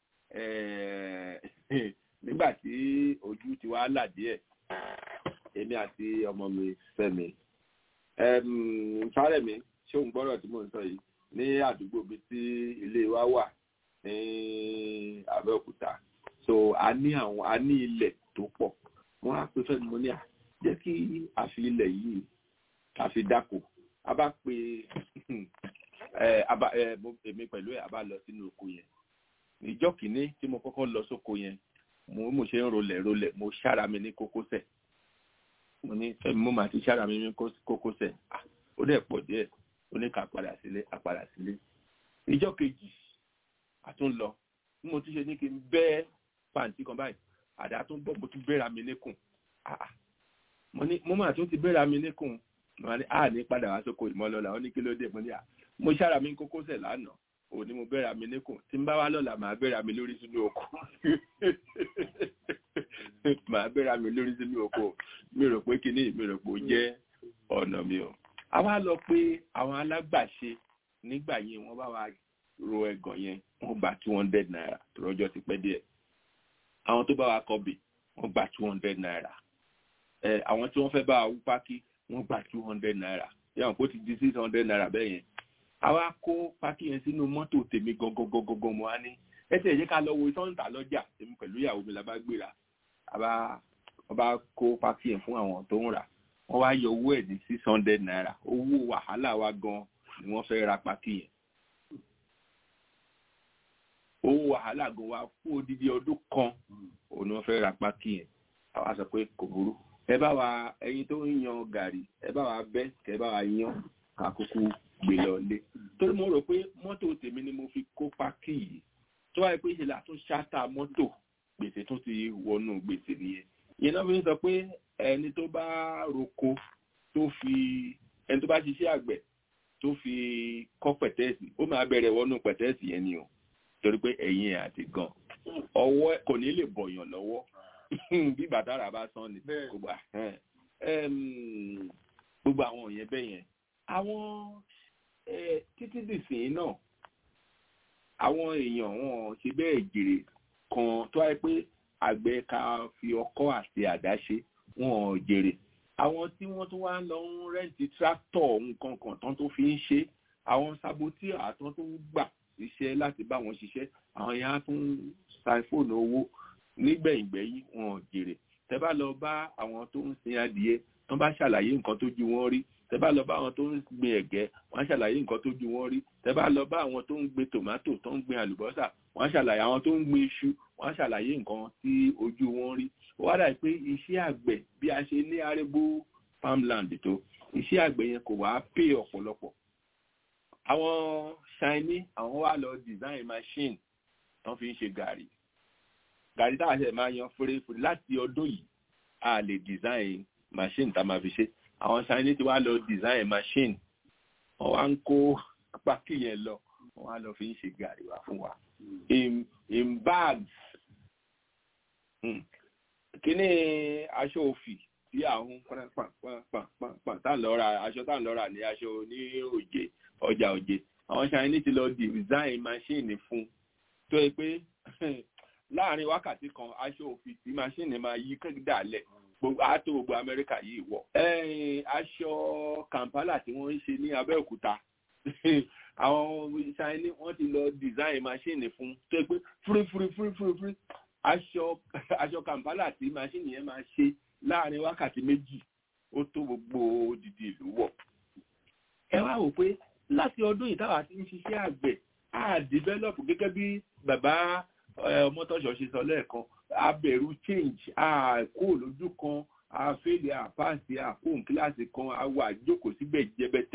[SPEAKER 5] nígbà tí ojú ti wá là díẹ̀ èmi àti ọmọ mi Fẹ́mi fárẹ̀ mi ṣé òun gbọ́rọ̀ tí mò ń sọ yìí ní àdúgbò bíi tí ilé wa wà ní Abẹ́òkúta so a ní àwọn a ní ilẹ̀ tó pọ̀ wọ́n á pe Fẹ́mi mo ní à jẹ́ kí a fi ilẹ̀ yìí ká fi dáko a bá pe èmi pẹ̀lú ẹ̀ a bá lọ sínú oko yẹn ìjọ́ kìíní tí mo kọ́kọ́ lọ sóko yẹn mo mo ṣe ń rolẹ̀ rolẹ̀ mo ṣára mi ní kókósẹ̀ mo ní fẹ́mi mo máa ti ṣára mi ní kókósẹ̀ ó dẹ̀ pọ̀ díẹ̀ ó ní ká padà sílé a padà sílé ìjọ́ kejì a tún lọ bí mo tún ṣe ní kí n bẹ́ pàǹtí kan báyìí àdá tún bọ́ mo tún bẹ́ra mi níkùn mo ní mo máa tún ti bẹ́ra mi níkùn mo ní a ní padà wá sóko ìmọ̀lọ́la ó ní kí ló dé mo ní à mo ṣára mi ní kókósẹ̀ lánàá òní mo bẹ́ra mi níkùn tí n bá wá lọ́la màá bẹ́ra mi lórí sínú oko màá bẹ́ra mi lórí sínú oko mi rò pé kíní mi rò pé ó jẹ́ ọ̀nà mi o. a wá lọ pé àwọn alágbàṣe nígbà yẹn wọ́n bá wa ro ẹ̀gàn yẹn wọ́n gba two hundred naira lọ́jọ́ ti pẹ́ díẹ̀ àwọn tó bá wa kọbè wọ́n gba two hundred naira àwọn tí wọ́n fẹ́ bá wa wú pákí wọ́n gba two hundred naira yàrá kó ti di six hundred naira bẹ́ẹ̀ yẹn àwa kó pákí yẹn sínú mọ́tò tèmi gangan mo á ní ẹsẹ̀ yẹ ká lọ wo sọ́ǹtà lọ́jà èmi pẹ̀lú ìyàwó mi la bá gbéra àbá wọ́n bá kó pákí yẹn fún àwọn tó ń rà wọ́n wá yọ owó ẹ̀ ní six hundred naira owó wàhálà wa gan ni wọ́n fẹ́ ra pákí yẹn owó wàhálà gan wa fún odidi ọdún kan òun ni wọ́n fẹ́ ra pákí yẹn àwa sọ pé kò burú ẹ bá wa ẹyin tó ń yan gàrí ẹ bá wa bẹ́ kẹ bá wa yan àkókò gbé lọ lé torí mo rò pé mọ́tò tèmi ni mo fi kó pákí yìí tó wáyé pé ìṣẹ̀lẹ̀ àtún ṣáta mọ́tò gbèsè tó ti wọnú gbèsè nìyẹn ìyẹn náà fi ń sọ pé ẹni tó bá roko tó fi ẹni tó bá ṣiṣẹ́ àgbẹ̀ tó fi kọ́ pẹ̀tẹ́ẹ̀sì ó máa bẹ̀rẹ̀ wọnú pẹ̀tẹ́ẹ̀sì yẹn ni o torí pé ẹ̀yìn ẹ̀ àti gan ọwọ́ kò ní lè bọ̀yàn lọ́wọ́ bí bàtàrà bá sán ni kò gbà gbogbo àwọn yẹn bẹ́ẹ̀ yẹn àwọn títí dìsìn náà àwọn èèyàn wọn ṣe bẹ́ẹ̀ jèrè kan tó wáyé pé àgbẹ̀ ká fi ọkọ́ àti àdá ṣe wọn ò jèrè àwọn tí wọ́n tún wá ń lọ ń rẹ́ǹtì tractor nǹkan kan tán tó fi ń ṣe àwọn sabotí àtọ́ tó ń gbà ṣiṣẹ́ láti bá wọn ṣiṣẹ́ àwọn yẹn á tún ṣàìfóònù owó nígbẹ̀yìngbẹ̀yìn wọn ò jèrè tẹ́ bá lọ bá àwọn tó ń sin adìẹ tán bá ṣàlàyé nǹkan tó ju wọn rí tẹ́ bá lọ bá àwọn tó ń gbin ẹ̀gẹ́ wọ́n á ṣàlàyé nǹkan tó ju wọn rí tẹ́ bá lọ bá àwọn tó ń gbin tòmátò tó ń gbin àlùbọ́sà wọ́n á ṣàlàyé àwọn tó ń gbin iṣu wọ́n á ṣàlàyé nǹkan tí ojú wọn rí ó wá dà pé iṣẹ́ àgbẹ̀ bí a ṣe ní arébó farmland tó iṣẹ́ àgbẹ̀ yẹn kò wá pè ọ̀pọ̀lọpọ̀ àwọn Chinese àwọn wá lọ design machine wọ́n fi ń ṣe gàrí gàrí táwọn ṣe máa yan fúrefúre láti ọdún yìí a lè design machine tá a máa fi ṣe àwọn Chinese ti wá lọ design machine wọ́n wá ń kó pákí yẹn lọ wọ́n wá lọ fi ń ṣe gàrí wá fún wa in in bags kíní aṣọ òfì tí àwọn pàpàpàpàpà tá à ń lọ ra aṣọ tá à ń lọ rà ní aṣọ ní òjè ọjà òjè àwọn Chinese ti lọ design machine fún tó yẹ pé láàrin wákàtí kan aṣọ òfì tí machine máa yí dàlẹ̀ gbogbo àtò gbogbo Amẹ́ríkà yìí wọ̀ aṣọ Kampala tí wọ́n ń ṣe ní Abẹ́òkúta àwọn Chinese wọ́n ti lọ design machine fún tó yẹ pé fúrífúrífúrífúrí aṣọ aṣọ Kampala tí machine yẹn máa ṣe láàrin wákàtí méjì ó tó gbogbo odidi ìlú wọ̀ ẹ wá wò pé láti ọdún yìí táwa ti ń ṣiṣẹ́ àgbẹ̀ á develop gẹ́gẹ́ bí bàbá ọmọtọ́ṣọ́ ṣe sọ lẹ́ẹ̀kan a bẹ̀rù change a kó lójú kan a fẹ́lẹ̀ àpáàsì àpòun kíláàsì kan a wà jókòó síbẹ̀ jẹbẹtẹ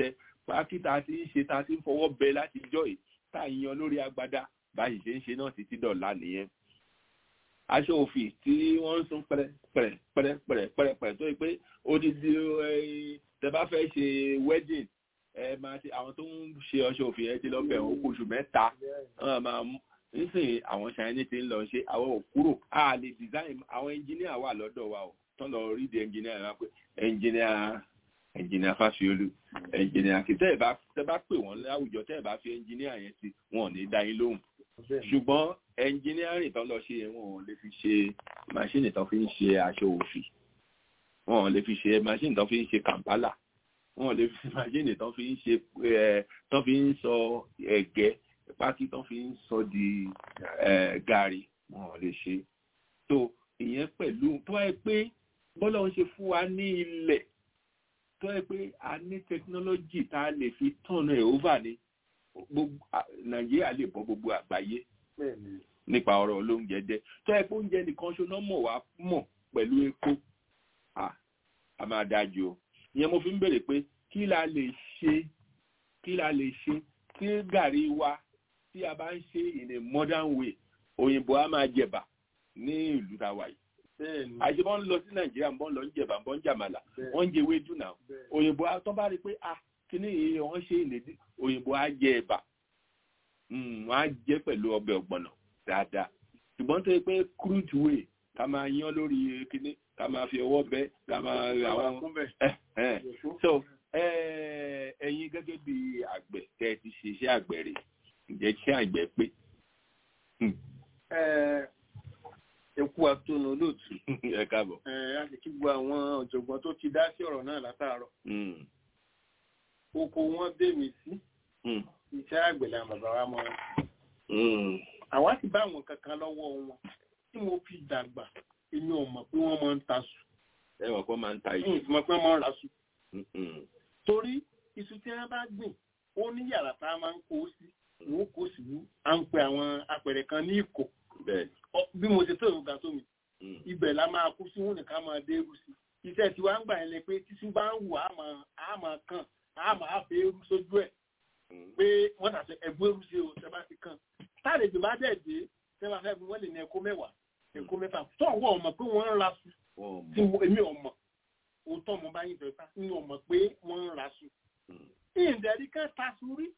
[SPEAKER 5] pákí tá a ti ń ṣe tá a ti ń fọwọ́ bẹ láti jọ yìí tá a yan lórí agbada báyìí ṣe ń ṣe náà títí dọ̀la nìyẹn aṣọ òfì tí wọ́n ń sún pẹ̀rẹ̀ pẹ̀rẹ̀ pẹ̀rẹ̀ pẹ̀rẹ̀ pẹ̀rẹ̀ pẹ̀rẹ̀ tó yẹ pé odidi tẹ bá fẹ́ ṣe wedding ẹ máa ṣe àwọn tó ń ṣe ọṣọ òfì ẹ ti lọ bẹ̀ wọ́n oṣù mẹ́ta wọ́n máa mú nísìnyí àwọn ṣàyẹnì ti ń lọ ṣe àwọn ò kúrò a lè design àwọn engineer wà lọ́dọ̀ wa o tán lọ rí di engineer wa pé engineer engineer Fásiolú engineer kì tẹ́ ẹ̀ bá tẹ́ bá pè wọ́n láwùjọ tẹ́ ẹ̀ bá fi engineer yẹn sí wọn ò ní dá yín lóhùn ṣùgbọ́n engineering tán lọ ṣe yẹn wọn ò lè fi ṣe machine tán fi ń ṣe aṣọ òfì wọn ò lè fi ṣe machine tán fi ń ṣe Kampala wọn ò lè fi machine tán fi ń ṣe ẹ tán fi ń sọ ẹ̀gẹ́ pákí tán fi ń sọ di ẹ gàrí wọn ò lè ṣe tó ìyẹn pẹ̀lú tó wáyé pé bọ́lá ń ṣe fún wa ní ilẹ̀ tó wáyé pé a ní technology tá a lè fi tọ̀nà ẹ̀ over ni gbogbo nàìjíríà lè bọ́ gbogbo àgbáyé nípa ọ̀rọ̀ olóúnjẹ jẹ tó ẹ pé oúnjẹ nìkan ṣoná mọ̀ wá mọ̀ pẹ̀lú epo a máa dájú o ìyẹn mo fi ń béèrè pé kí la lè ṣe kí la lè ṣe tí gàrí wa tí a bá ń ṣe in a modern way òyìnbó a máa jẹ̀bà ní ìlú tá a wà yìí àṣẹ bọ́n ń lọ sí nàìjíríà bọ́n lọ ń jẹ̀bà bọ́n ń jàmàlà wọ́n ń jẹ ewédú náà òyìnbó tó bá rí i pé ah kíní yìí wọ́n ṣe ìlédí òyìnbó á jẹ ẹ̀bà wọ́n á jẹ pẹ̀lú ọbẹ̀ ọ̀gbọ̀nà dáadáa ṣùgbọ́n tó yẹ pé crude way ká máa yan lórí kíní ká máa fi ọwọ́ bẹ́ ká máa àwọn so ẹ̀yin gẹ́gẹ́ bí àgbẹ̀ tẹ́ ẹ ti ṣe iṣẹ́ àgbẹ̀ rẹ̀ ǹjẹ́ iṣẹ́ àgbẹ̀ pé.
[SPEAKER 6] ẹkú atónu olóòtú.
[SPEAKER 5] ẹ káàbọ̀.
[SPEAKER 6] ẹ a sì kí gbogbo àwọn ọ̀jọ̀gbọ́n tó ti dá sí ọ̀rọ̀ náà látàárọ̀. oko wọn dé mi sí. iṣẹ́ àgbẹ̀ làwọn bàbá wa mọ̀. àwa sì bá àwọn kankan lọ́wọ́ wọn tí mo fi dàgbà èmi ò mọ̀ pé wọ́n máa ń ta sùn.
[SPEAKER 5] ẹ wọ̀ pé máa ń ta
[SPEAKER 6] iṣu. ìmọ̀ pé wọ́n máa ń ra sùn. torí iṣu tí wọ́n bá gbìn ó ní yàrá tá a máa ń kó sí wọn kó sí à ń pe àwọn apẹ̀rẹ̀ kan ní ìkò bí mo ṣe tó ìrúgà tó mi ibẹ̀ la máa kú sí wọn nìkan máa dé eru sí iṣẹ́ tí wàá ń gbà yẹn lẹ pé tíṣú bá ń wù á máa kàn á máa fẹ́ eru sójú ẹ̀ pé wọ́n tàṣẹ ẹ̀gbọ́n eru sí o tẹ́ bá ti kàn táàlejò bá dẹ̀ dé tẹ́ bá fẹ́ fi wọ́n lè ní ẹ̀kọ́ mẹ́wàá ẹ̀kọ́ mẹ́fà tó ọ̀wọ́ ọmọ pé wọ́n ń ra sùn tí èmi ọmọ òótọ́ mo bá yín fẹ́ fà ní ọmọ pé wọ́n ń ra sùn ìdẹ̀rí kan ta sùn rí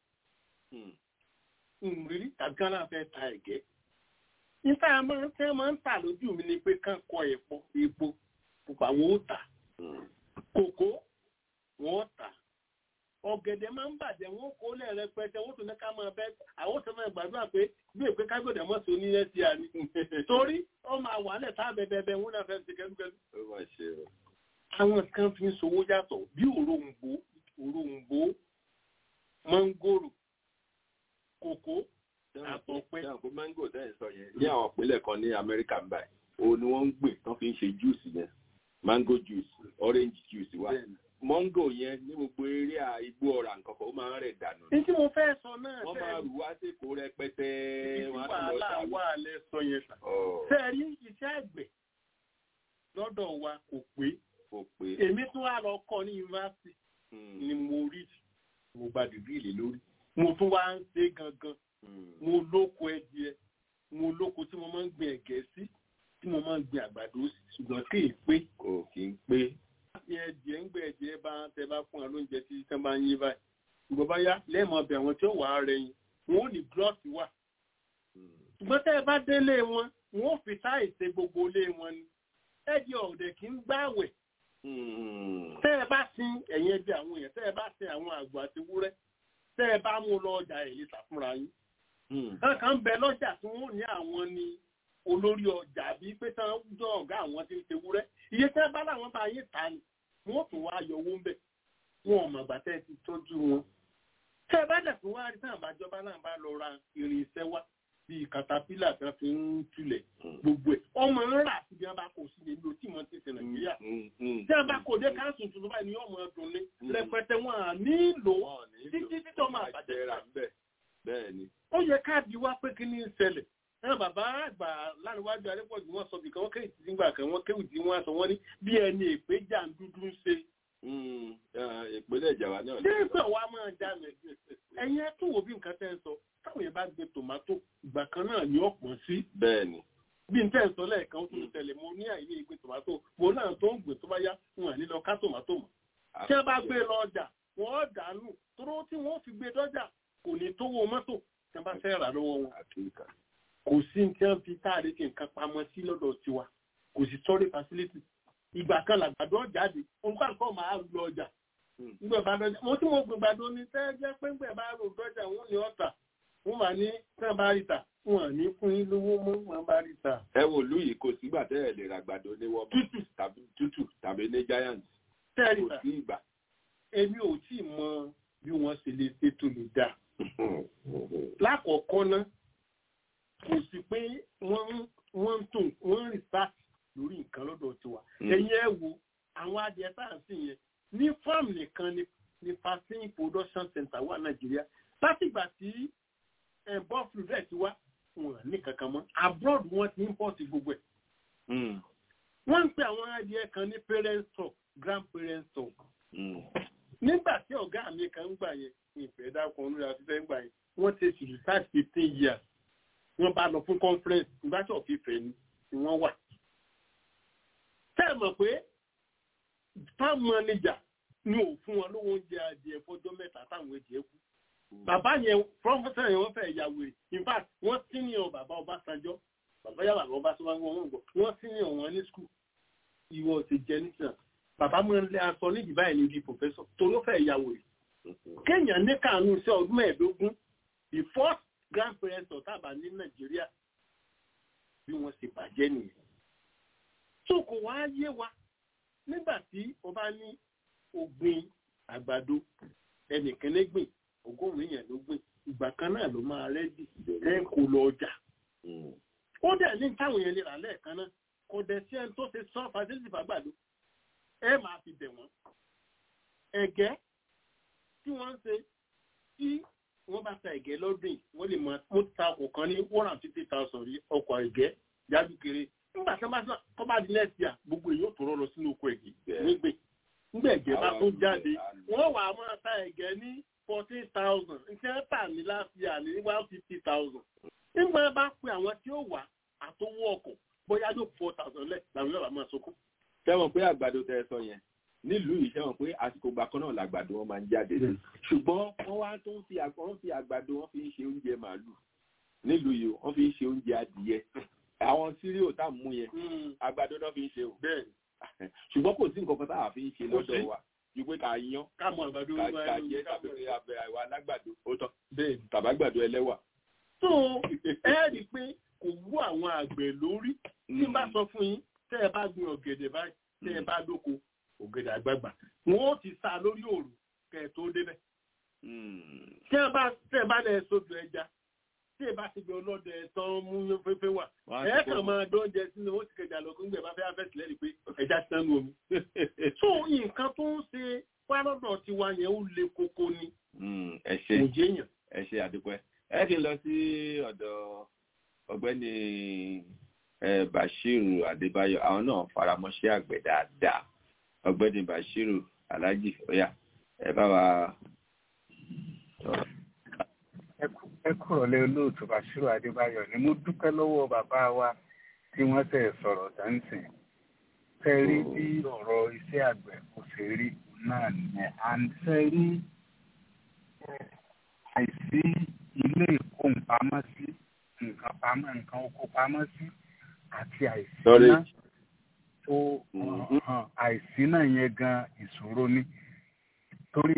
[SPEAKER 6] ìrírí tàbí kan náà fẹ́ ta ẹ̀gẹ́ níta máa ń tẹ́ máa ń tà lójú mi ni pé kán kọ ẹ̀pọ̀ epo pupa wọn ó tà kòkó wọn ó tà ọ̀gẹ̀dẹ̀ máa ń bàjẹ́ wọn kó lẹ̀ rẹpẹtẹ wọn tún ní ká máa bẹ́ àwọn tó máa gbàdúrà pé bí èpè kágbọ̀dẹ̀ mọ́ sí onílẹ̀ sí àní torí ó máa wà lẹ̀ tá bẹ́ẹ̀bẹ́ẹ̀ wọn náà fẹ́ ti kẹ́lúkẹ́lú. àwọn kan fi ń sowó yàtọ̀ bí òróǹbó òróǹbó mọ́ngòrò kòkó
[SPEAKER 5] àtọ̀pẹ́. ṣé àpò mango tẹ́ ẹ̀ sọ yẹn ní àwọn ìpínlẹ̀ kan ní amẹ́ríkà ń báyìí òun ni wọ́n ń gbìn tán fi ń ṣe juice yẹn mango juice orange juice wa mango yẹn ní gbogbo eré igbó ọ̀rà nǹkan kan ó máa ń rẹ̀ dànù.
[SPEAKER 6] ní tí mo fẹ́ sọ náà
[SPEAKER 5] wọ́n máa rù wá sí èkó rẹpẹtẹ
[SPEAKER 6] wọ́n á tún lọ sáré. wà á lẹ sọ yẹn sà. ṣé ẹ rí iṣẹ́ àgbẹ̀ lọ́dọ̀ wa kò pé
[SPEAKER 5] kò pé
[SPEAKER 6] èmi tún wá lọ kọ́ ní yunifásitì ni mo rí mo gba dìgírì lórí mo tún wá ń ṣe gangan mo lóko ẹdìẹ mo lóko tí mo máa ń gbin ẹ̀gẹ́ sí tí mo máa ń gbin àgbàdo sí ṣùgbọ́n kì í pé.
[SPEAKER 5] kò kì í pé.
[SPEAKER 6] láti ẹdìẹ ń gbẹ ẹdìẹ bá tẹ bá fún wa lóúnjẹ tí tẹ bá ń yín báyìí ṣùgbọ́n bá yá lẹ́ẹ̀mọ ọbẹ̀ àwọn tí ó wà á rẹ yín wọn ò ní gírọ́ọ̀sì wà. ṣùgbọ́n tẹ́ ẹ bá délé wọn wọn ò fi táì ṣe gbogbo ilé wọn ni ẹdìẹ ọ̀dẹ̀ kì í gbáwẹ̀. tẹ́ ẹ bá sin ẹ̀yìn ẹbí àwọn èèyàn tẹ́ ẹ bá sin àwọn àgbò àti wúrẹ́ tẹ́ ẹ bá mú lọ ọjà ẹ̀ lè tà fúnra yín kankan bẹ lọ́jà tí wọ́n ní àwọn ni olórí ọjà bí pé tán jọ ọ̀gá àwọn tí ń ṣe wúrẹ́ iye tẹ́ bá láwọn bá yé ta ni wọ́n tún wá yọ owó ń bẹ̀ wọn ò mọ̀gbà tẹ́ ti tọ́jú wọn. tẹ́ ẹ bá dẹ̀ tún wá rí tán àbájọba náà bá lọ ra irin iṣẹ́ wá bíi katapila tí wọ́n fi ń tulẹ̀ gbogbo ẹ̀ ọmọ ń rà síbi wọn bá kò sí ní ìlú tí wọ́n ti ṣe nàìjíríà tí wọ́n bá kò dé káńsù tuntun báyìí ni ọmọ ọdún ní rẹpẹtẹ wọn à nílò títí títọ́ máa bàjẹ́ rà
[SPEAKER 5] bẹ́ẹ̀ni.
[SPEAKER 6] ó yẹ káàdì wá pé kí ní í ṣẹlẹ̀ náà bàbá àgbà láníwájú adépọ̀jù wọn sọ bìkan wọn kéwì tí nígbà kan wọn kéwì tí wọn sọ wọn ní bí ẹni èpè jà ń dúdú ń ṣe
[SPEAKER 5] ìpínlẹ̀ ìjàwá náà.
[SPEAKER 6] ṣé ìgbà wa máa já mi ẹ̀yin ẹ̀ tún wo bí nǹkan tẹ́ ń sọ táwọn yẹn bá gbé tòmátò ìgbà kan náà ni ó pọ̀ sí.
[SPEAKER 5] bẹ́ẹ̀ni.
[SPEAKER 6] bí n tẹ́ ń sọ lẹ́ẹ̀kan ó tún tẹ̀lé mo ní àìní ìgbé tòmátò mo náà tó ń gbé tó bá yá wọn à ní lọ ká tòmátò mọ́. tí wọ́n bá gbé lọ ọjà wọ́n dànù tóró tí wọ́n fi gbé dọ́jà kò ní tówó mọ́tò tí wọ́n bá fẹ́ rà lọ́wọ́ wọn. kò sí tí wọ́n fi táàrí kí nǹkan pamọ́ sí lọ́dọ̀ tiwa kò sí sọ́rí facility ìgbà kan làgbàdo jáde olùkọ́ máa lọ ọjà ngbẹ bá dọjà mo tí mo gbé gbàdo ní tẹ́ jẹ́ pé ngbẹ bá rò dọjà wọn ní ọ̀tà wọn wà ní tẹ́ bá rí ta wọn ní fún yín lówó mọ́ wọn bá rí ta.
[SPEAKER 5] ẹ wò lú yìí kò sígbà tẹ́ ẹ̀ lè ra gbàdo ní wọ́n tútù tàbí tútù tàbí ní giant
[SPEAKER 6] tẹ́rì
[SPEAKER 5] kò sí ìgbà.
[SPEAKER 6] èmi ò tí ì mọ bí wọ́n ṣe lè ṣètò lè dà. lákọ̀ọ́kọ́ náà kò sí pé wọ́n ń tún wọ́n ń research lórí nǹkan lọ́dọ̀ tiwa. ẹ̀yin ẹ wo àwọn adìẹ tá à ń sìn yẹn ní farm nìkan ni ní vaccine production center wà nàìjíríà látìgbà tí bọ́ọ̀fù rẹ̀ ti wá wọn ní kankan mọ́ abroad wọn ti import gbogbo ẹ̀. wọ́n ń pe àwọn adìẹ kan ní parent stock grand parent stock. nígbà tí ọ̀gá mi kan ń gbà yẹn ìfẹ́ dákun olórí afẹ́fẹ́ ń gbà yẹn wọ́n ti ṣe research fifteen years wọ́n bá lọ fún conference nígbà tí ọ̀fíìfẹ́ ni wọ́n wà. tẹ́ ẹ mọ̀ pé farm manager ni ò fún wọn lówó oúnjẹ adìẹ fọjọ́ mẹ́ta táwọn ẹ̀jẹ̀ kú. bàbá yẹn prọfẹsẹ yẹn wọ́n fẹ́ ya wèrè in fact wọ́n senior bàbá Ọbásanjọ́ bàbá yà bàbá Ọbásanjọ́ wọn gbọ́ wọ́n senior wọn ní school ìwọ ti jẹ nísàn bàbá mọ ilé aṣọ nídìí báyìí ní ibi professor torí ó fẹ́ ya wèrè. kéèyàn ní kàánú iṣẹ́ ọdún mẹ́ẹ̀ẹ́dógún the first grandparent ọ̀tàbà ní Nàìjíríà bí wọ́n ṣe bàjẹ́ nìyẹn. tó kò wá yé wa nígbà tí o bá ní ògbìn àgbàdo ẹnìkan lè gbìn ọgọ́rùn-ún èèyàn ló gbìn ìgbà kan náà ló máa rẹ́dì ẹ kò lọ ọjà. ó dẹ̀ ní táwọn èèyàn lè rà lẹ́ẹ̀kan náà kò dẹ̀ sí ẹni tó ṣe sọ fàṣẹ́lì fàgbàdo ẹ máa fi bẹ̀ wọ́n. ẹ̀gẹ́ tí wọ́n ń ṣe tí wọ́n bá ta ẹ̀gẹ́ lọ́dún wọ́n lè mọ mo ta ọkọ̀ kan ní one hundred fifty thousand rí ọkọ̀ ẹ̀gẹ́ jáde kéré nígbà tí wọ́n bá sọ kọ́ bá di next year gbogbo èèyàn tó rọ́ lọ sínú oko ẹ̀gẹ́ nígbè nígbà ẹ̀gẹ́ bá tó jáde wọ́n wà á máa ta ẹ̀gẹ́ ní fourteen thousand nǹkan tà ní last year ní one fifty thousand nígbà bá pe àwọn tí ó wà àtọwọ́ ọkọ̀ bóyá yóò four thousand lẹ̀ làwọn yóò bá máa sọkún.
[SPEAKER 5] sẹ́wọ̀n pé àgbàdo tẹ ẹ sọ yẹn nílùú yìí sẹ́wọ̀n pé àsìkò ìgbà kan náà làgbàdo wọn máa ń jáde ṣùgbọ́n wọ́n wá tó ń fi wọ́n fi àgbàdo wọn fi ń ṣe oúnjẹ màálù nílùú yìí wọ́n fi ń ṣe oúnjẹ adìyẹ àwọn síríò tá à ń mú yẹn àgbàdo náà fi ń ṣe o ṣùgbọ́n kò sí nǹkan kan táwa fi ń ṣe lọ́dọ̀ wa ju pé ká yan
[SPEAKER 6] ká mọ àgbàdo
[SPEAKER 5] ká jẹ tàbí pé abẹ àwa alágbàdo ó tán tàbágbàdo ẹlẹ́wà.
[SPEAKER 6] tó ẹ rí i pé kò wú àwọn àgbẹ̀ lórí tí bá sọ fún yín tẹ́ ẹ bá gbin ọ̀gẹ̀dẹ̀ báyìí tẹ́ ẹ bá dóko ọ̀gẹ̀dẹ̀ àgbààgbà wọn ó ti sá lórí òòrùn kẹ́ ẹ tó débẹ̀. tí ẹ bá tẹ́ ẹ bá lẹ sódò ẹja tí ẹ bá ti gbé ọlọ́dẹ tán mú fẹ́fẹ́ wà ẹ kàn máa dán oúnjẹ sínú ó ti kẹjà lọ kó ń gbẹ bá fẹ́ afẹ́ sílẹ̀ rí pé ẹja ti tán ní omi. tó nǹkan tó ń ṣe pálọ́dọ̀ tiwa yẹn ó le koko ni.
[SPEAKER 5] ẹ ṣe
[SPEAKER 6] kò jẹ́yàn.
[SPEAKER 5] ẹ ṣe àdúpẹ́ ẹ kì í lọ sí ọ̀dọ̀ ọ̀gbẹ́ni Bashiru Adébáyọ̀ àwọn náà faramọ́ṣẹ́ àgbẹ̀ dáadáa ọ̀gbẹ́ni Bashiru Alhaji oya ẹ bá wa
[SPEAKER 12] ẹ kúrò lé olóòtú Bashiru Adébáyọ̀ ni mo dúpẹ́ lọ́wọ́ bàbá wa tí wọ́n tẹ̀ sọ̀rọ̀ dáńsìn fẹ́ rí bí ọ̀rọ̀ iṣẹ́ àgbẹ̀ kò ṣe rí náà nìyẹn à ń fẹ́ rí àìsí ilé ìkóhùnpamọ́sí nǹkan pamọ́ nǹkan oko pamọ́ sí àti àìsí náà tó àìsí náà yẹn gan ìṣòro ni torí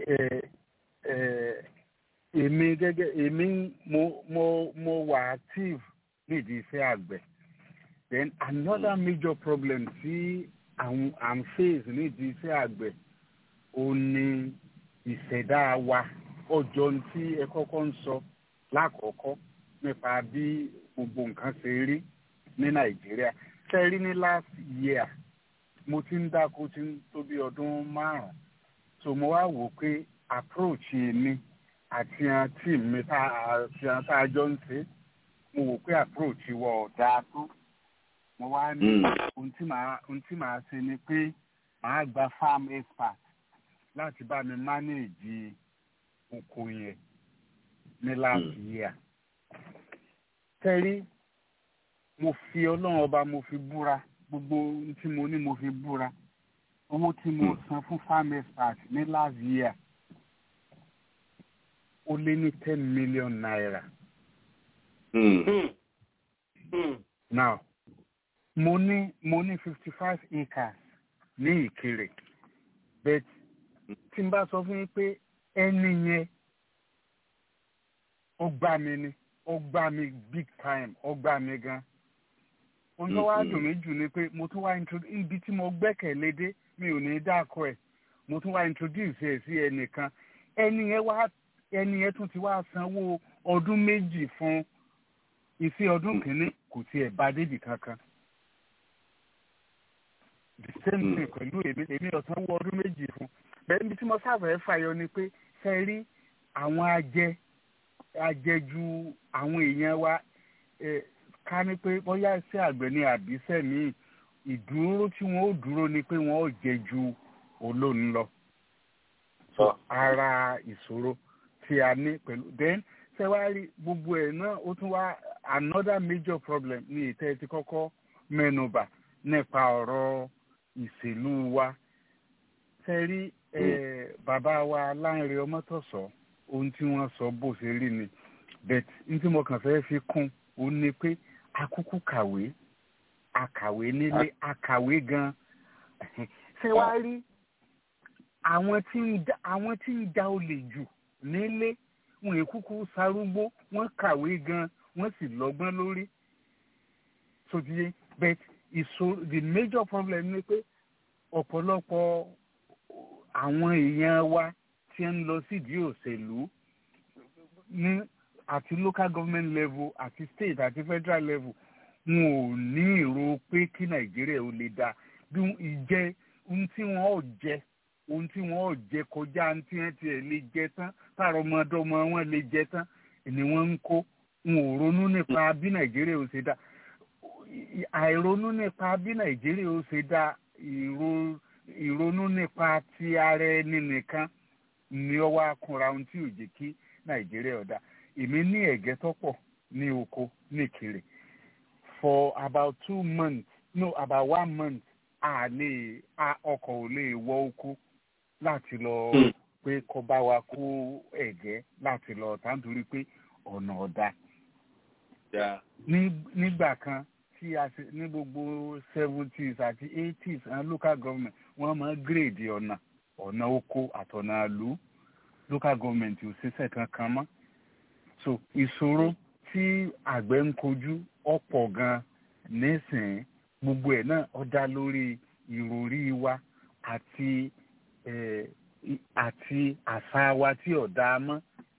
[SPEAKER 12] èmi gẹ́gẹ́ èmi mo mo mo wà active nídìí iṣẹ́ àgbẹ̀ then another major problem tí àwọn am face nídìí iṣẹ́ àgbẹ̀ ó ní ìṣẹ̀dá wa ọjọ́ tí ẹ kọ́kọ́ ń sọ lákọ̀ọ́kọ́ nípa bí gbogbo nǹkan ṣe rí ní nàìjíríà ṣe rí ní last year mo ti ń dáko tí ń tó bí ọdún márùn-ún so mo wá wò pé approach mi àti àti mi tá a jọ ń ṣe mo wò pé approach wa ò dáa tó mo wá ní ohun tí màá ohun tí màá ṣe ni pé màá gba farm expert láti bá mi manage oko yẹn ní last year. tẹ́rí mo fi ọlọ́run ọba mo fi búra gbogbo ohun tí mo ní mo fi búra owó tí mo san fún farm expert ní last year ó lé ní ten million naira. now mo ní mo ní fifty five acres ní ìkirè but tí n bá sọ fún yín pé ẹni yẹn ó gbá mi ni ó gbá mi big time ó gbá mi gan ohun tó wá dùn mí jù ni pé mo tún wá introduce ibi tí mo gbẹ́kẹ̀lé dé mi ò ní dáko ẹ̀ mo tún wá introduce ẹ̀ sí ẹnìkan ẹni yẹn wá ẹni yẹn tún ti wá sanwó ọdún méjì fún iṣẹ́ ọdún kìíní kò tiẹ̀ bá débì kankan the same thing pẹ̀lú èmi èmi ọ̀sán wọ ọdún méjì fún bẹ́ẹ̀ níbi tí mo sáfẹ́ fàyọ ni pé ṣe rí àwọn ajẹ ajẹju àwọn èèyàn wa ká ní pé bóyá iṣẹ́ àgbẹ̀ ni àbíṣẹ́ míì ìdúró tí wọ́n ó dúró ni pé wọ́n ó jẹ ju olóhùn lọ. so ara ìṣòro tí a ní pẹ̀lú then ṣe wá rí gbogbo ẹ̀ náà ó tún wá another major problem ní ìtẹ́ ti kọ́kọ́ mẹ́nubà nípa ọ̀rọ̀ ìṣèlú wa ṣe rí bàbá wa Lánrè Ọmọ́tọ̀sọ́ ohun tí wọ́n sọ bó ṣe rí ni but n tí mo kàn fẹ́ fi kún ó ní pé akúkú kàwé akàwé nílé akàwé gan ṣé wàá rí àwọn tí ń da àwọn tí ń da olè jù nílé wọn èkúkú sarúgbó wọn kàwé gan wọn sì lọ́gbọ́n lórí sotiye but ìṣòro the major problem ni pé ọ̀pọ̀lọpọ̀ àwọn èèyàn wa tí ń lọ sídìí òṣèlú ní àti local government level àti state àti federal level wọn ò ní èrò pé kí nàìjíríà ó lè dáa bí ìjẹ ohun tí wọn ò jẹ ohun tí wọn ò jẹ kọjá ohun tí wọn tiẹ̀ lè jẹ tán táàrọ̀ ọmọdọ́mọ wọn lè jẹ tán ni wọ́n ń kó wọn ò ronú nípa bí nàìjíríà ó ṣe dáa àìronú nípa bí nàìjíríà ó ṣe dáa ìronú nípa ti ara ẹni nìkan ni ó wá kúnra ohun tí ò jẹ́ kí nàìjíríà ó dáa èmi ní ẹ̀gẹ́ tó pọ̀ ní oko nìkiri for about two months no about one month a lè a ọkọ̀ ò lè wọ oko láti lọ pé kó bá wa kó ẹ̀gẹ́ láti lọ tà nítorí pé ọ̀nà ọ̀dà. nígbà kan tí a ṣe ní gbogbo seventies àti eighties àwọn local government wọ́n máa gírèdì ọ̀nà ọ̀nà oko àtọ̀nà àlú local government ò ṣiṣẹ́ kankan mọ́ so ìṣòro tí àgbẹ̀ ń kojú ọ̀pọ̀ gan nísìnyí gbogbo ẹ̀ náà ó dá lórí ìròrí wa àti àti àṣà wa tí ò dáa mọ́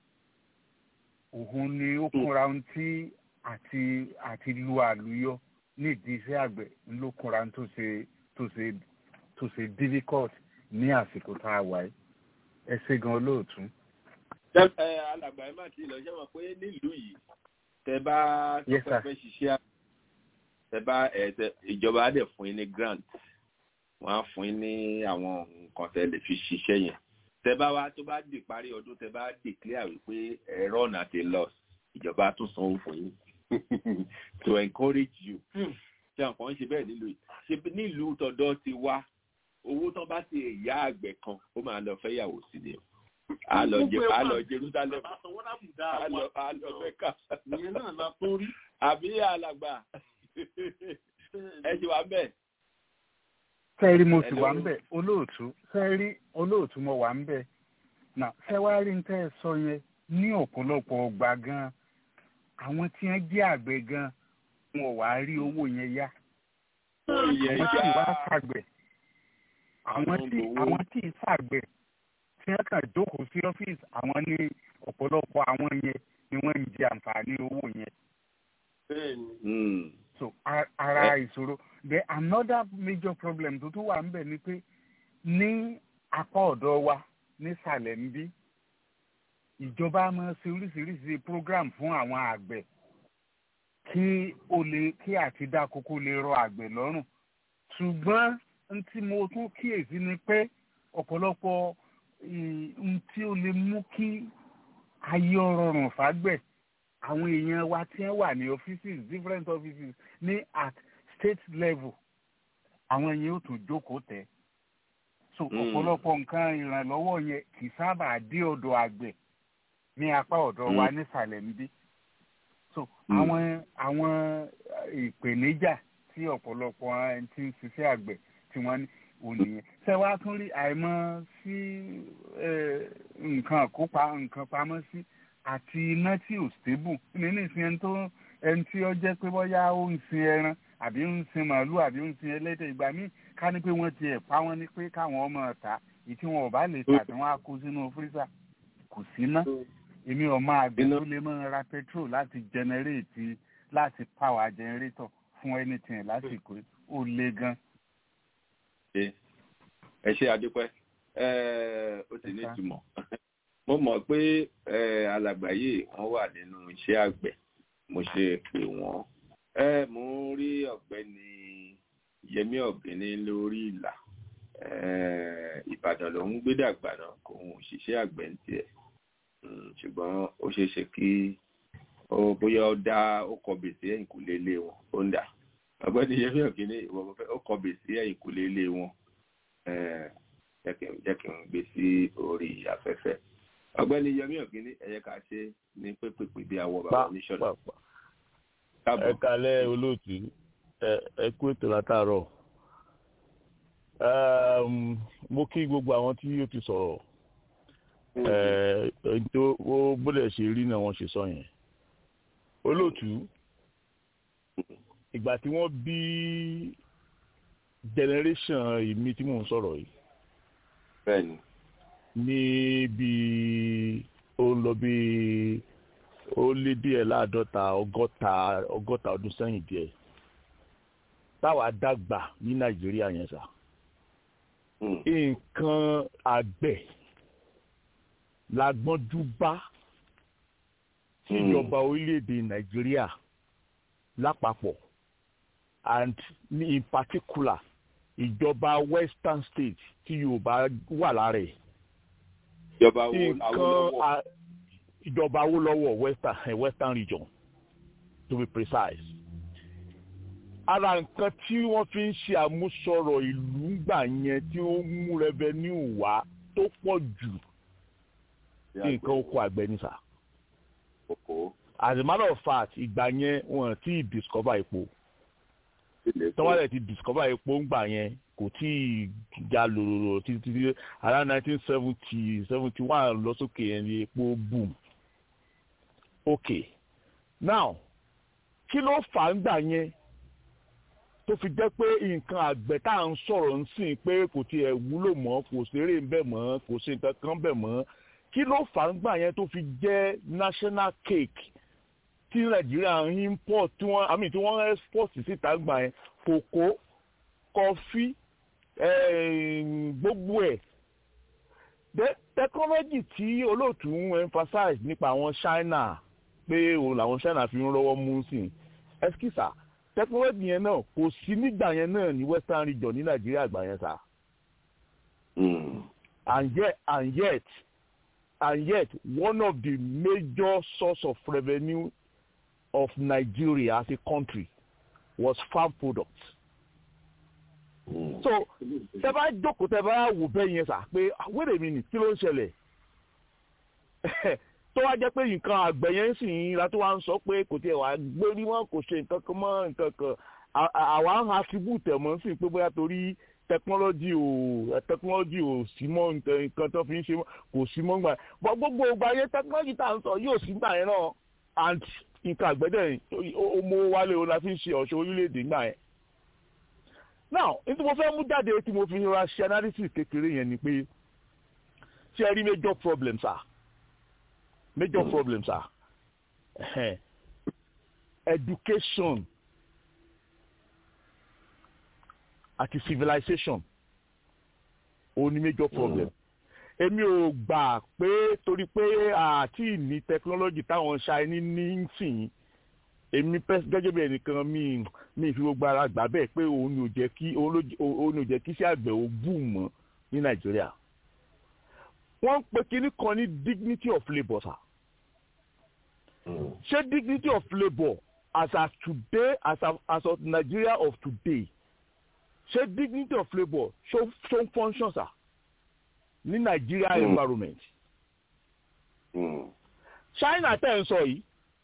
[SPEAKER 12] òun ni ó kúnra ohun tí àti àti lu àlùyọ nídìí iṣẹ́ àgbẹ̀ ló kúnra tó ṣe tó ṣe tó ṣe difficult ní àsìkò tá a wà yìí ẹ ṣe gan olóòtú
[SPEAKER 5] alàgbà ẹ má ti lọ ṣe mọ̀ pé nílùú yìí tẹ bá tọpẹ fẹ́ ṣiṣẹ́ tẹ bá ìjọba á dẹ̀ fún yín ní grant wọ́n á fún yín ní àwọn nǹkan tẹ lè fi ṣiṣẹ́ yẹn tẹ bá wá tó bá di parí ọdún tẹ bá declare wípé ẹ̀rọ ọ̀nà ti loss ìjọba tún sanwó fún yín to encourage you ṣé àwọn kan ń ṣe bẹ́ẹ̀ nílùú yìí ṣe nílùú tọ̀dọ̀ ti wá owó tán bá ti ìyá àgbẹ̀ kan ó máa lọ fẹ́ yàwó sí ni o alọ jẹ alọ jerusalem alọ alọ mẹka
[SPEAKER 6] ìyẹn náà la tún rí.
[SPEAKER 5] àbí alàgbà ẹ ti wà mbẹ.
[SPEAKER 12] sẹ́ẹ̀rí mo sì wà ń bẹ̀ olóòtú sẹ́ẹ̀rí olóòtú mo wà ń bẹ̀ nà sẹ́wárí ń tẹ́ ẹ sọ yẹn ní ọ̀pọ̀lọpọ̀ ọgbà gan àwọn tí wọ́n jẹ́ àgbẹ̀ gan wọn ò wá rí owó yẹn yá àwọn tí wàá ṣàgbẹ̀ àwọn tí àwọn tí ì ṣàgbẹ̀ tí wọ́n kàn jókòó sí ọ́fíìsì àwọn ní ọ̀pọ̀lọpọ̀ àwọn yẹn ni wọ́n ń jẹ àǹfààní owó yẹn. so ara ìṣòro the another major problem tó tún wà ń bẹ̀ ni pé ní apá ọ̀dọ̀ wa nísàlẹ̀ ń bí ìjọba máa ṣe oríṣiríṣi program fún àwọn àgbẹ̀ kí ó lè kí àti dáko kó lè rọ àgbẹ̀ lọ́rùn ṣùgbọ́n n tí mo tún kíyèsí ni pé ọ̀pọ̀lọpọ̀ n tí ó lè mú kí ayé ọrọ̀rùn fàgbẹ̀ àwọn èèyàn wa tí wọ́n wà ní offices different offices ní at state level àwọn èèyàn yóò tún jókòó tẹ̀ so ọ̀pọ̀lọpọ̀ nǹkan ìrànlọ́wọ́ yẹn kì í sábà dé ọ̀dọ̀ àgbẹ̀ ní apá ọ̀dọ̀ wa nísàlẹ̀ níbí so àwọn àwọn ìpèníjà tí ọ̀pọ̀lọpọ̀ ẹni tí ń ṣiṣẹ́ àgbẹ̀ tí wọ́n ní òní yẹn ṣé wàá tún rí àìmọ̀ sí nǹkan àkópa nǹkan pamọ́ sí àti iná tí ò stable nínú ìsìn ẹni tó ẹni tí ó jẹ́ pé bóyá ó ń sin ẹran àbí ń sin màálù àbí ń sin ẹlẹ́dẹ̀ ìgbà míì ká ní pé wọ́n ti ẹ̀ pa wọ́n ní pé káwọn ọmọ ọ̀tá èyí tí wọn ò bá lè tà tí wọ́n á kó sínú fírísà kò sí ná èmi ò máa gbé tó lè máa ra petrol láti generate láti power generator fún anything lásìkò ó le gan.
[SPEAKER 5] ẹ ṣe àdúpẹ́ ó ti ní ìtumọ̀ mo mọ̀ pé alàgbà yìí wọ́n wà nínú iṣẹ́ àgbẹ̀ mo ṣe pè wọ́n mo ń rí ọ̀gbẹ́ni yẹmí ọ̀gbẹ́ni lórí ìlà ìbàdàn ló ń gbé dàgbà náà kò ń ṣiṣẹ́ àgbẹ̀ ní tiẹ̀ ṣùgbọ́n ó ṣeé ṣe kí ó bóyá ó dá ó kọ bèsè ẹ̀yìn kò lé lé wọn ó ń dà ọ̀gbẹ́ni yẹmí ọ̀gbẹ́ni ìwọ mo fẹ́ ó kọ bèsè ẹ̀yìn kò lé lé wọn jẹ́ kí n gbé sí orí afẹ́fẹ́ ọ̀gbẹ́ni yẹmí ọ̀gbẹ́ni ẹ̀yẹ ká ṣe ní pépèpè bí awọ bàbá oníṣọ́nà.
[SPEAKER 13] ẹ kalẹ̀ olóòtú ẹ kú ètò látàárọ̀ mo kí gbogbo àwọn tí ó ti sọ̀rọ̀ tó ó bóde ṣe rí náà wọ́n ṣe sọ yẹn olóòtú ìgbà tí wọ́n bí generation ìmí tí mò ń sọ̀rọ̀ yìí
[SPEAKER 5] bẹ́ẹ̀ni
[SPEAKER 13] ní bí ó ń lọ bí ó lé díẹ̀ láàdọ́ta ọgọ́ta ọgọ́ta ọdún sẹ́yìn díẹ̀ táwa dàgbà ní nàìjíríà yẹn sà nǹkan àgbẹ̀ la gbọ́njú bá tíjọba orílẹ̀-èdè nàìjíríà lápapọ̀ and in particular ìjọba western state tí yorùbá wà lára ẹ̀.
[SPEAKER 5] ìjọba Awólọ́wọ̀
[SPEAKER 13] ìjọba Awólọ́wọ̀ western western region to be precise. ara nǹkan tí wọ́n fi ń ṣe àmúsọ̀rọ̀ ìlú ńgbà yẹn tí ó ń mú revenue wá tó pọ̀ jù nǹkan oko àgbẹ̀ ní sà. as a matter of fact ìgbà yẹn wọ́n ti discover epo tọ́wọ́lẹ̀ ti discover epo ńgbà yẹn kò tí ì já lòrò títí títí around nineteen seventy seventy one lọ sókè yẹn ni epo boom. ok now kí ló fà á ńgbà yẹn tó fi jẹ́ pé nǹkan àgbẹ̀ tá à ń sọ̀rọ̀ ń sìn pé kò tiẹ̀ wúlò mọ́ kò ṣeré ń bẹ̀ mọ́ kò ṣe nǹkan kan bẹ̀ mọ́ kí ló fà á ńgbà yẹn tó fi jẹ́ national cake tí nàìjíríà ń import tí wọ́n àmì tí wọ́n export síta gbà yẹn kòkó kọfí gbogbo ẹ̀ technology tí olóòtú ń emphasize nípa àwọn China pé òun làwọn China fi ń rọ́wọ́ mú sí ẹ́skísà technology yẹn náà kò sí nígbà yẹn náà ní western region ní nàìjíríà gbà yẹn sá. and yet and yet and yet one of the major source of revenue of Nigeria as a country was farm products. Mm. so tẹ bá jókòó tẹ bá wò bẹ́ẹ̀ yẹn sà pé wait a minute kí ló ń ṣẹlẹ̀ tó wá jẹ́ pé nǹkan àgbẹ̀ yẹn sì ń ra tó wá ń sọ pé kò tiẹ̀ wá gbérí mọ́ kò ṣe nǹkan kan mọ́ nǹkan kan àwa ń attribute ẹ̀ mọ́ sí pé bóyá torí technology ò technology ò sí mọ́ nǹkan tó fi ń ṣe kò sí mọ́ gbà bọ́ gbogbo ìgbà yẹn technology tá à ń sọ yóò sí gbà yẹn náà and nǹkan àgbẹ̀dẹ̀ ó mú wálé o la fi ń ṣe ọ̀ṣọ́ orílẹ̀-èdè gbà yẹn. now ní tí mo fẹ́ mú jáde tí mo fi ra ṣe analysis kékeré yẹn ni pé ṣé ẹ rí major problems ah major mm. problems ah education àti civilization ó ní major problem. èmi ò gbà pé torí pé àti ní technology táwọn ṣáínì ní sìn èmi pẹ́ gẹ́gẹ́ bí ẹnìkan mi mi fi gbogbo ara gbà bẹ́ẹ̀ pé òun ni ò jẹ́ kí òun ló òun ni ò jẹ́ kí iṣẹ́ àgbẹ̀ ò bù mọ́ ní nàìjíríà wọ́n ń pe kinní kan ní dignity of labour sa ṣé dignity of labour as of today as of as of Nigeria of today ṣé dignity of labour ṣó ṣó ń function sa ní Nigeria
[SPEAKER 5] Mm.
[SPEAKER 13] environment China tẹ̀ ń sọ yìí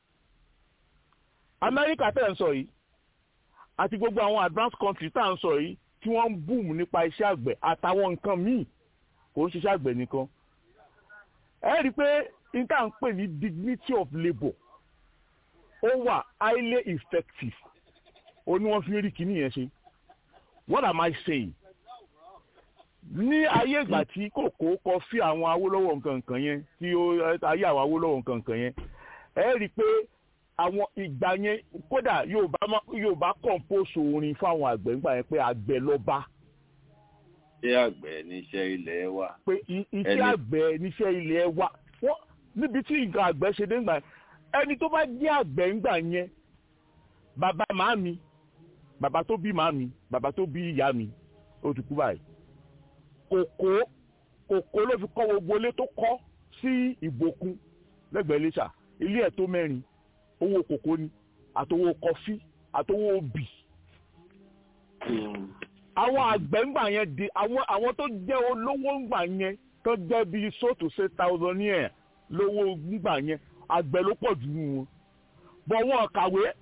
[SPEAKER 13] America tẹ̀ ń sọ yìí àti gbogbo àwọn advanced country tá à ń sọ yìí tí wọ́n ń boom nípa iṣẹ́ àgbẹ̀ àtàwọn nǹkan míì kò ń ṣiṣẹ́ àgbẹ̀ nìkan ẹ rí i pé n tá à ń pè ní dignity of labour ó wà highly effective ó ní wọ́n fi ń rí kinní yẹn ṣe what am I saying ní ayé ìgbà tí kòkó kọ fí àwọn Awólọ́wọ̀ nǹkan nǹkan yẹn tí ó ayé àwọn Awólọ́wọ̀ nǹkan nǹkan yẹn ẹ rí i pé àwọn ìgbà yẹn kódà Yorùbá má- Yorùbá compose orin fáwọn àgbẹ̀ nígbà yẹn pé àgbẹ̀ lọ́ba
[SPEAKER 5] ṣé àgbẹ̀ níṣẹ́ ilẹ̀ wa.
[SPEAKER 13] pé i- iṣẹ́
[SPEAKER 5] Ẹni-
[SPEAKER 13] àgbẹ̀ níṣẹ́ ilẹ̀ wa wọ́n níbi tí nǹkan àgbẹ̀ ṣe dé ńgbà yẹn ẹni tó bá jẹ́ àgbẹ̀ ńgbà yẹn bàbá màámi bàbá tó bí màámi bàbá tó bí ìyá mi ó ti kú báyìí kòkó kòkó ló fi kọ́ gbogbo ilé tó kọ́ sí ìbòkun lẹ́gbẹ̀ẹ́ Iléṣà ilé ẹ̀ tó mẹ́rin owó kòkó ni àtowó kọfí àtowó obì àwọn àgbẹ̀ ńgbà yẹn di àwọn àwọn tó jẹ́ olówó ńgbà yẹn tó jẹ́ bíi so to say thousandaire lówó ńgbà yẹn àgbẹ̀ ló pọ̀ jù nù wọn bọ̀ wọn kàwé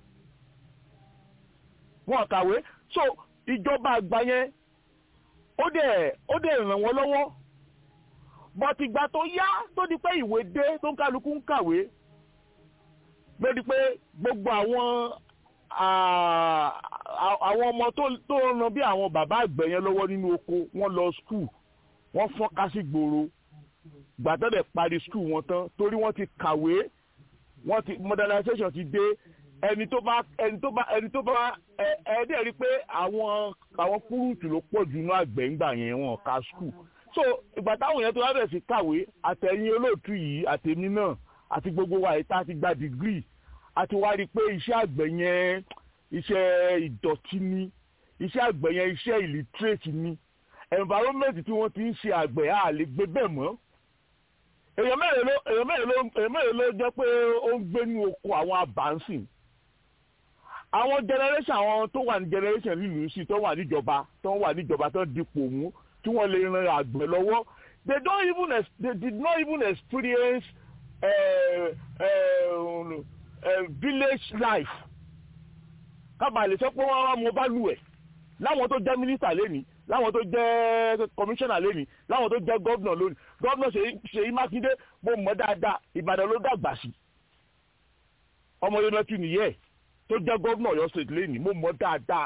[SPEAKER 13] wọn kàwé so ìjọba àgbà yẹn ó dẹ̀ ó dẹ̀ ràn wọ́n lọ́wọ́ bọ̀tì ìgbà tó yá tó di pé ìwé dé tó ń kálukú ń kàwé lórí pé gbogbo àwọn à- à- àwọn ọmọ tó tó ń ran bí àwọn bàbá àgbẹ̀ yẹn lọ́wọ́ nínú oko wọ́n lọ skul wọ́n fọ́nká sí gbòòrò gbàtọ́dẹ̀ parí skul wọn tán torí wọ́n ti kàwé wọ́n ti modernization ti dé ẹni tó bá ẹni tó bá ẹni tó bá ẹ ẹ dẹ̀ rí i pé àwọn àwọn kúrúùtù ló pọ̀ jù nínú àgbẹ̀ ńgbà yẹn wọn ka skul so ìgbà táwọn yẹn tó wá bẹ̀rẹ̀ sí kàwé àtẹ̀yìn olóòtú yìí àtẹ̀mí náà àti gbogbo wa yìí tá a ti gba dìgírì a ti wá rí i pé iṣẹ́ àgbẹ̀ yẹn iṣẹ́ ìdọ̀tí ni iṣẹ́ àgbẹ̀ yẹn iṣẹ́ illiterate ni environment tí wọ́n ti ń ṣe àgbẹ̀ á lè gbé bẹ́ẹ̀ mọ́ èèyàn mẹ́rin ló èèyàn mẹ́rin ló èèyàn mẹ́rin ló jẹ́ pé ó ń gbé ní oko àwọn abàǹsìn àwọn generation àwọn tó wà ní generation nílùú sí tó wà níjọba tó wà níjọba tó dipò mú tí wọ́n lè ran àgbẹ̀ lọ́wọ́ they don't even ex- they did not even experience uh, uh, uh, village life kábàá lè sọ pé wọ́n wá mọ bá lù ẹ̀ láwọn tó jẹ́ mínísítà lẹ́nìí láwọn tó jẹ́ kọmíṣánná lẹ́nìí láwọn tó jẹ́ gọ́vnà lónìí gọ́vnà Ṣèyí Mákindé mo mọ̀ dáadáa Ìbàdàn ló dàgbà sí ọmọ yẹn lọ́tún nìyẹn tó jẹ́ gọ́vnà Ọ̀yọ́ state lẹ́nìí mo mọ̀ dáadáa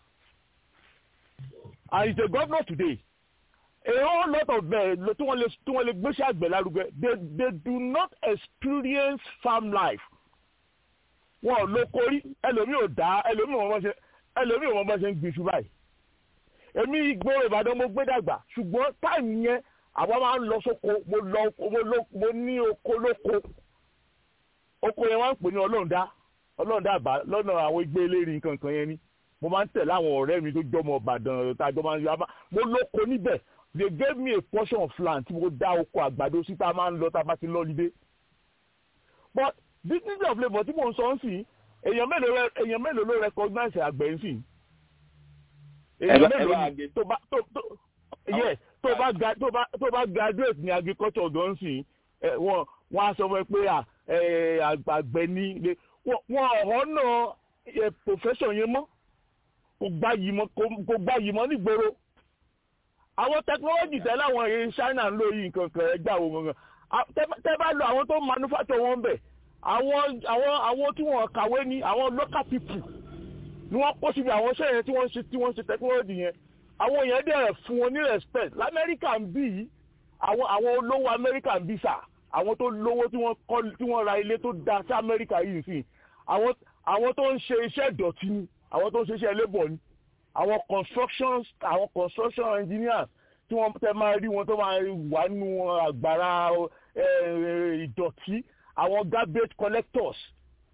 [SPEAKER 13] and he's a governor today a whole lot of men tí wọ́n lè tí wọ́n lè gbéṣẹ́ àgbẹ̀ lárugẹ they they do not experience farm life wọn ò lóko rí ẹlòmíì ò dá ẹlòmíì ò mọ bá ṣe ẹlòmíì ò mọ bá ṣe ń gbin iṣu báyìí èmi ìgboro Ìbàdàn mo gbé dàgbà ṣùgbọ́n táìmù yẹn àwa máa ń lọ sóko mo lọ mo lọ mo ní oko lóko oko yẹn wọ́n ń pè ní ọlọ́ọ̀dá ọlọ́ọ̀dá àbá lọ́nà àwọn igbe eléyìí kankan yẹn ni mo máa ń tẹ̀lé àwọn ọ̀rẹ́ mi tó jọmọ Ìbàdàn tájọ máa ń yọ mo lóko níbẹ̀ they gave me a portion of land tí mo dá oko àgbàdo sí tá a máa ń lọ tá a bá ti lọ́lídé but dignity of labour tí mò ń sọ ń sìn èèyàn mélòó rẹ èèyàn mélòó ló recognize àgbẹ̀ ń sìn èèyàn mélòó ni tó bá tó tó yes tó bá ga tó bá tó bá graduate ní agriculture gan sìn ẹ wọn wọn á sọ fún ẹ pé à ẹ àgbẹ̀ ni wọn ọ̀hún náà profession yẹn mọ́ kò gbá yìí mọ́ kò gbá yìí mọ́ nígboro àwọn technology tẹ́lẹ̀ àwọn èèyàn China ń lò yìí nǹkan kan ẹgbẹ́ àwọn gangan tẹ́ bá lo àwọn tó manufacture wọn bẹ̀ àwọn àwọn àwọn tí wọ́n kàwé ní àwọn local people ni wọ́n kó síbi àwọn iṣẹ́ yẹn tí wọ́n ṣe tí wọ́n ṣe technology yẹn àwọn yẹn dẹ̀ fún wọn ní respect lamẹ́ríkà ń bí yìí àwọn àwọn olówó amẹ́ríkà ń bí sà àwọn tó lówó tí wọ́n kọ́ tí wọ́n ra ilé tó da sí amẹ́ríkà yìí sí àwọn àwọn tó ń ṣe iṣẹ́ ìdọ̀tí ni àwọn tó ń ṣe iṣẹ́ labour ni àwọn construction àwọn construction engineers tí wọ́n tẹ́ máa rí wọn tó máa wà nínú àgbàrá ìdọ̀tí àwọn garbage collectors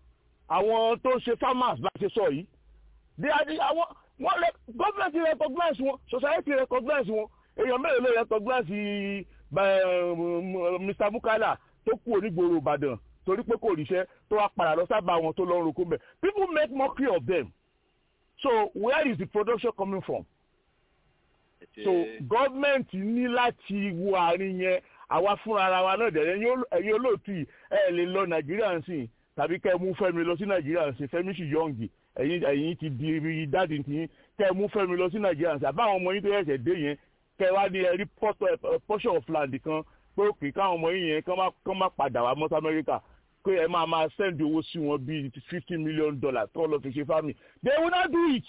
[SPEAKER 13] àwọn tó ń ṣe farmers bá ṣe sọ yìí they are the àwọn wọ́n lè government recognize wọn society recognize wọn èèyàn mélòó ló recognize Mr. Bukala tó kú onígboro Ìbàdàn torí pé kò ríṣẹ́ tó wá padà lọ sábà wọn tó lọ ń roko mẹ́ people make mockery of them so where is the production coming from so government ní láti wo àárín yẹn àwa fúnra ara wa náà dẹ̀ ẹ̀yin olóòtú yìí ẹ̀ lè lọ Nàìjíríà ń sìn tàbí kẹ́ ẹ mú Fẹ́mi lọ sí Nàìjíríà ń sìn Fẹ́mi sì yọ̀ǹgì ẹ̀yin ẹ̀yin ti di ibi dáàdì tí kẹ́ ẹ mú Fẹ́mi lọ sí Nàìjíríà ń sìn àbáwọn ọmọ yín tó yẹ̀ṣẹ̀ dé yẹn kẹ́ ẹ wá ní ẹ̀rí portion of land kan pé òkè káwọn ọmọ yín yẹn kán má padà wá mọ́ sí Amẹ́ríkà pé ẹ máa máa send owó sí wọn bíi fifty million dollars tó lọ fi ṣe farming they will not do it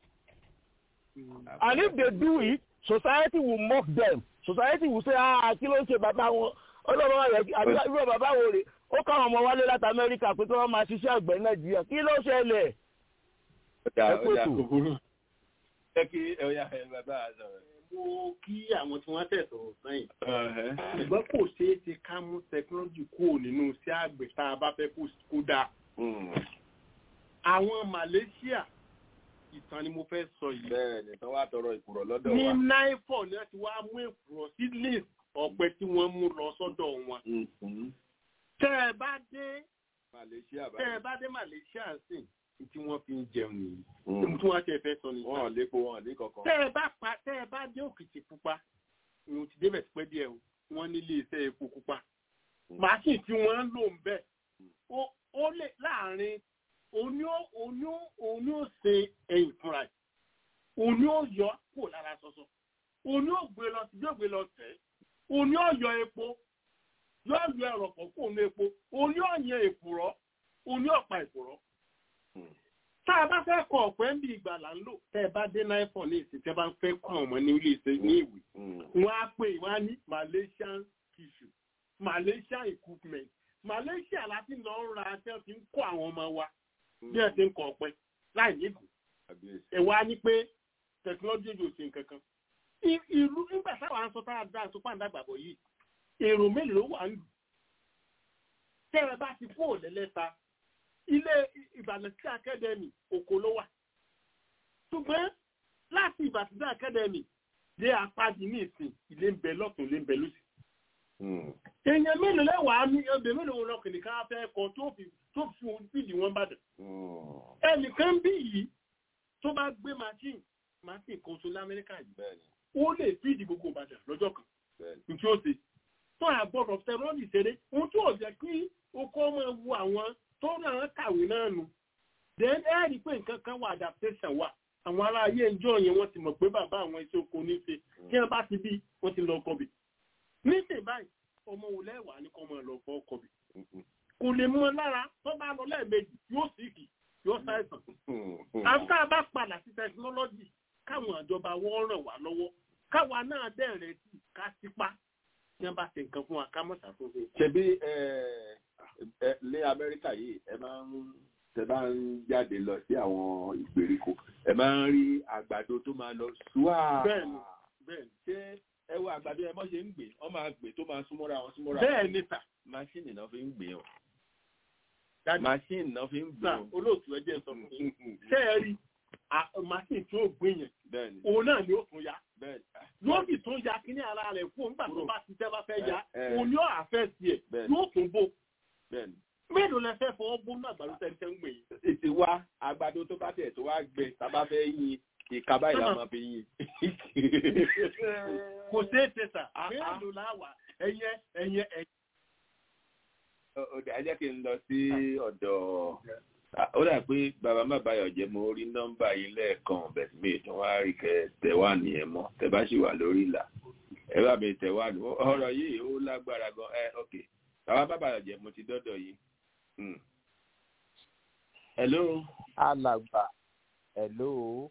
[SPEAKER 13] and if they do it society will mock them society will say ah kí ló ń ṣe bàbá wọn ọlọ́run rẹ̀ àbí irú bàbá wo rè ó káwọn ọmọ wálé láti amẹ́ríkà pé kí wọ́n máa ṣiṣẹ́ àgbẹ̀ nàìjíríà kí ló ṣẹlẹ̀.
[SPEAKER 5] ọjà ọjà kòkòrò jẹ́ kí ọ̀yà ẹ̀ bàbá àzọ̀rọ̀.
[SPEAKER 6] mo kí àwọn tí wọ́n tẹ̀sọ̀ sẹ́yìn ṣùgbọ́n kò ṣeé ti ká mú tẹkinọ́lọ́jì kúrò nínú iṣẹ́ àgbẹ̀ tá a bá fẹ́ kó dáa. àwọn Malaysia ìtàn ni mo fẹ́ sọ yìí.
[SPEAKER 5] bẹ́ẹ̀ni tí wọ́n á tọrọ ìkùrọ̀ lọ́dọ̀ wa.
[SPEAKER 6] ní náífọ̀ ni wọ́n ti wá mú ìkùrọ̀ sí list ọ̀pẹ tí wọ́n mú lọ sọ́dọ̀ wọn. tẹ́ ẹ bá dé
[SPEAKER 5] Malaysia
[SPEAKER 6] tẹ́ ẹ bá dé Malaysia sìn tí wọ́n fi ń jẹun nìyí. tí wọ́n ti fẹ́ sọ nìyí.
[SPEAKER 5] wọ́n lè po wọn lè kankan.
[SPEAKER 6] tẹ́ ẹ bá pa tẹ́ ẹ bá dé Òkìtì Pupa ìwọ̀n ti débẹ̀ pẹ́ díẹ̀ o wọ́n nílé iṣẹ́ epo pupa. màṣíì tí wọ́n ń lò ń bẹ̀ ó lè láàrin òní ó òní ó òní ó ṣe ẹ̀yìn fúnra ẹ̀ òní ó yọ kó lára sọsọ òní ó gbé lọ sí yóò gbé lọ tẹ̀ òní ó yọ epo yóò yọ ẹ̀rọ̀pọ̀ kó nu epo òní ó yan èkùrọ́ òní ó pa èkùrọ́. tá a bá fẹ́ kọ ọ̀pẹ́ ń bí ìgbà là ń lò tẹ́ ẹ bá dé náífọ̀ ní ìsìn tẹ́ bá ń fẹ́ kọ́ àwọn ọmọ ní ilé iṣẹ́ ní ìwé wọ́n á pè wọ́n á ní Malaysian tissue Malaysian equipment Malaysia láti lọ ń ra tẹ́ fi ń kọ́ àwọn ọmọ wa bí ẹ ti ń kọ ọpẹ láì níbù ẹ wá ní pé tẹkinọlọgì yóò ṣe nǹkan kan ìlú nígbà táwọn aṣọ tá a dá aṣọ pàǹdà gbàgbọ́ yìí èrò mélòó ló wà ń lù tẹ ẹ bá ti kó òlẹ́lẹ́ta ilé Ìbàdàn sí akadẹ́mì òkò ló wà ṣùgbọ́n láti Ìbàdàn sí akadẹ́mì dé apádi ní ìsìn ilé ń bẹ lọ́tún ilé ń bẹ lọ́sì èèyàn mélòó lẹ́wàá ní ọbẹ̀ mélòó lọ́kùnrin ká fẹ́ kọ tó fi tó fi ohun fìdí wọn bàdàn. ẹnìkan bí yìí tó bá gbé machine machine kan so lamẹ́ríkà yìí ó lè fìdí gbogbo ìbàdàn lọ́jọ́ kan nítí ó ṣe tó àgbọ̀dọ̀ tẹ̀rọ́ọ̀lì ṣeré ohun tí ò jẹ́ kí okó máa wo àwọn tó náà kàwé náà nù. then ẹ rí i pé nǹkan kan wà adaptation wà àwọn ará ayé ìjọ yẹn wọ́n ti mọ̀ pé bàbá àwọn iṣẹ́ oko ní ṣe kí wọ́n bá ti bí wọ́n ti lọ kọbì. nísìnyí báyìí ọmọ wo lẹ́wàá ní kọ́ máa lọ fọ́ kọbì kò lè mú ọ lára tó bá lọ lẹ́ẹ̀mejì yóò síkì yóò ṣàìsàn. àǹtá bá padà sí tẹkinọ́lọ́jì káwọn ìjọba wọ́n ràn wá lọ́wọ́ káwa náà bẹ̀rẹ̀ sí ká sípá tí wọ́n bá ṣe nǹkan fún wa ká mọ̀ ṣàtúnṣe.
[SPEAKER 5] ṣebí ní amẹ́ríkà yìí ẹ máa ń tẹ bá ń jáde lọ sí àwọn ìgbèríko ẹ máa ń rí àgbàdo tó máa lọ ṣùwà.
[SPEAKER 6] bẹ́ẹ̀ni bẹ́ẹ̀ni.
[SPEAKER 5] ṣé ẹ wo àgbàdo ẹ mọ́ ṣe ń gbé wọ́n máa gbé tó máa súnmọ́ra wọn súnmọ́ra.
[SPEAKER 6] bẹ́ẹ̀ ni ta
[SPEAKER 5] máṣíìnì náà fi ń gbé o. máṣíìnì náà fi ń gbé o.
[SPEAKER 6] olóòtú ẹ jẹ́ sọ fún mi. ṣé ẹ rí máṣíìnì tí ó gbé yẹn òun náà ni ó tún ya. yóò sì tún ya kíní ara rẹ̀ fún nígbà tó bá ti tẹ́ bá fẹ́ ya òun yóò àfẹ́ sí ẹ̀ yóò tún bò. mélòó lẹ fẹ́ fọwọ́ bó náà gbàdúrà tẹ́ ń tẹ́ ń gbé yìí.
[SPEAKER 5] ètè wa àgbàdo tó bá tẹ̀ tó wá gbẹ tábà fẹ́ yin ìka báyìí la máa fi yin.
[SPEAKER 6] kò ṣeé ṣe sà mélòó la wà ẹyẹ ẹyẹ ẹyẹ
[SPEAKER 5] ọdẹ ajá kí n lọ sí ọ̀dọ̀ ó dà pé bàbá má báyọ̀ jẹ́ mo rí nọ́mbà yín lẹ́ẹ̀kan bẹ̀sí mi tí wọ́n á rí kẹ tẹ̀wá nìyẹn mọ́ tẹ bá sì wà lórí ìlà ẹ bá mi tẹ̀wá nù ọ̀rọ̀ yìí ó lágbára gan ẹ ok bàbá má báyọ̀ jẹ́ mo ti dọ́dọ̀ yìí. hello.
[SPEAKER 14] alàgbà hello.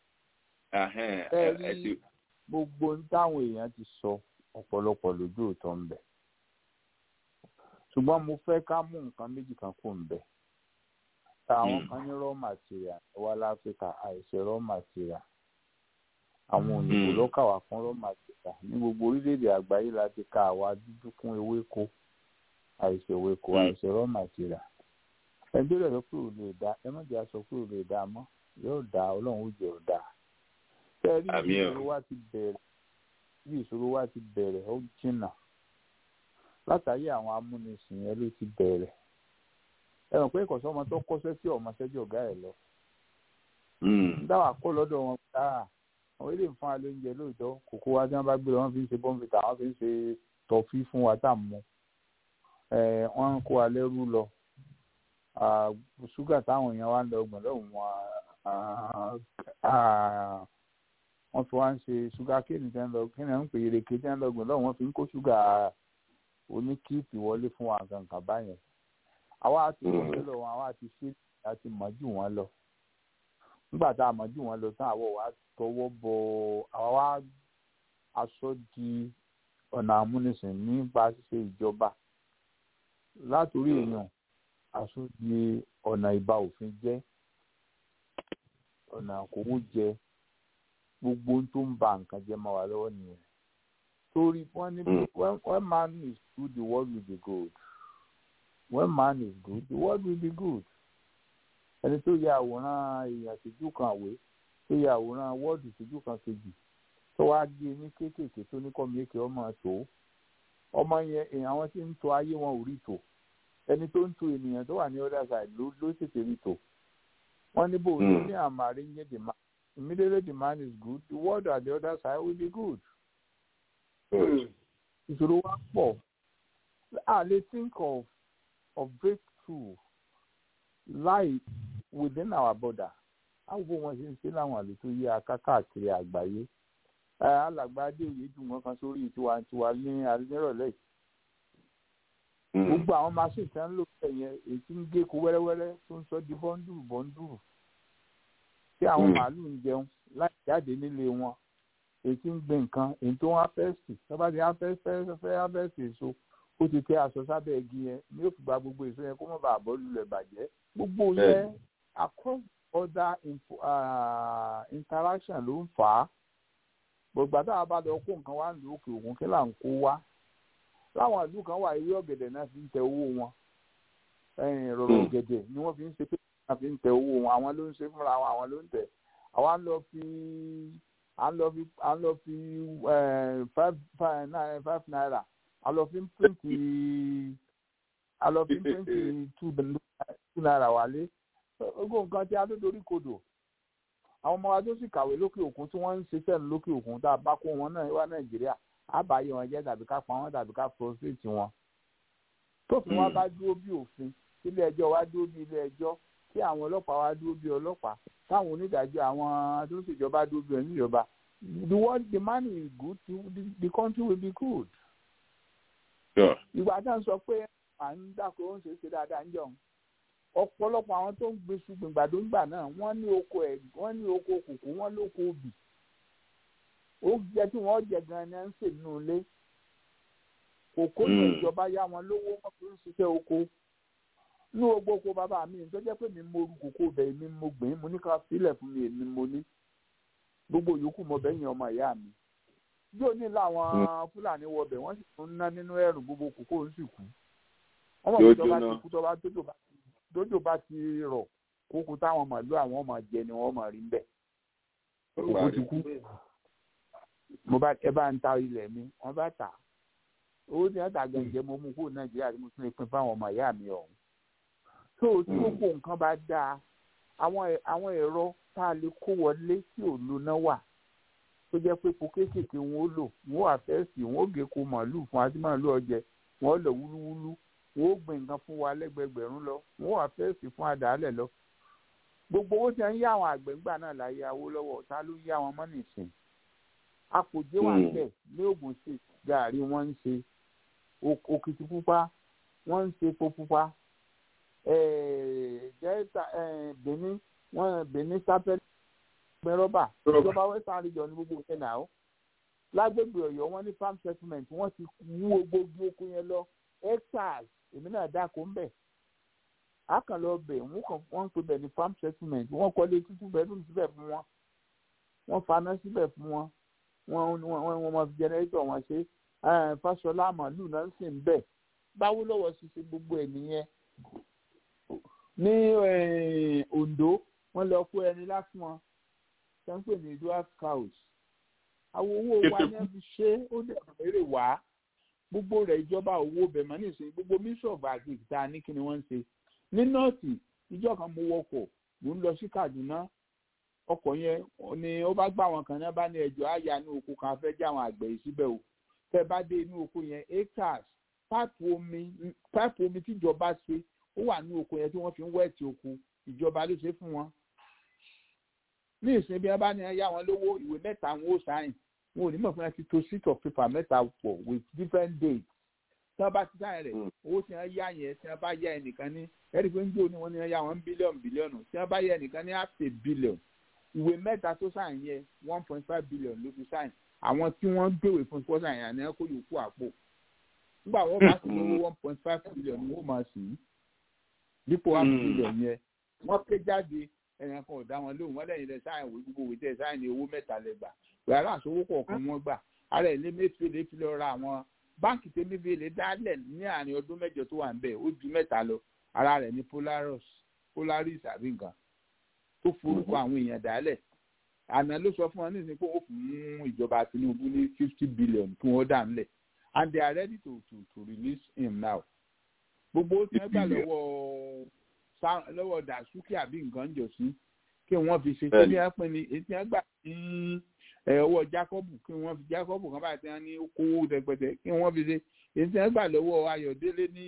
[SPEAKER 5] ẹ rí
[SPEAKER 14] gbogbo ń táwọn èèyàn ti sọ ọ̀pọ̀lọpọ̀ lójú òótọ́ ń bẹ̀ ṣùgbọ́n mo fẹ́ ká mú nǹkan méjì kan kó ń bẹ̀. àwọn kan ní raw material wá láfíríkà àìṣe raw material àwọn òyìnbó ló kà wá fún raw material ní gbogbo orílẹ̀-èdè àgbáyé láti ka àwa dúdú kún ewéko àìṣe ewéko àìṣe raw material. ẹni tó lè sọ pé ò lè dá ẹ má jẹ́ sọ pé ò lè dá mọ́ yóò dá ọlọ́run ó jẹ́ ò dá tẹ́rí bí ìṣòro wa ti bẹ̀rẹ̀ bí ìṣòro wa ti bẹ̀rẹ̀ ó jìnnà látàrí àwọn amúnisìn yẹn ló ti bẹ̀rẹ̀ ẹ mọ̀ pé ìkọ̀sọ́ ọmọ tó kọ́ṣẹ́ sí ọmọ ṣẹ́jú ọ̀gá ẹ̀ lọ dáwà kó lọ́dọ̀ wọn dáa àwọn ilé ìfún alẹ́ oúnjẹ lóòótọ́ kòkó wa tí wọ́n bá gbé lọ wọ́n fi ń ṣe bọ́ǹfìtà wọ́n fi ń ṣe tọ́fí fún wa tá à ń mu wọ́n ń kó wa lẹ́rú lọ ṣúgà táwọn èèyàn wa ń lọ gbọ̀n lọ́hùn wọn wọ́n fi wá ń ṣe ṣúgà kéènì tí wọ́n lọ kéènì ń pè ereke tí wọ́n lọ gbọ̀n lọ́hùn wọ́n fi ń kó ṣúgà oníkíìpì wọlé fún wa kankan báyẹn àwa ti wọlé lọ wọn àwa ti ṣe àti mọ̀ jù wọ́n lọ nígbà tá a mọ̀ jù wọ́n lọ tán àwọ̀ wa tọwọ́ bọ àwa wa aṣọ di ọ̀nà amúnisìn nípa ṣíṣe ìjọba látòrí èèyàn aṣọ di ọ̀nà ìbá òfin jẹ́ ọ̀nà àkówó jẹ gbogbo ohun tó ń ba nǹkan jẹ́ máa wà lọ́wọ́ nìyẹn torí wọ́n ní when man is good the world will be good when man is good the world will be good ẹni tó ya àwòrán èèyàn síjú kan àwé tó ya àwòrán wọ́ọ̀dù síjú kan kejì tó wá gé ní kéékèèké tó ní kọ́mi èké ọmọ tó ọmọ yẹn èèyàn àwọn tí ń tò ayé wọn ò rí tò ẹni tó ń tò ènìyàn tó wà ní other side ló ló tètè rí tò wọ́n ní bò ní ní àmàrí ń yé the man immediately the man is good the world at the other side will be good. ìṣòro wa pọ̀ a lè think of of breakthrough lie within our border àwọn wọn ṣe ń ṣe láwọn àlè tó yí aká káàkiri àgbáyé alàgbà adéoyè jù wọn kan sórí tiwantiwa ní alẹ́rọ̀lẹ́ gbogbo àwọn machine tí wọ́n ń lò bẹ́ẹ̀ yẹn èyí tí ń gé ko wẹ́rẹ́wẹ́rẹ́ tó ń sọ di bọ́ńdùrù bọ́ńdùrù tí àwọn màálù ń jẹun láì jáde nílé wọn èyí tí ń gbé nǹkan èyí tó ń háfẹ́sì tọ́ba ti fẹ́ háfẹ́sì èso ó ti tẹ aṣọ sábẹ́ igi yẹn ní yóò fi gba gbogbo èso yẹn kó má bàa bọ́ lulẹ̀ bàjẹ́ gbogbo yẹn across other uh, interaction ló ń fà á gbogbo àtàwọn bá lọ kó nǹkan wá ń lu òkè òkun kí là ń kó wá láwọn ìlú kan wà ewé ọ̀gẹ̀dẹ̀ náà fi ń tẹ owó wọn rọ̀rọ̀ ọ̀gẹ̀dẹ̀ ni wọ́n fi ń ṣe pé náà fi ń tẹ owó wọn àwọn ló ń ṣe fúnra wọn àwọn ló ń tẹ àwa ń lọ fi à ń lọ fi à ń lọ fi five five naira a lọ fi ń píríǹtì a lọ fi ń píríǹtì two naira wálé gbogbo nǹkan tí a tó dorí kodò àwọn ọmọ wa tó sì kàwé lókè òkun tí wọ́n ń ṣiṣẹ́ lókè òkun tá a bá kó wọn náà wá nàìjíríà á bá yẹ wọn jẹ́ tàbí ká pa wọn tàbí ká frustrate wọn. tófin wa bá dúró bí òfin ilé ẹjọ́ wa dúró bí ilé ẹjọ́ tí àwọn ọlọ́pàá wa dúró bí ọlọ́pàá táwọn onídàájọ́ àwọn tó ń ṣèjọba dúró bí oníjọba the world the man is good the, the country will be good ìgbà tá à ń sọ pé à ń dàkó ó ń ṣe é ṣe dáadáa ń jọun ọ̀pọ̀lọpọ̀ àwọn tó ń gbé ṣùgbọ́n gbàdó ńgbà náà wọ́n ní oko ẹ̀ wọ́n ní oko kòkó wọ́n lóko obì oúnjẹ tí wọ́n jẹ gan-an ni à ń sè nínú ilé kòkó ní ìjọba yá wọn lówó wọn fi ń ṣiṣẹ́ oko ní gbogbo oko bàbá mi tó jẹ́ pé mi mo ru kòkó bẹ̀ mi mo gbìn mo ní ká sílẹ̀ fún mi èmi mo ní gbogbo yòókù mo bẹ́yìn ọmọ ìyá mi yóò ní láwọn fúlàní wọbẹ̀ wọ́n sì tún ná nínú ẹ̀rù gbogbo kòkó ń sì kú wọ́n mọ̀ pé tọ́ba ti kú tọ́ba tójò bá ti rọ̀ kókó táwọn màlúù àwọn ọmọ jẹ ni wọ́n mọ̀ rí bẹ́ẹ̀ kòkó ti kú mo bá ẹ bá ń ta ilẹ̀ mi wọ́n bá tà owó tí wọ́n tà gẹ̀ǹjẹ́ mo mú kúrò nàìjíríà tí mo tún lè pín fáwọn ọmọ ìyá mi ọ̀hún tó tí gbogbo nǹkan bá dáa àwọn ẹ̀rọ tá a lè kó wọlé tí ò lóná wà tó jẹ́ pé epo kéékèèké wọn ó lò wọn ó àfẹ́sì wọn ó gé ko màálù fún àti màálù ọjẹ wọn ó lọ wúlúwúlú wọn ó gbìn nǹkan fún wa lẹ́gbẹ̀gbẹ̀rún lọ wọn ó àfẹ́sì fún àdàálẹ̀ lọ gbogbo owó tí wọ́n ń yá àwọn àgbẹ̀ ńgbà náà láyé awó lọ́wọ́ ta ló yá wọn mọ́ nìsín àpòjé wà bẹ́ẹ̀ ní Ògùn state gàárì wọ́n ń ṣe òkìtì pupa wọ́n ń ṣe epo pupa jẹ́ta Benin wọ́n Benin sápẹ́ gbẹ rọ́bà ìjọba western region ní gbogbo ìṣẹ̀ náà lágbègbè Ọ̀yọ́ wọ́n ní farm settlement wọ́n ti wú gbogbo oko yẹn lọ hectares èmi náà dáko ń bẹ̀ àkànlọ́ bẹ̀ wọ́n kàn wọ́n ń pè bẹ̀ ní farm settlement wọ́n kọ́lé tútù bedroom síbẹ̀ fún wọn wọ́n faná síbẹ̀ fún wọn wọ́n wọ́n wọ́n mọ jẹnẹrétọ̀ wọn ṣe Fáṣọlá màálù náà ń sìn bẹ́ẹ̀ báwo lọ́wọ́ ṣiṣẹ́ gbogbo ẹ̀ nìyẹn ní Ondo wọ́n lọ kó ẹni láfún wọn tó ń pè ní dwarf cows àwọn owó wa ní wọ́n fi ṣe ó dẹ̀ èrè wá gbogbo rẹ̀ ìjọba owó bẹ̀mọ́ nísìnyí gbogbo mísọ̀fù àti ìta ní kí ni wọ́n ń ṣe ní nọ́ọ̀tì ìjọ kan mo wọkọ̀ mo ń lọ sí Kaduna ọkọ̀ yẹn ni ó bá gbà wọn kan náà bá ní ẹjọ́ àyà ní oko kan fẹ́ jẹ́ àwọn àgbẹ̀ yìí síbẹ̀ o tẹ́ bá dé inú oko yẹn acres páìpù omi páìpù omi tíjọba ṣe ó wà ní oko yẹn tí wọ́n fi ń wẹ́ẹ̀tì oko ìjọba ló ṣe fún wọn. ní ìsìn bí wọ́n bá ní yá wọn lówó ìwé mẹ́ta wọn ó sáyìn wọn ò ní mọ̀ fún wọn ti to sheet of paper mẹ́ta pọ̀ with different dates tí wọ́n bá ti sáyìn rẹ̀ owó tí wọ́n yá yẹn tí wọ́n bá yá ẹnìkan ní ẹ̀rí pé ń jó ni wọ́n ní yá wọn bílíọ̀nù bílíọ̀nù tí wọ́n bá yá ẹnìkan ní half a billion ìwé mẹ́ta tó sáyìn yẹn one point five billion ló fi sáyìn àwọn tí wọ́n gbèwé fún sponsor yẹn àná kó yòókù àpò nígbà wọ́n bá sì lówó one point five billion ni wọ́n máa sì í dípò half billion yẹn wọ́n ké jáde ẹ̀yàn kan ò dá wọn lóhùn wọ́n lẹ́yìn lẹ sáyìn wí gbogbo ìtẹ̀ sáyìn ní owó mẹ́ta lẹ gbà yàrá àsowó kọ̀ọ̀kan wọ́n gbà ara ẹ̀ lé mẹ́fẹ́lẹ́ fi lọ ra àwọn báǹkì tẹ́ mẹ́fẹ́lẹ́ dálẹ̀ ní àárín ọdún mẹ́jọ tó wà ń bẹ̀ ó ju mẹ́ta lọ ara rẹ̀ ní Polaris Polaris àbí nǹkan tó forúkọ àwọn èèyàn dálẹ̀ àná ló sọ fún wọn ní ìsìnkú ó fún ìjọba Tinubu ní fifty billion kí wọ́n dà nílẹ̀ and they are ready to to to release him now gbogbo tí wọ́n gbà lọ́wọ́ lọ́wọ́ Dasuki àbí nǹkan jọ sí kí wọ́n fi ṣe kí wọ́n pín ní etí wọ́n gbà ní ọwọ́ Jacob kí wọ́n fi Jacob kan báyìí tí wọ́n ní kówó rẹpẹtẹ kí wọ́n fi ṣe etí wọ́n gbà lọ́wọ́ Ayọ̀délé ní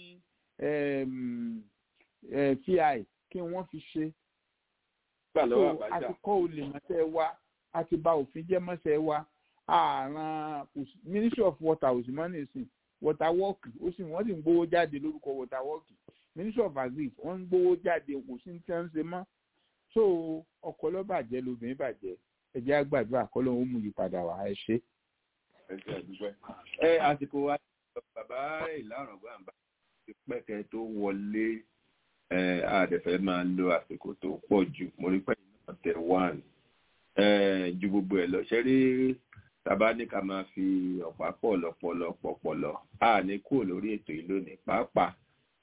[SPEAKER 14] fi kí wọ́n fi ṣe so àti kọ́ olè mọ́sẹ̀ wa àti bà òfin jẹ́ mọ́sẹ̀ wa àrùn ministry of water ò sì mọ́ nìsín water work ó sì wọ́n sì ń gbowó jáde lórúkọ water work ministry of agric wọ́n ń gbowó jáde kò sí ní tí wọ́n ń ṣe mọ́ so ọkọ ló bàjẹ́ lóbìnrin bàjẹ́ ẹ jẹ́ àgbàdúrà kọ́ ló ń mú ìpadà wá ẹ ṣe.
[SPEAKER 5] ẹ àsìkò wa bàbá ìlànà gbàǹbà ti pẹ́kẹ́ tó wọlé àdẹ̀fẹ́ máa lo àsìkò tó pọ̀ jù mo rí pẹ́ náà tẹ̀ wán ju gbogbo ẹ̀ lọ ṣe rí tàbá ní ká máa fi ọ̀pá pọ̀ lọ́pọ̀lọ́ pọ̀pọ̀lọ́ a ní kúrò lórí ètò yìí lónìí pàápàá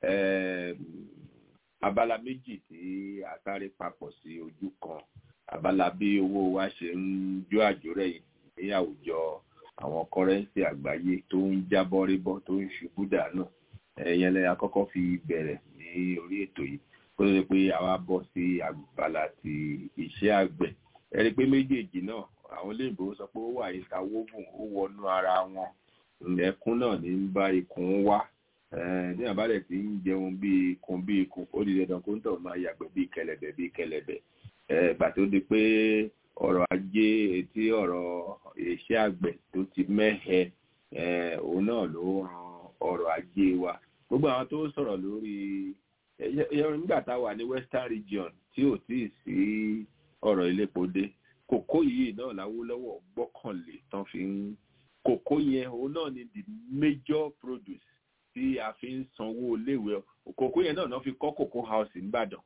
[SPEAKER 5] abala méjì tí a sáré papọ̀ sí ojú kan abala bí owó wa ṣe ń jó àjórẹ̀ yìí ní àwùjọ àwọn kọ́rẹ́ǹsì àgbáyé tó ń jábọ́ rébọ́ tó ń ṣubú dànù ẹ̀yẹn lẹ́yìn àkọ́kọ́ fi bẹ̀rẹ̀ ní orí ètò yìí kó tó di pé àwa bọ́ sí abala ti iṣẹ́ àgbẹ̀ ẹ rí i pé méjèèjì náà àwọn olóyìnbó sọ pé ó wà interwoven ó wọnú ara wọn ẹkún náà ní ń bá ikùn wá ní àbálẹ̀ tí ń jẹun bí ikùn bí ikùn ó di dandan kó ń tọ̀ máa yàgbẹ́ bí kẹlẹ̀bẹ̀ bí kẹlẹ̀bẹ̀ gbà tó di pé ọ̀rọ̀ ajé etí ọ̀rọ̀ iṣẹ́ àgbẹ̀ tó ti mẹ́hẹ òun náà ló ran ọ̀rọ̀ ajé wa gbogbo àwọn tó sọ̀rọ̀ lórí nígbà tá a wà ní western region tí ò tí ì sí ọ̀rọ̀ iléepo dé kòkó yìí náà láwólọ́wọ́ gbọ́kànlé tán fi ń kòkó yẹn òun náà ni the major produce tí a fi ń sanwó iléèwé kòkó yẹn náà náà fi kọ́ kòkó house nìbàdàn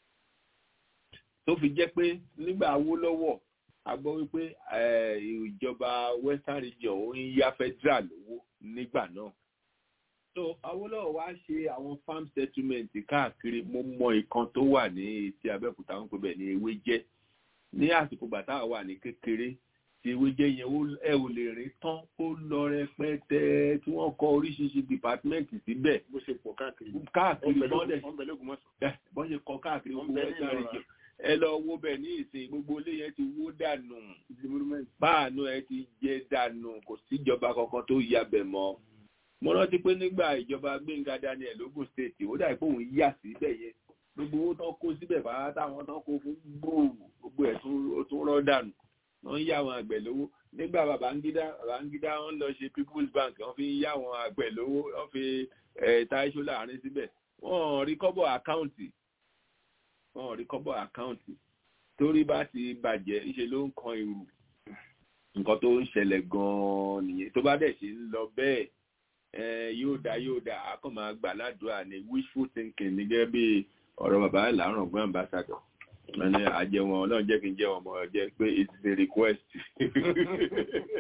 [SPEAKER 5] tó fi jẹ́ pé nígbà awólọ́wọ̀ a gbọ́ wípé ìjọba western region ó ń yá federal lówó nígbà náà so awolowo wá ṣe àwọn farm settlement káàkiri mo mọ ìkan tó wà ní etí abẹ́òkúta wọn pè bẹ́ẹ̀ ní ewé jẹ́ ní àsìkò bàtà wà ní kékeré tí ewé jẹ́ yẹn ẹ ò lè rí tán ó lọ rẹpẹtẹ tí wọ́n kọ́ oríṣiríṣi department síbẹ̀.
[SPEAKER 6] bó ṣe pọ̀ káàkiri.
[SPEAKER 5] káàkiri bọ́dẹ̀ bọ́n ṣe kọ́ káàkiri gbogbo ẹ̀ka rẹ̀ jẹ́ ẹ lọ wo bẹ̀ ní ìsìn gbogbo ilé yẹn ti wó dànù páànù ẹ ti jẹ dànù kò síjọba kankan tó ya bẹ̀ mọ́ mo rántí pé nígbà ìjọba Gbẹ́ngà Daniel lógún state ó dàbí pé òun yà síbẹ̀ yẹn gbogbo owó tán kó síbẹ̀ bá táwọn tán kó fún gbòòrò gbogbo ẹ̀ tó rọ́ dànù wọ́n ń yá àwọn àgbẹ̀ lówó nígbà Babangida Babangida wọ́n lọ ṣe People's Bank wọ́n fi ń yá àwọn àgbẹ̀ lówó wọ́n fi táìṣó láàrin síbẹ̀ wọ́n rí kọ́bọ̀ àkáǹtì wọ́n rí kọ́bọ̀ àkáǹtì torí bá ti bàjẹ́ ìṣe ló ń kan irú nǹkan tó ń ṣẹlẹ̀ gan-an nìyẹn tó bá dẹ̀ ṣe ń lọ bẹ́ẹ̀ yóò dá yóò dá a kàn máa gbà ládùúrà ní wishful thinking ní gẹ́gẹ́ bí ọ̀rọ̀ bàbá ìlànà ọ̀gbọ́n ambassador ẹni àjẹwọn ọlọ́run jẹ́ kí n jẹ́ wọn mọ̀ jẹ́ pé it's a request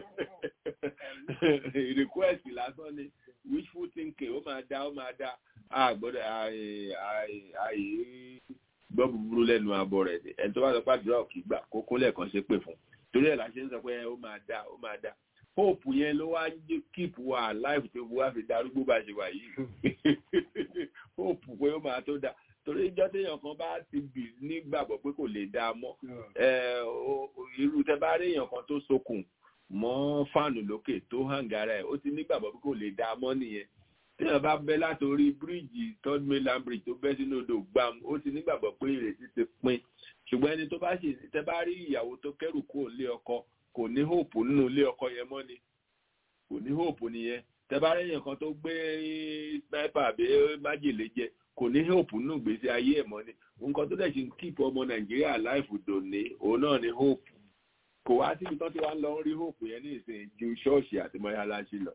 [SPEAKER 5] request lásán ni wishful thinking ó máa dá ó máa dá a gbọ́dọ̀ àyè gbọ́ búburú lẹ́nu abọ́ rẹ̀ ni ẹni tó bá sọ pé àdúrà òkè gbà kókó lẹ́ẹ̀kan ṣe pè fún torí ẹ̀ la ṣe ń sọ pé ó máa dá ó máa dá hope yẹn ló wá ń keep wa alive tó fi wá fi darúgbó bá ṣe wà yìí hope pé ó máa tó dá torí ìjọ téèyàn kan bá ti bì nígbàgbọ́ pé kò lè dá a mọ́ irú tẹ bá rí èèyàn kan tó sokùn mọ́ fáànù lókè tó hàngara ẹ̀ ó ti nígbàgbọ́ pé kò lè dá a mọ́ nìyẹn téèyàn bá bẹ́ látòrí bíríìjì third mainland bridge tó bẹ́ sínú odò gbam ó ti nígbàgbọ́ pé ìrètí ti pin ṣùgbọ́n ẹni tó bá ṣe tẹ bá rí ìyàwó tó kẹ́rù kúrò lé ọkọ kò ní hope nínú ilé ọkọ yẹn mọ́ ni kò ní hope nìyẹn tẹ bá rí èèyàn kan tó gbé sniper àbí májèlé jẹ kò ní hope nínú ìgbésí ayé ẹ̀ mọ́ ni nǹkan tó dẹ̀ ṣe ń keep ọmọ nàìjíríà láìfù dòní òun náà ni hope kò wá síbi tán tí wàá lọ ń rí hope yẹn ní ìsìn ju ṣọ́ọ̀ṣì àti mọ́yáláṣí lọ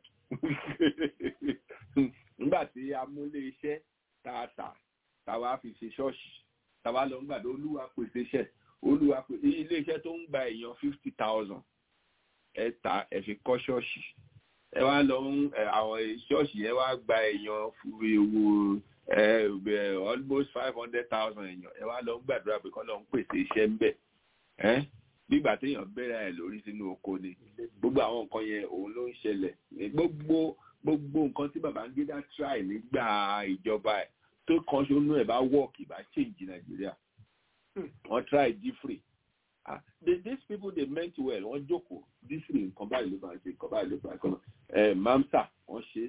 [SPEAKER 5] nígbà tí amúlé iṣẹ́ tààtà táwa fi ṣe ṣọ́ọ̀ṣì táwa lọ ń gbàdé olúwa pèsè iṣẹ́ olúwa pèsè ilé iṣẹ́ tó ń gba èèyàn fifty thousand ẹ ta ẹ fi kọ́ ṣọ́ọ̀ṣì ẹ wá lọ ń àwọn ṣọ́ọ̀ṣì yẹn wá gba èèyàn ewu almost five hundred thousand èèyàn ẹ wá lọ ń gbàdúrà pé kọ́ lọ ń pèsè iṣẹ́ ń bẹ̀ bígbà téèyàn bẹ̀rẹ̀ ẹ̀ lórí sínú oko ni gbogbo àwọn nǹkan yẹn òun ló ń ṣẹlẹ̀ gbogbo gbogbo nǹkan tí Babangida try nígbà ìjọba ẹ̀ tó kan ṣonú ẹ̀ bá work ìbá change Nàìjíríà wọ́n try different ah these people they meant well wọ́n jókòó different nǹkan báyìí ló máa ṣe nǹkan báyìí ló máa ṣe ẹ̀ mamsa wọ́n ṣe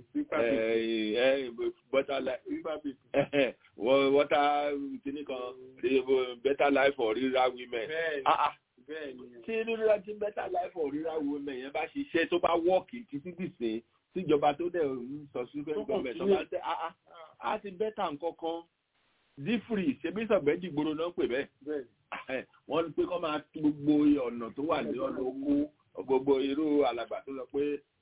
[SPEAKER 5] water water kìnnì kan better life for rural women ah ah tí rírà tí better life for rural women yẹn bá ṣiṣẹ́ tó bá wọ́ọ̀kì títí dìsín tíjọba tó dẹ̀ ń sọ sí fẹ́ gọ́ọ̀mẹ̀ tó bá tẹ́ á ti bẹ́tà nǹkan kan dífìrì ṣebí sọ̀bẹ́jì gbòòrò náà pè bẹ́ẹ̀ wọ́n ní pé kọ́ máa tú gbogbo ọ̀nà tó wà ní ọ̀nà oko gbogbo irú alàgbà tó sọ pé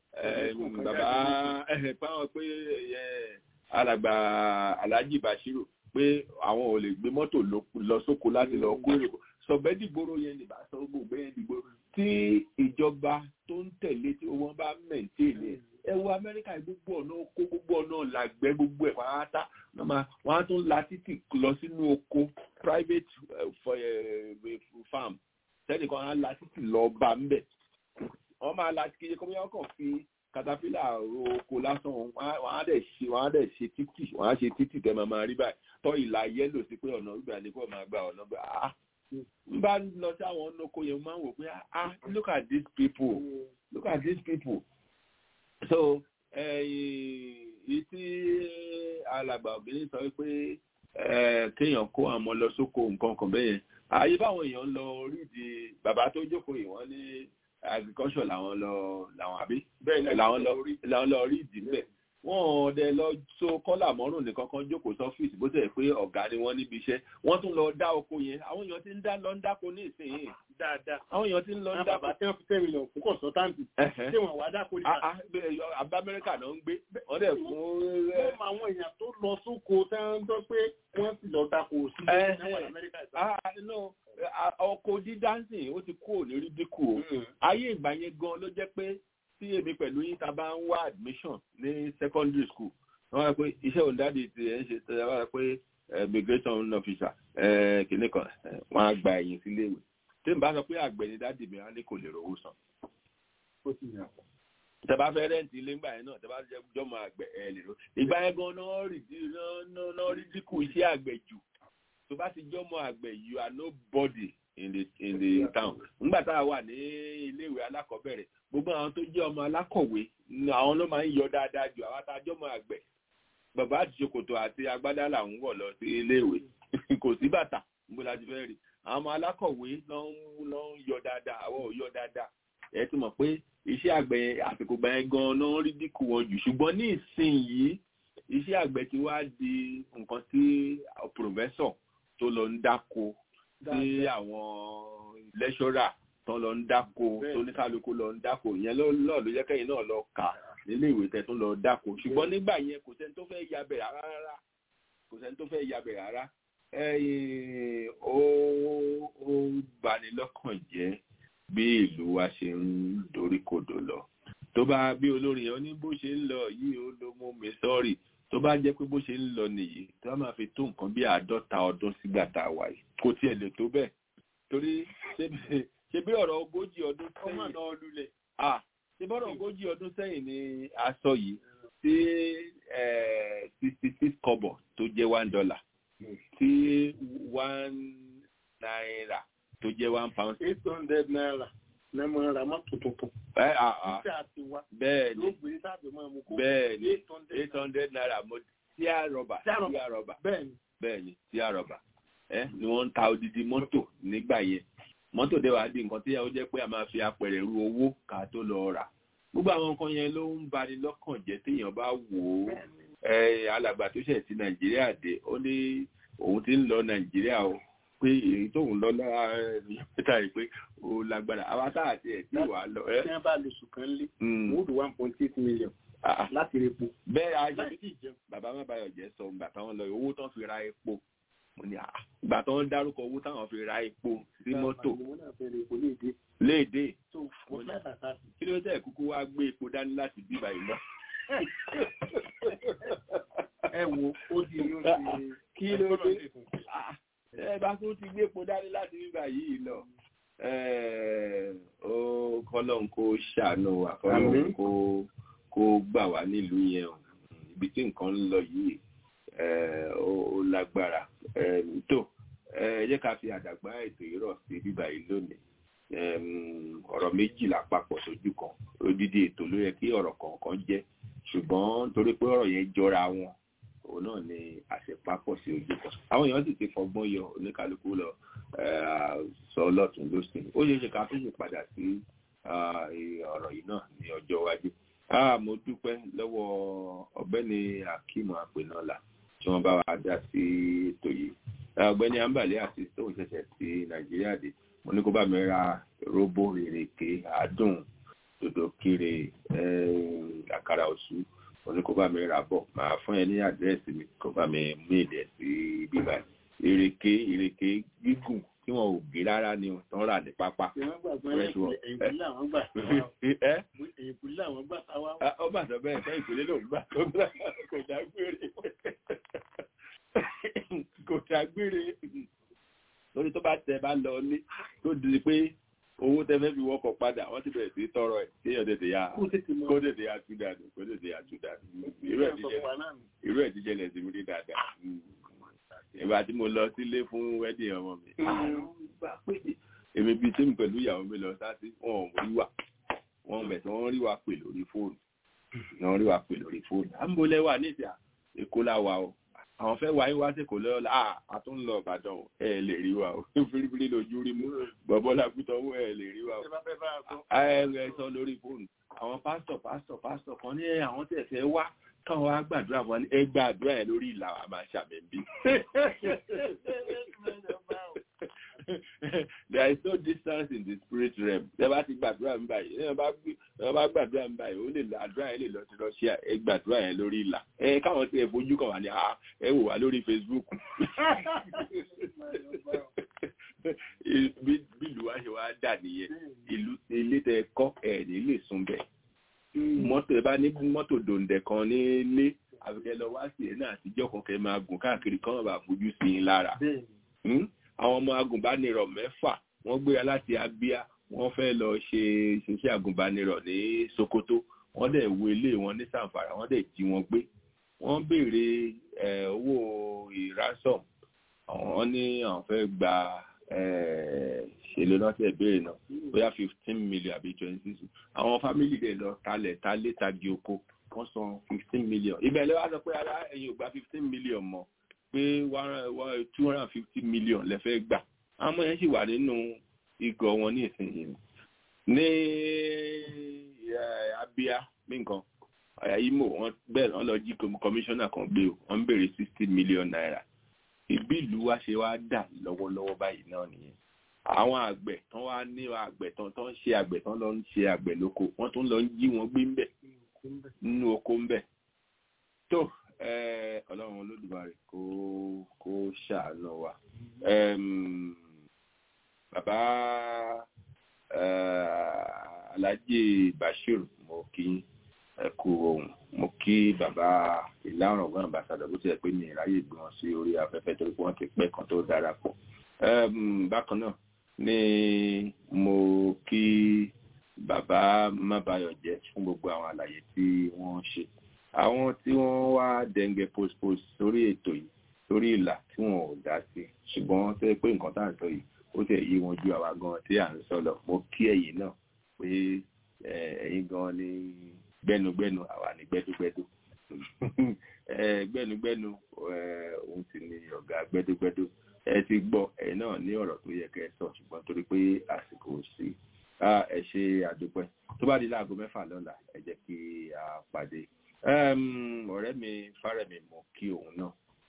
[SPEAKER 5] bàbá páwọn pé alàgbà Alhaji Bashiru pé àwọn ò lè gbé mọ́tò lọ sóko láti lọ kó èrò sọ̀bẹ́dìgbòrò yẹn nìbà sọ gbogbo yẹn dìgbò tí ìjọba tó ń tẹ̀lé tí wọ́n bá mẹ̀ntẹ́ẹ̀lì ẹ wo Amẹ́ríkà gbogbo ọ̀nà oko gbogbo ọ̀nà làgbẹ́ gbogbo ẹ̀ pátá wọ́n á tún la títì lọ sínú oko private farm sẹ́nìkan á la títì lọ bá ń bẹ̀ wọ́n máa la kéye kọ́mí wọ́n kàn fi katapila oko lásán wọ́n á dẹ̀ ṣe wọ́n á dẹ̀ ṣe títì wọ́n á ṣe títì tẹ́ máa máa rí báyìí tọ́ ìlà yẹ́lò sí pé ọ̀nà ìgbà ní kò máa gba ọ̀nà gbà á n bá lọ sí àwọn ọ̀nàkó yẹn máa ń wò pé ah look at these people look at these people so èyí tí alàgbà obìnrin sọ pé kéèyàn kó àwọn lọ sóko nǹkan kan bẹ́ẹ̀ yẹn ààyè báwọn èèyàn lọ rídi bàbá tó jókòó yìí wọ́n ní agriculture làwọn lọ làwọn àbí làwọn lọ làwọn lọ rídi níbẹ̀ wọ́n dẹ̀ lọ so kọ́là mọ́rùn nìkan kan jókòó sọ́fíìsì bó tẹ̀ pé ọ̀gá ni wọ́n níbi iṣẹ́ wọ́n tún lọ dá oko yẹn àwọn èèyàn ti ń dá lọ ń dáko ní ìsinyìí
[SPEAKER 6] dáadáa
[SPEAKER 5] àwọn èèyàn ti ń lọ ń dáko.
[SPEAKER 6] bàbá tí wọ́n fi tẹ́ mílíọ̀nù fún kọ̀sọ́táǹtì tí wọ́n wá dáko ní.
[SPEAKER 5] àbá amẹ́ríkà náà ń gbé wọ́n dẹ̀ fún.
[SPEAKER 6] wọ́n mọ àwọn èèyàn tó lọ sóko tí wọ́n ń gbọ́ pé wọ́n sì lọ dáko sí
[SPEAKER 5] amẹ́ríkà ọkọ̀ dídánsìn ó ti kú òní rí dínkù o ayé ìgbà yẹn gan ló jẹ́ pé tí èmi pẹ̀lú yín ta bá ń wá admission ní secondary school wọ́n wá pé iṣẹ́ òǹdádì ti ẹ̀ ń ṣe tẹ́lẹ̀ wá pé immigration officer kìnnì kan wọ́n á gba ẹ̀yìn sílé ìwé tí n bá sọ pé àgbẹ̀ ni dádì mi á ní kò lè rówó san. tẹ bá fẹ́ rẹ́ǹtì ilé ńgbà yẹn náà tẹ bá jẹ́ jọ́mọ àgbẹ̀ ẹ̀ lè ro ìgbà yẹn gan náà rí dínkù iṣẹ́ àgbẹ̀ jù tó bá ti jọ́mọ àgbẹ̀ you are nobody in the in the town nígbà tá a wà ní iléèwé alákọ̀ọ́bẹ̀rẹ̀ gbogbo àwọn tó jẹ́ ọmọ alákọ̀wé àwọn ló máa ń yọ dáadáa ju àwọn atájọ́ ọmọ àgbẹ̀ bàbá àti ṣòkòtò àti agbádá là ń wọ̀ lọ sí iléèwé kò sí bàtà níbo la ti fẹ́ rí àwọn ọmọ alákọ̀wé ló ń yọ dáadáa àwọn ò yọ dáadáa ẹ ti mọ̀ pé iṣẹ́ àgbẹ̀ àsìkò gbà yẹn gan-an ló ń rí dínkù wọn jù ṣùgbọ́n ní ìsinyìí iṣẹ́ àgbẹ̀ ti wá di nǹkan tí pòfẹ́sọ̀ tó lọ ń dáko tí àwọn lẹ́ṣọ́rà tó lọ ń dáko tó ní kálukú lọ ń dáko ìyẹn lọ́ọ̀ ló jẹ́ kẹ́yìn náà lọ kà nílé ìwé tẹ̀ tó lọ dáko ṣùgbọ́n nígbà yẹn kò sẹ́ni tó fẹ́ yabẹ̀ rárá rárá kò sẹ́ni tó fẹ́ yabẹ̀ rárá ó ó bani lọ́kàn jẹ́ bí ìlú wa ṣe ń dorí kodò lọ tó bá bí olórin yẹn ní bó ṣe ń lọ yìí ó ló mú mi sọ́ọ̀rì tó tó bá jẹ́ pé bó ṣe ń lọ nìyí tó bá máa fi tó nǹkan bí àádọ́ta ọdún sígbà tá a wà yìí kò tiẹ̀ lè tó bẹ́ẹ̀ torí ṣe bí ọ̀rọ̀ ogójì ọdún sẹ́yìn ṣe bọ́rọ̀ ogójì ọdún sẹ́yìn ni a sọ yìí tí sixty six kọ́bọ̀ tó jẹ́ one dollar tí one naira tó jẹ́ one pound.
[SPEAKER 6] eight hundred naira ní mo ra mọ́tò tuntun.
[SPEAKER 5] ẹ à à
[SPEAKER 6] títí àti wa.
[SPEAKER 5] bẹ́ẹ̀ ni
[SPEAKER 6] ló gbé sáàbì mọ́ ẹmu kó.
[SPEAKER 5] bẹ́ẹ̀ ni eight hundred naira mo tí a rọba
[SPEAKER 6] tí
[SPEAKER 5] a rọba
[SPEAKER 6] bẹ́ẹ̀ ni.
[SPEAKER 5] bẹ́ẹ̀ ni tí a rọba ẹ ni wọ́n ń ta odidi mọ́tò nígbà yẹn mọ́tò dẹ̀ wá di nǹkan tí ó jẹ́ pé a máa fi apẹ̀rẹ̀ ru owó ká tó lọ rà gbogbo àwọn nǹkan yẹn ló ń bani lọ́kàn jẹ́ téèyàn bá wò ó ẹ alàgbà tó ṣẹ̀ sí nàìjíríà dé ó ní òun ti ń lọ nàìjíríà o pé èyí tóun lọ lára níta yìí pé ó lágbára àwa tá àti ẹ̀ tí wàá lọ.
[SPEAKER 6] tí wọ́n bá lo sùkàn lé wọ́n do one point eight million láti rí epo.
[SPEAKER 5] bẹ́ẹ̀ ayé bàbá má bàyọ̀ jẹ́ sọ ìgbà táwọn lọ owó tán fi ra epo mo ní ìgbà tó ń dárúkọ owó táwọn fi ra epo sí mọ́tò léde kí ló tẹ̀ kúkú wá gbé epo dání láti bí báyìí lọ.
[SPEAKER 6] ẹ wo ó di yóò di
[SPEAKER 5] kí ló dé ẹ bá tún ti gbé epo dání láti bí báyìí lọ ó kọ́lọ́n kó ṣàánú wa kọ́lọ́n kó kó gbà wá nílùú yẹn o ibi tí nǹkan ń lọ yìí ó lágbára tó ẹ jẹ́ ká fi àdàgbà ètò ìrọ̀ sí bíbá yìí lónìí ọ̀rọ̀ méjìlá papọ̀ sójú kan odidi ètò ló yẹ kí ọ̀rọ̀ kọ̀ọ̀kan jẹ́ ṣùgbọ́n torí pé ọ̀rọ̀ yẹn jọra wọn òun náà ni àṣepapọ̀ sí ojú kan àwọn èèyàn sì ti fọgbọ́n yọ oníkálukú lọ sọ lọ́tún lọ́sìn ó yẹ ká tó sì padà sí ọ̀rọ̀ yìí náà ní ọjọ́ iwájú mo dúpẹ́ lọ́wọ́ ọ̀gbẹ́ni akeem apẹ̀nọ́lá tí wọ́n bá wa dá sí ètò yìí ọ̀gbẹ́ni ambale àti tóun ṣẹ̀ṣẹ̀ sí nàìjíríà dé mo ní kó bá mi ra róbó ìrèké àádùn dòdò kiri àkàrà òṣù mo ní kó bá mi ra bọ̀ màá fún ẹ ní àdírẹ́sì mi kó bá mi mú èdè sí bíbá ìrèké ìrèké gígùn tí wọn ò gé rárá ni tán rà ní pápá.
[SPEAKER 6] ìpínlẹ̀ àwọn gbà táwa.
[SPEAKER 5] ó bà sọ bẹ́ẹ̀ fẹ́ ìpínlẹ̀ lòún gbà tó gbà kò dágbére kò dágbére lórí tó bá tẹ bá lọ ní tó di pé owó tẹ fẹ́ fi wọ́kọ̀ padà wọ́n ti bẹ̀rẹ̀ sí tọrọ ẹ̀ kéèyàn tètè ya kó tètè ya tú dànù kó tètè ya tú dànù irú ẹ̀ jíjẹ lẹ̀ sí mi rí dáadáa ìgbà tí mo lọ sílé fún wedding ọmọ mi èmi bíi tí mi pẹ̀lú ìyàwó mi lọ sáti wọn ò rí wà wọn bẹ̀ tí wọ́n rí wa pè lórí fóònù wọ́n rí wa pè lórí fóònù à ń bolẹ̀ wà níta èkó la wà o àwọn fẹ́ wáyé wá sí kò lọ́ọ́ la a tún lọ ìbàdàn ẹ lè rí wa o fírífírí lójú rí mú bọ̀bọ́ làkútọ̀ owó ẹ lè rí wa o ẹ ẹ sọ lórí fóònù àwọn pásítọ̀ pásítọ̀ pásítọ̀ kan ní àwọn tẹ̀ fẹ́ wá káwọn wá gbàdúrà wọn ní ẹ gbàdúrà ẹ lórí ìlà wa máa ṣàbẹ̀bí. there is no distance in the spirit realm ẹ bá ti gbàdúrà ń báyìí ẹ bá gbàdúrà ń báyìí ó lè lọ àdúrà yẹn lè lọ sí Russia ẹ gbàdúrà yẹn lórí ìlà ẹ káwọn tí ẹ fojú kan wà ní ẹ wò wá lórí Facebook bí ìlú wa ṣe wá dà nìyẹn ìlú ilé tẹ kọ́ ẹ ní lè sùn bẹ́ẹ̀ mọ́tò ẹ bá ní mọ́tò dòǹdẹ̀ kan nílé àbíkẹ́ lọ wá sí ẹ̀ náà àtijọ́ kan kẹ́ máa gùn káàkiri kan bá fojú sí i lára. àwọn ọmọ agùnbánirọ̀ mẹ́fà wọ́n gbéra láti Abia wọ́n fẹ́ lọ ṣe ṣiṣẹ́ agùnbánirọ̀ ní Sokoto wọ́n dẹ̀ wo ilé wọn ní Zamfara wọ́n dẹ̀ jí wọn gbé wọ́n béèrè owó ìrásọ̀m àwọn ní àwọn fẹ́ gba ṣèlú náà tẹ̀ béèrè náà bóyá fifteen million àbí twenty six àwọn fámìlì dẹ̀ lọ talẹ̀ talé tagi oko wọ́n san fifteen million ibẹ̀ lẹ́wọ́ sọ pé ara ẹ̀yin ò gba fifteen million mọ́ pé two hundred and fifty million lẹ fẹ́ gbà àwọn ọmọ yẹn sì wà nínú igọ̀ wọn ní ìsinyìí ní Abia bí nǹkan Imo wọn bẹ́ẹ̀ wọ́n lọ jí kọmíṣánná kan gbé o wọ́n ń béèrè sixty million naira ìbí ìlú wa ṣe wá dà lọ́wọ́lọ́wọ́ báyìí náà nìyẹn àwọn àgbẹ̀ tán wá ní àgbẹ̀ tán tán ṣe àgbẹ̀ tán lọ ń ṣe àgbẹ̀ lóko wọ́n tún lọ ń jí wọn gbé ńbẹ̀ nínú oko ńbẹ̀ tó ọlọ́run olódùmarè kó kó ṣàánú wa bàbá alhaji bashir mo kí ẹ kú ohun mo kí bàbá ìlà ọ̀rọ̀gbọ́n ambassadọ̀ bó tilẹ̀ pé mi ìráyè gbé wọn sí orí afẹ́fẹ́ torí pé wọ́n ti pẹ́ kan tó darapọ̀ bákan náà ni mo kí bàbá mábàyọ̀jẹ́ fún gbogbo àwọn àlàyé tí wọ́n ṣe àwọn tí wọ́n wá dẹ̀ǹgẹ̀ postpost sórí ètò yìí sórí ìlà tí wọn ò dá sí ṣùgbọ́n tó yẹ pé nǹkan tá à ń sọ yìí ó tẹ̀ yí wọn ju àwa gan tí à ń sọ lọ mo kí ẹ̀yin náà pé ẹ̀yin gan ni gbẹnugbẹnu àwa ni gbẹdúgbẹdú gbẹnugbẹnu òun sì ni ọ̀gá gbẹdúgbẹdú ẹ ti gbọ́ ẹ̀yin náà ní ọ̀rọ̀ tó yẹ kẹ́ ẹ sọ ṣùgbọ́n torí pé àsìkò sí ẹ ṣe àdúpẹ́ tó bá di láago mẹ́fà lọ́la ẹ jẹ́ kí a pàdé ọ̀rẹ́ mi fárẹ̀mí mọ̀ kí òun náà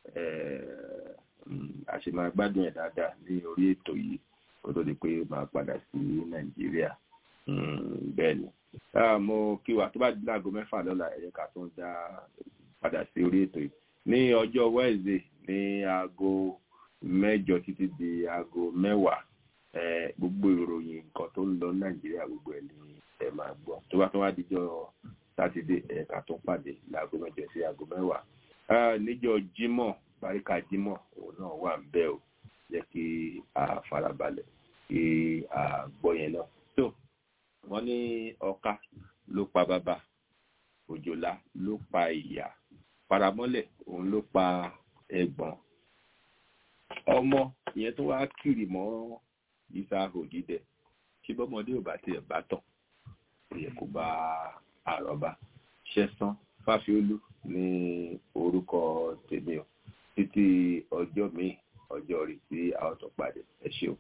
[SPEAKER 5] a ṣe máa gbádùn ẹ̀ dáadáa ní orí ètò yìí kó tó di pé máa padà sí nàìjíríà bẹ́ẹ̀ ni mo kí wa tó bá di láago mẹ́fà lọ́la ẹ jẹ́ ká tún dá padà sí orí ètò yìí ní ọjọ́ wednesday ní aago mẹ́jọ títí di aago mẹ́wàá gbogbo ìròyìn nǹkan tó ń lọ nàìjíríà gbogbo ẹ̀ ni ẹ máa gbọ́ tó bá tún wá dijọ́ sátidé ẹ̀ka tó pàdé láago mẹ́jọ sí aago mẹ́wàá níjọ́ jímọ̀ baríka jímọ̀ òun náà wà ń bẹ̀ o jẹ́ kí a farabalẹ̀ kí a gbọ́ yẹn náà tó wọ́n ní ọ̀ka ló pa bàbá òjòlá ló pa ìyá paramọ́lẹ̀ òun ló pa ẹ̀gbọ́n ọmọ ìyẹn tó wá kiri mọ́ ìsà òdìdẹ kí bọ́mọdé ò bá tiẹ̀ bá tọ̀ ó yẹ kó bá àrọ́bá ṣẹ́sán fáfiolú ní orúkọ tèmi o títí ọjọ́ mi ọjọ́ rí sí àwọn tó pàdé ẹ ṣeun.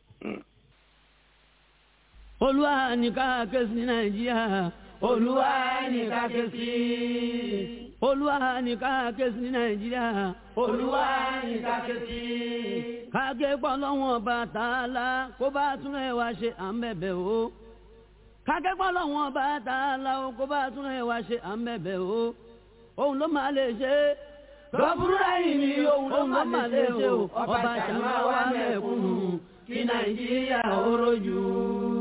[SPEAKER 15] olúwa ní ká ké sí nàìjíríà olúwa ní ká ké sí olúwa ní ká ké sí nàìjíríà olúwa ní ká ké sí. káké pọ̀ lọ́wọ́n bàtàlá kó bá tún ẹ̀ wá ṣe à ń bẹ̀bẹ̀ o káké pọ̀ lọ́wọ́n bàtàlá kó bá tún ẹ̀ wá ṣe à ń bẹ̀bẹ̀ o òun ló máa lè ṣe lọ́bùrúdà yìí ni òun ló máa lè ṣe o ọba ṣàmà wà mẹ́kúnnù kí nàìjíríà ó rojú.